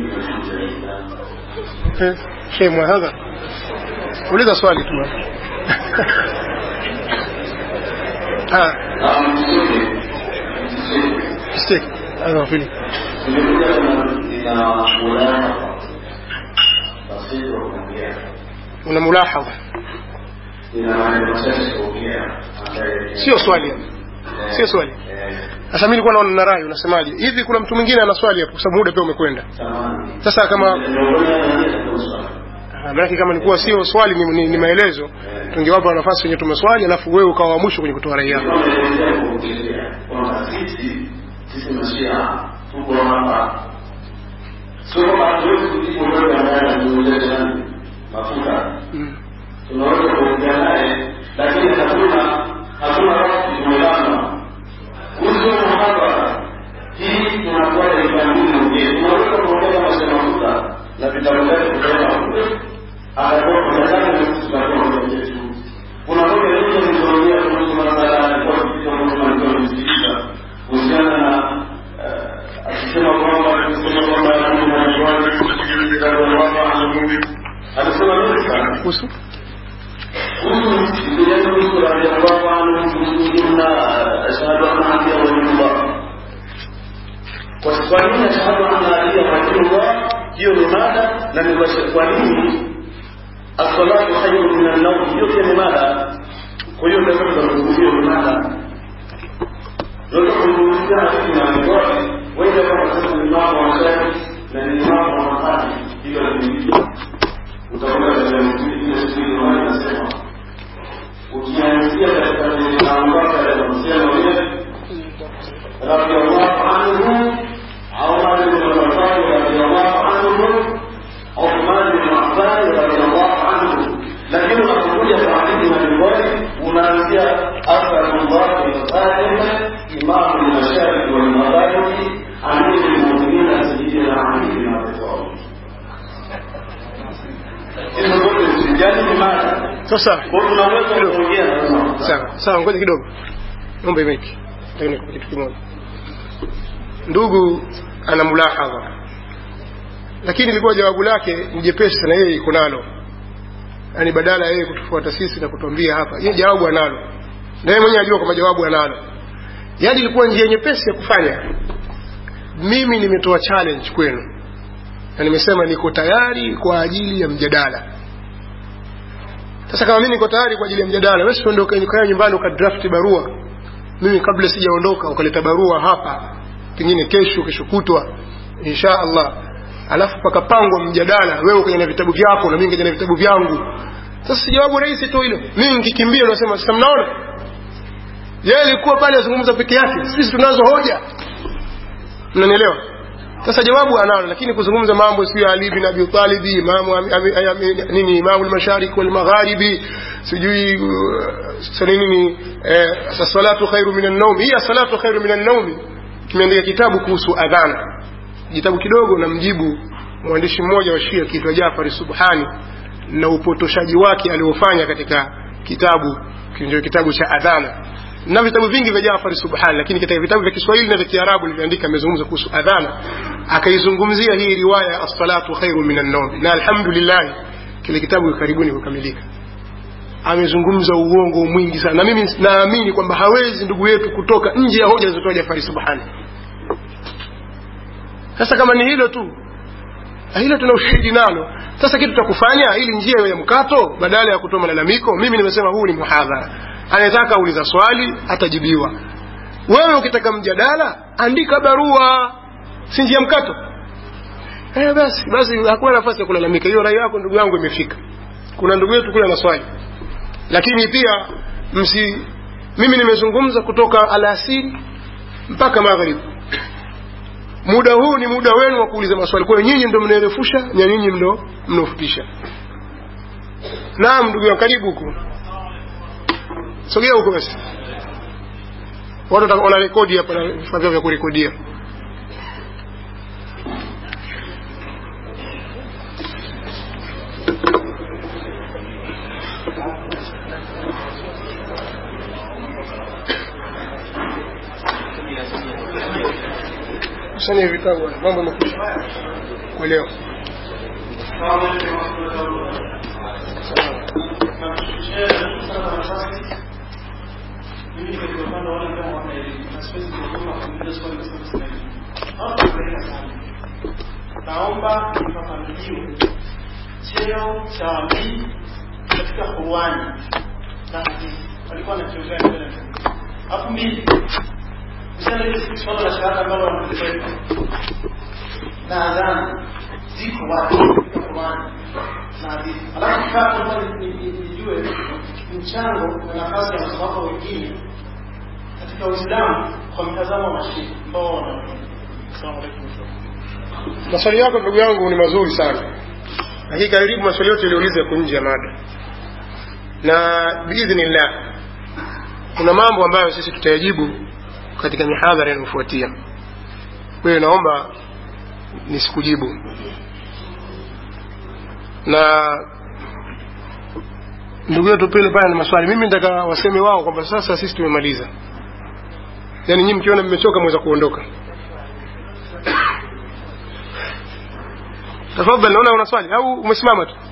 Eh, شيء ما هذا uliza swali tu ah mistake هذا في una mulahadha sio swali sio swali sasa mimi nilikuwa naona na rai unasemaje hivi kuna mtu mwingine ana swali hapo kwa sababu muda pia umekwenda sasa kama Ah, maanake kama nilikuwa sio swali ni, ni, ni maelezo tungewapa nafasi wenye tumeswali alafu wewe ukawa wa mwisho kwenye kutoa rai yako mm. tunaweza kuongea naye lakini hatuna hatuna rasmi kuelewana kuhusu muhadhara hii tunakuwa ni kanuni je tunaweza kuongea kama sema mafuta na vitabu vyake kutoka kule atakuwa kuna gani tutakuwa kwenye yetu kuna moja nyingi nilizoongea kuhusu masala ya kwa kitu ambacho tulikuwa tunasikiliza kuhusiana na eh, akisema kwamba akisema kwamba Mungu anajuaje kusikiliza vitabu vya Allah anamuumba alisema nini sana kuhusu يجوز رضي الله عنه مسلمين أشهد أن علي ولي الله وسؤالين أشهد أن علي ولي الله hiyo ni mada na ni kwa nini as-salatu khayrun min an-nawm hiyo pia ni mada kwa hiyo ndio kama tunazungumzia ni mada ndio tunazungumzia hadithi na ngoi wewe kama sasa ni mama wa shafi na ni mama wa mahali hiyo ni utaona katika ile siku ile inasema ukianzia katika mamlaka ya kusema ile radhiallahu anhu Umar bin Khattab radhiallahu anhu Uthman bin Affan radhiallahu anhu lakini unapokuja kwa hadithi na riwaya unaanzia asalullah bin Qasim imamu al-mashariki wal magharibi amiri al-mu'minin sayyidina Ali bin Abi Talib hizo zote msijali ni mada sasa kwa hiyo tunaweza kuongea na sawa sawa ngoja kidogo naomba imeki nataka nikupe kitu kimoja ndugu ana mulahadha lakini ilikuwa jawabu lake ni jepesi sana yeye iko nalo yaani badala ya yeye kutufuata sisi na kutuambia hapa yeye jawabu analo na yeye mwenyewe anajua kwamba jawabu analo yaani ilikuwa njia nyepesi ya kufanya mimi nimetoa challenge kwenu na nimesema niko tayari kwa ajili ya mjadala sasa kama mimi niko tayari kwa ajili ya mjadala wewe usiondoke ukae nyumbani ukadraft barua mimi kabla sijaondoka ukaleta barua hapa pengine kesho kesho kutwa insha Allah alafu pakapangwa mjadala wewe ukaja na vitabu vyako na mimi nikaja na vitabu vyangu sasa si jawabu rahisi tu hilo mimi nikikimbia unasema sasa mnaona yeye alikuwa pale azungumza peke yake sisi tunazo hoja mnanielewa sasa jawabu analo lakini kuzungumza mambo sio ali bin abi talib imamu am- am- am- nini imamu al-mashariki wal magharibi sijui uh, sasa nini eh, sasa salatu khairu minan nawm hii salatu khairu minan nawm kimeandika kitabu kuhusu adhana kitabu kidogo na mjibu mwandishi mmoja wa Shia kiitwa Jafari Subhani na upotoshaji wake aliofanya katika kitabu ndio kitabu cha adhana na vitabu vingi vya Jafari Subhani lakini katika vitabu vya Kiswahili na vya Kiarabu alivyoandika amezungumza kuhusu adhana akaizungumzia hii riwaya as-salatu khairu minan nawm na alhamdulillah kile kitabu karibuni kukamilika amezungumza uongo mwingi sana na mimi naamini kwamba hawezi ndugu yetu kutoka nje ya hoja zilizotoa Jafari Subhani sasa kama ni hilo tu hilo tuna ushahidi nalo sasa kitu cha kufanya ili njia ya mkato badala ya kutoa malalamiko mimi nimesema huu ni muhadhara anayetaka auliza swali atajibiwa wewe ukitaka mjadala andika barua si njia mkato eh basi basi hakuna nafasi ya kulalamika hiyo rai yako ndugu yangu imefika kuna ndugu yetu kule na swali lakini pia msi mimi nimezungumza kutoka alasiri mpaka magharibi muda huu ni muda wenu wa kuuliza maswali kwa hiyo nyinyi ndio mnaerefusha na nyinyi mno mnaofupisha naam ndugu yangu karibu huko sogea huko basi watu wata- wana rekodi hapa na vifaa vyao vya kurekodia kusanya vitabu bwana, mambo yamekwisha kuelewa naomba nifafanuliwe cheo cha wabii katika Qur'ani na hadithi. Walikuwa na cheo gani mbele? Alafu mbili, msana ile swala la shahada ambalo wanalisema na adhana ziko wapi katika Qur'ani na hadithi. Alafu tatu, nataka ni- ni- nijue mchango na nafasi ya masahaba wengine katika Uislamu kwa mtazamo wa Mashia ambao wana Asalamu alaykum. maswali yako ndugu yangu ni mazuri sana lakini karibu maswali yote yaliouliza yako nje ya mada na biidhnillah kuna mambo ambayo sisi tutayajibu katika mihadhara inayofuatia kwa hiyo naomba nisikujibu na ndugu yetu pile pale na maswali mimi nataka waseme wao kwamba sasa sisi tumemaliza yaani nyinyi mkiona mmechoka mweza kuondoka tafadhali naona una swali au umesimama tu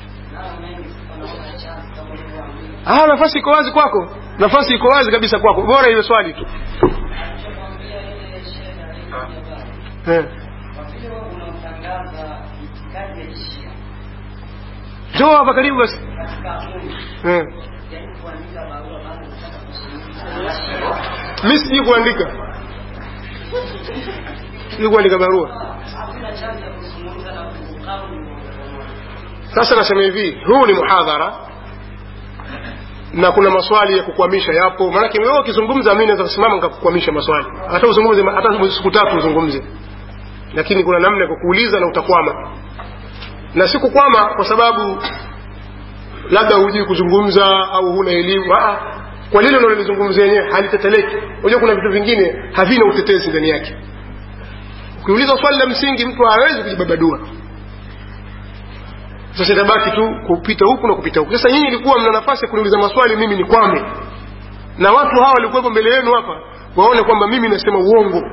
ah nafasi iko wazi kwako nafasi iko wazi kabisa kwako bora iwe swali tu eh njoo hapa karibu basi eh mimi sijui kuandika sijui kuandika barua sasa nasema hivi huu ni muhadhara na kuna maswali ya kukwamisha yapo maanake wewe ukizungumza mimi naweza kusimama nikakukwamisha maswali hata uzungumze hata siku tatu uzungumze lakini kuna namna ya kukuuliza na utakwama na si kukwama kwa sababu labda hujui kuzungumza au huna elimu ah kwa lile unalolizungumzia yenyewe haliteteleki unajua kuna vitu vingine havina utetezi ndani yake ukiuliza swali la msingi mtu hawezi kujibabadua sasa itabaki tu kupita huku na kupita huku sasa nyinyi ilikuwa mna nafasi ya kuniuliza maswali mimi ni kwame na watu hawa walikuwepo mbele yenu hapa waone kwamba mimi nasema uongo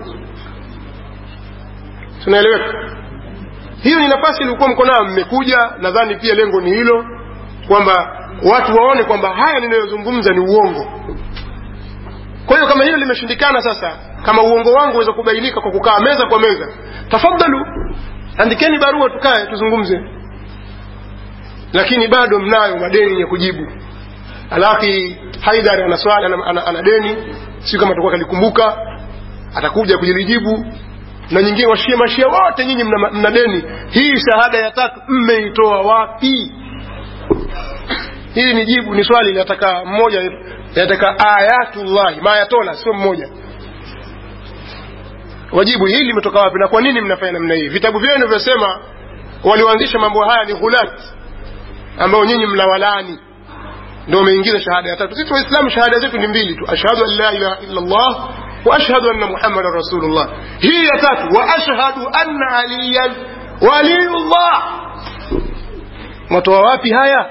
tunaeleweka hiyo ni nafasi ilikuwa mko nayo mmekuja nadhani pia lengo ni hilo kwamba watu waone kwamba haya ninayozungumza ni uongo kwa hiyo kama hilo limeshindikana sasa kama uongo wangu uweza kubainika kwa kukaa meza kwa meza tafadhalu andikeni barua tukae tuzungumze lakini bado mnayo madeni ya kujibu alafi haidar ana swali ana, ana, ana deni si kama atakuwa kalikumbuka atakuja kujilijibu na nyingine washia mashia wote nyinyi mna, mna deni hii shahada ya tatu mmeitoa wapi hili ni jibu ni swali linataka mmoja linataka ayatullahi mayatola sio mmoja wajibu hili limetoka wapi na kwa nini mnafanya namna hii vitabu vyenu vyasema walioanzisha mambo haya ni ghulat ambao nyinyi mnawalani ndio umeingiza shahada ya tatu sisi waislamu shahada zetu ni mbili tu ashhadu an la ilaha illa allah wa ashhadu anna muhammadan rasulullah hii ya tatu wa ashhadu anna aliyan waliyullah matoa wapi haya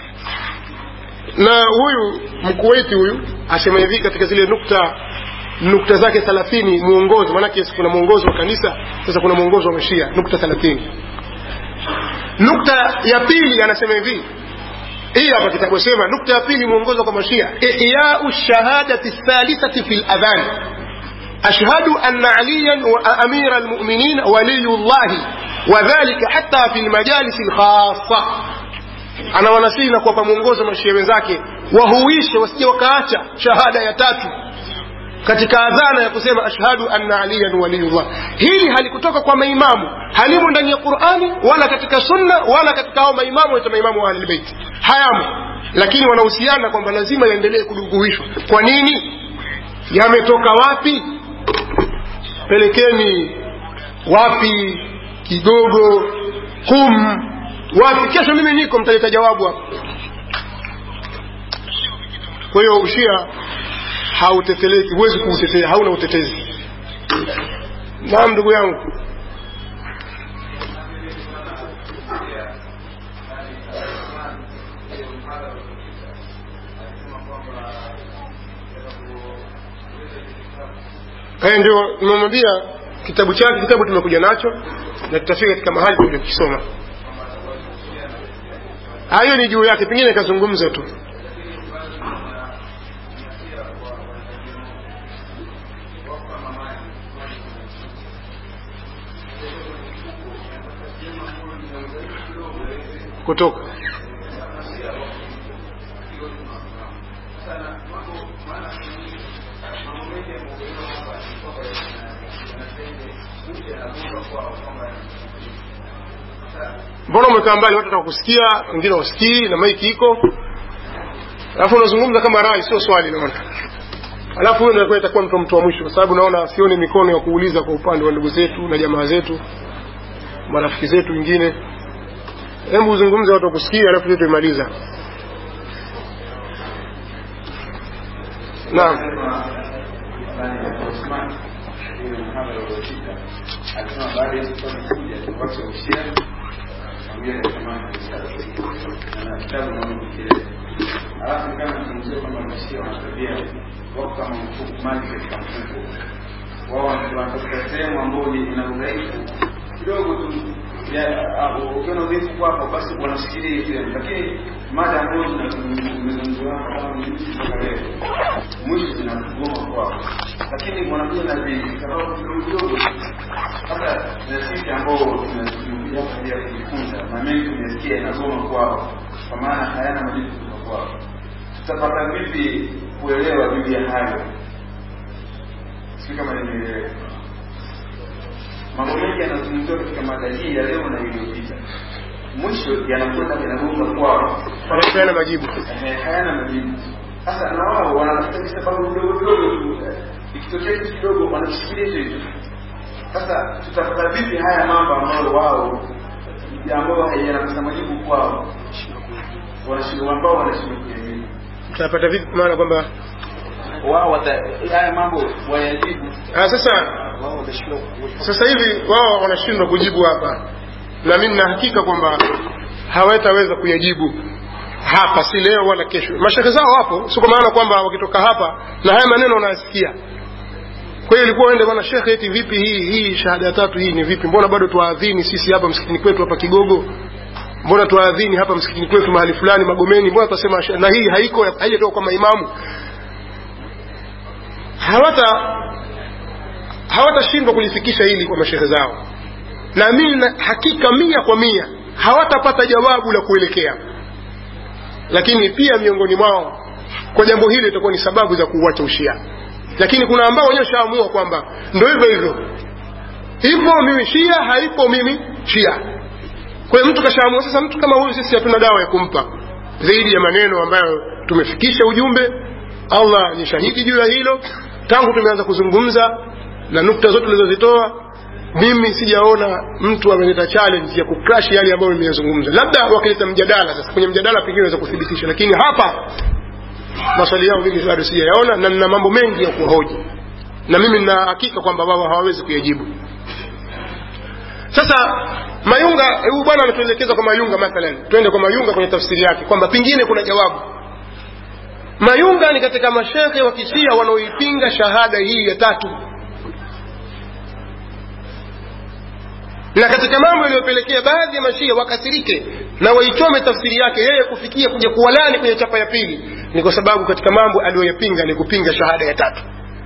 na huyu mkuwaiti huyu asema hivi katika zile nukta nukta zake thelathini mwongozo maanake kuna mwongozo wa kanisa sasa kuna mwongozo wa mashia nukta thelathini nukta ya pili anasema hivi hii hapa kitabu sema nukta ya pili mwongozo kwa mashia ihyau shahadati thalithati fi ladhan ashhadu anna aliyan wa amira almuminin waliyullahi wadhalika hata fi lmajalisi lkhasa anawanasihi na kuwapa mwongozo mashia wenzake wahuishe wasije wakaacha shahada ya tatu katika adhana ya kusema ashhadu anna aliyan waliyullah hili halikutoka kwa maimamu halimo ndani ya qurani wala katika sunna wala katika hao maimamu waita maimamu wa ahlilbeiti hayamo lakini wanahusiana kwamba lazima yaendelee kuduguishwa kwa nini yametoka wapi pelekeni wapi kidogo kum wapi kesho mimi niko mtaleta jawabu hapo kwa hiyo ushia hauteteleki huwezi kuutetea hauna utetezi naam ndugu yangu haya ndio nimemwambia kitabu chake kitabu tumekuja nacho na tutafika katika mahali tuja kukisoma hayo ni juu yake pengine ikazungumza tu kutoka mbona umekaa mbali watu watakusikia wengine wasikii na maiki iko alafu unazungumza kama rai sio swali naona alafu huyo ndio itakuwa mtu mtu wa mwisho kwa sababu naona sioni mikono ya kuuliza kwa upande wa ndugu zetu na jamaa zetu marafiki zetu wengine hebu uzungumze watu wakusikia alafu sisi tuimaliza naam alisema baada ya kutoka kuja watu wa ushia mwambie nasema na kitabu na mkile alafu kama tunajua kwamba mashia wanatabia wako kama mfuko maji katika mfuko wao wanatafuta sehemu ambayo ina udhaifu kidogo tu ukiona udhaifu kwako basi wanashikilia hiyo sehemu lakini mada ambayo zimezungumziwa hapa kama mjuzi mpaka leo mwisho zinagoma kwao lakini wanakuja na visababu kidogo kidogo hata na sisi ambao tumekuja kwa ajili ya kujifunza na mengi tumesikia inagoma kwao kwa maana hayana majibu kutoka kwao tutapata vipi kuelewa juu ya hayo si kama nimeelewa mambo mengi yanazungumziwa katika mada hii ya leo na iliyopita mwisho yanakwenda yanagonga kwao wanapeana majibu Eh, hayana majibu sasa na wao wanatafuta visababu vidogo vidogo tu ikitokea kitu kidogo wanakishikilia hicho hicho sasa tutapata vipi haya mambo ambayo wao ambayo yanakosa majibu kwao wanashindwa ambao wanashindwa kuyajibu tutapata vipi maana kwamba wao wata- haya mambo wayajibu ah, sasa sasa hivi wao wanashindwa kujibu hapa na mimi nina hakika kwamba hawataweza kuyajibu hapa si leo wala kesho mashehe zao wapo sio kwa maana kwamba wakitoka hapa na haya maneno wanayasikia kwa hiyo ilikuwa uende bwana shekhe eti vipi hii hii shahada ya tatu hii ni vipi mbona bado tuwaadhini sisi hapa msikitini kwetu hapa kigogo mbona tuwaadhini hapa msikitini kwetu mahali fulani magomeni mbona tunasema sh- na hii haiko haijatoka kwa maimamu hawata hawatashindwa kulifikisha hili kwa mashehe zao na mimi na hakika mia kwa mia hawatapata jawabu la kuelekea lakini pia miongoni mwao kwa jambo hili itakuwa ni sababu za kuuacha ushia lakini kuna ambao wenyewe shaamua kwamba ndo hivyo hivyo ipo mimi shia haipo mimi shia kwa hiyo mtu kashaamua sasa mtu kama huyu sisi hatuna dawa ya kumpa zaidi ya maneno ambayo tumefikisha ujumbe allah ni shahidi juu ya hilo tangu tumeanza kuzungumza na nukta zote ulizozitoa mimi sijaona mtu ameleta challenge ya kucrash yale ambayo nimeyazungumza labda wakileta mjadala sasa kwenye mjadala pengine naweza kuthibitisha lakini hapa maswali yao mimi bado sijayaona na nina mambo mengi ya kuhoji na mimi nina hakika kwamba wao hawawezi kuyajibu sasa mayunga huyu bwana anatuelekeza kwa mayunga mathalan twende kwa mayunga kwenye tafsiri yake kwamba pengine kuna jawabu mayunga ni katika mashekhe wa kishia wanaoipinga shahada hii ya tatu na katika mambo yaliyopelekea baadhi ya mashia wakasirike na waichome tafsiri yake yeye kufikia kuja kuwalani kwenye chapa ya pili ni kwa sababu katika mambo aliyoyapinga ni kupinga shahada ya tatu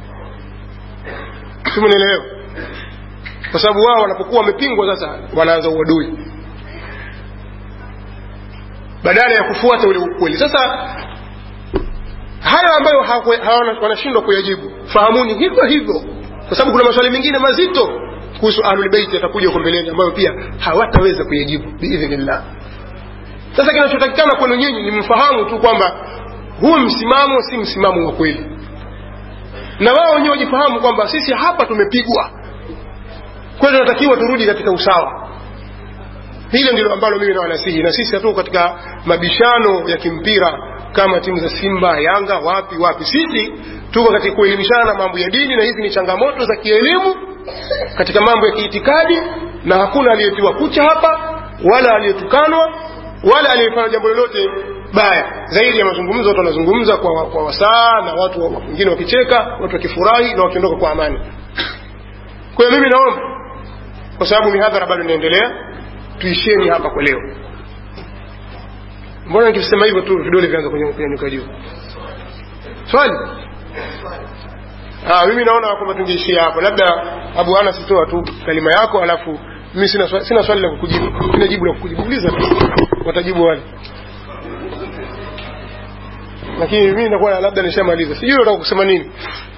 simunielewa kwa sababu wao wanapokuwa wamepingwa sasa wanaanza uadui badala ya kufuata ule ukweli sasa hayo ambayo hawana- wanashindwa kuyajibu fahamuni hivyo hivyo kwa sababu kuna maswali mengine mazito kuhusu ahlulbeiti yatakuja huko mbeleni ambayo pia hawataweza kuyajibu biidhnillah sasa kinachotakikana kwenu nyinyi ni mfahamu tu kwamba huu msimamo si msimamo wa kweli na wao wenyewe wajifahamu kwamba sisi hapa tumepigwa kwa hiyo tunatakiwa turudi katika usawa hilo ndilo ambalo mimi nawanasihi na sisi hatuko katika mabishano ya kimpira kama timu za simba yanga wapi wapi sisi tuko katika kuelimishana mambo ya dini na hizi ni changamoto za kielimu katika mambo ya kiitikadi na hakuna aliyetiwa kucha hapa wala aliyetukanwa wala aliyefanya jambo lolote baya zaidi ya mazungumzo watu wanazungumza kwa, kwa wasaa na watu wa- wengine wakicheka watu wakifurahi na wakiondoka kwa amani kwa hiyo mimi naomba kwa sababu mihadhara bado inaendelea tuisheni hapa kwa leo mbona nikisema hivyo tu vidole vyanza kunyanyuka juu swali ah, mimi naona kwamba tungeishia hapa labda abu ana sitoa tu kalima yako alafu mimi sina, swali- sina swali la kukujibu sina jibu la kukujibu uliza tu watajibu wale lakini mimi nakuwa labda nishamaliza sijui unataka kusema nini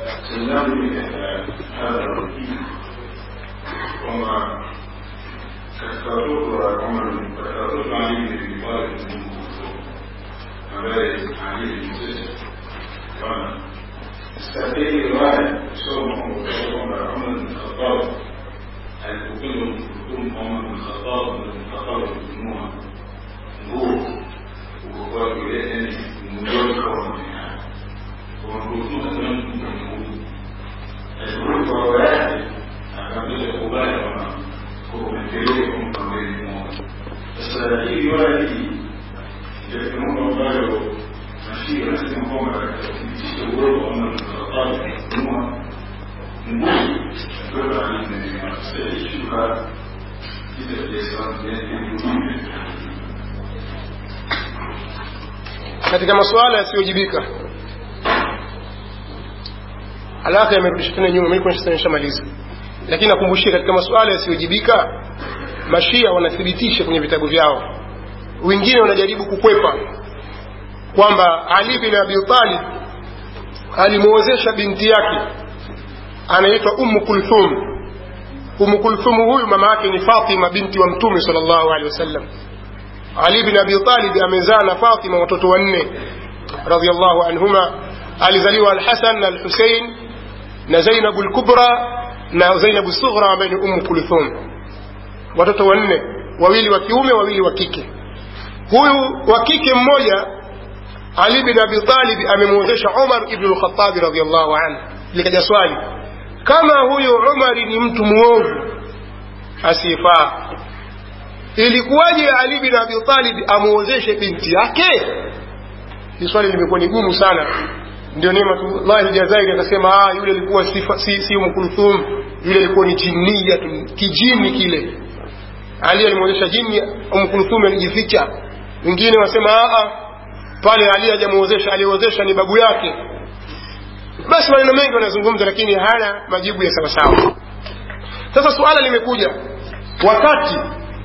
kwamba katika watoto wa kwamba katika watoto wa Ali bin Abi Talib ambaye Ali bin Sisi bwana stahili riwaya kusoma kwamba Umar bin Khattab alipopenda kumhukumu Umar bin Khattab bin Khattab kununua nguo ukokuwa vile yani mmoja kwa mmoja kwa mhukumu sana mtu mmoja alipofika kwa baba yake akaambia kubali kwamba kumpeleka kumkabili mmoja. Sasa hii riwaya hii ndio mambo ambayo mashia anasema kwamba katika kuthibitisha uwepo wa Umar bin Khattab kununua nguo kutoka Ali bin Abi Talib. Shuka kile kilichoanza ni katika masuala yasiyojibika alaka yamerudisha tena nyuma mimi kwa nishamaliza lakini nakumbushia katika masuala yasiyojibika mashia wanathibitisha kwenye vitabu vyao wengine wanajaribu kukwepa kwamba ali bin abi talib alimwozesha binti yake anaitwa ummu kulthum ummu kulthum huyu mama yake ni fatima binti wa mtume sallallahu alaihi wasallam ali bin abi talib amezaa na fatima watoto wanne radhiallahu anhuma alizaliwa alhasan na alhusein na zainabu lkubra na zainabu sughra ambaye ni ummu kulthum watoto wanne wawili wa kiume wawili wa kike huyu wa kike mmoja ali bin abi talib amemwozesha umar ibnu lkhatabi radiallahu anhu likaja swali kama huyu umari ni mtu mwovu asiyefaa ilikuwaje ali bin abi talib amwozeshe binti yake hii swali limekuwa ni gumu sana ndio nematullahi jazairi akasema ah, yule alikuwa si, si, si umkulthum yule alikuwa ni jinia tu kijini kile ali alimwozesha jini umkulthum alijificha wengine wasema ah, pale ali hajamwozesha aliozesha ni babu yake basi maneno mengi wanazungumza lakini hana majibu ya sawasawa sasa suala limekuja wakati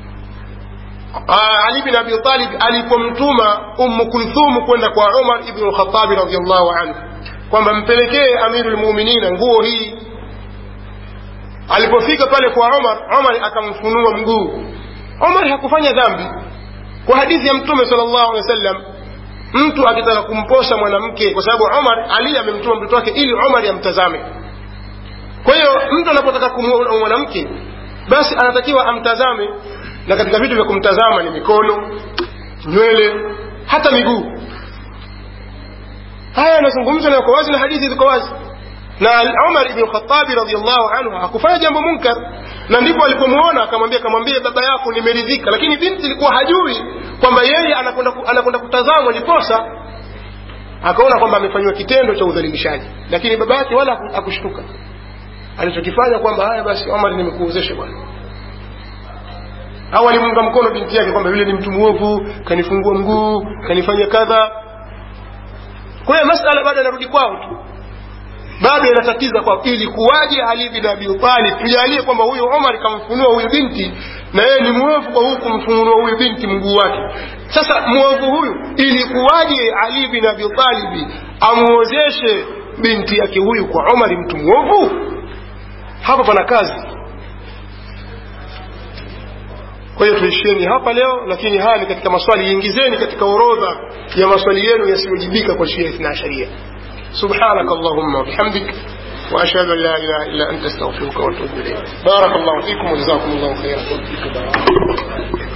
ali bin abi talib alipomtuma ummu kulthum kwenda kwa umar ibn lkhatabi radiallahu anhu kwamba mpelekee amiru lmuminina nguo hii alipofika pale kwa umar umar akamfunua mguu umar hakufanya dhambi kwa hadithi ya mtume sal llahu alehi wa sallam mtu akitaka kumposa mwanamke kwa sababu umar ali amemtuma mtoto wake ili umar amtazame kwa hiyo mtu anapotaka kumuoa mwanamke basi anatakiwa amtazame na katika vitu vya kumtazama ni mikono nywele hata miguu haya yanazungumzwa na yako wazi na hadithi ziko wazi na umar ibn khatabi radiallahu anhu hakufanya jambo munkar na ndipo alipomwona akamwambia akamwambia baba yako nimeridhika lakini binti ilikuwa hajui kwamba yeye anakwenda anakwenda kutazamwa ndiposa akaona kwamba amefanyiwa kitendo cha udhalilishaji lakini baba yake wala hakushtuka alichokifanya kwamba haya basi omar nimekuozesha bwana au alimunga mkono binti yake kwamba yule ni mtu mwovu kanifungua mguu kanifanya kadha kwa hiyo masala bado yanarudi kwao tu bado yanatatiza kwao ili kuwaje ali bin abi talib tujalie kwamba huyu omar kamfunua huyu binti na yeye ni mwovu kwa huku kumfunua huyu binti mguu wake sasa mwovu huyu ili kuwaje ali bin abi talib amuozeshe binti yake huyu kwa omari mtu mwovu hapa pana kazi kwa hiyo tuishieni hapa leo lakini haya ni katika maswali ingizeni katika orodha ya maswali yenu yasiyojibika kwa shia ithna sharia سبحانك اللهم وبحمدك وأشهد أن لا إله إلا أنت استغفرك وأتوب إليك بارك الله فيكم وجزاكم الله خيرا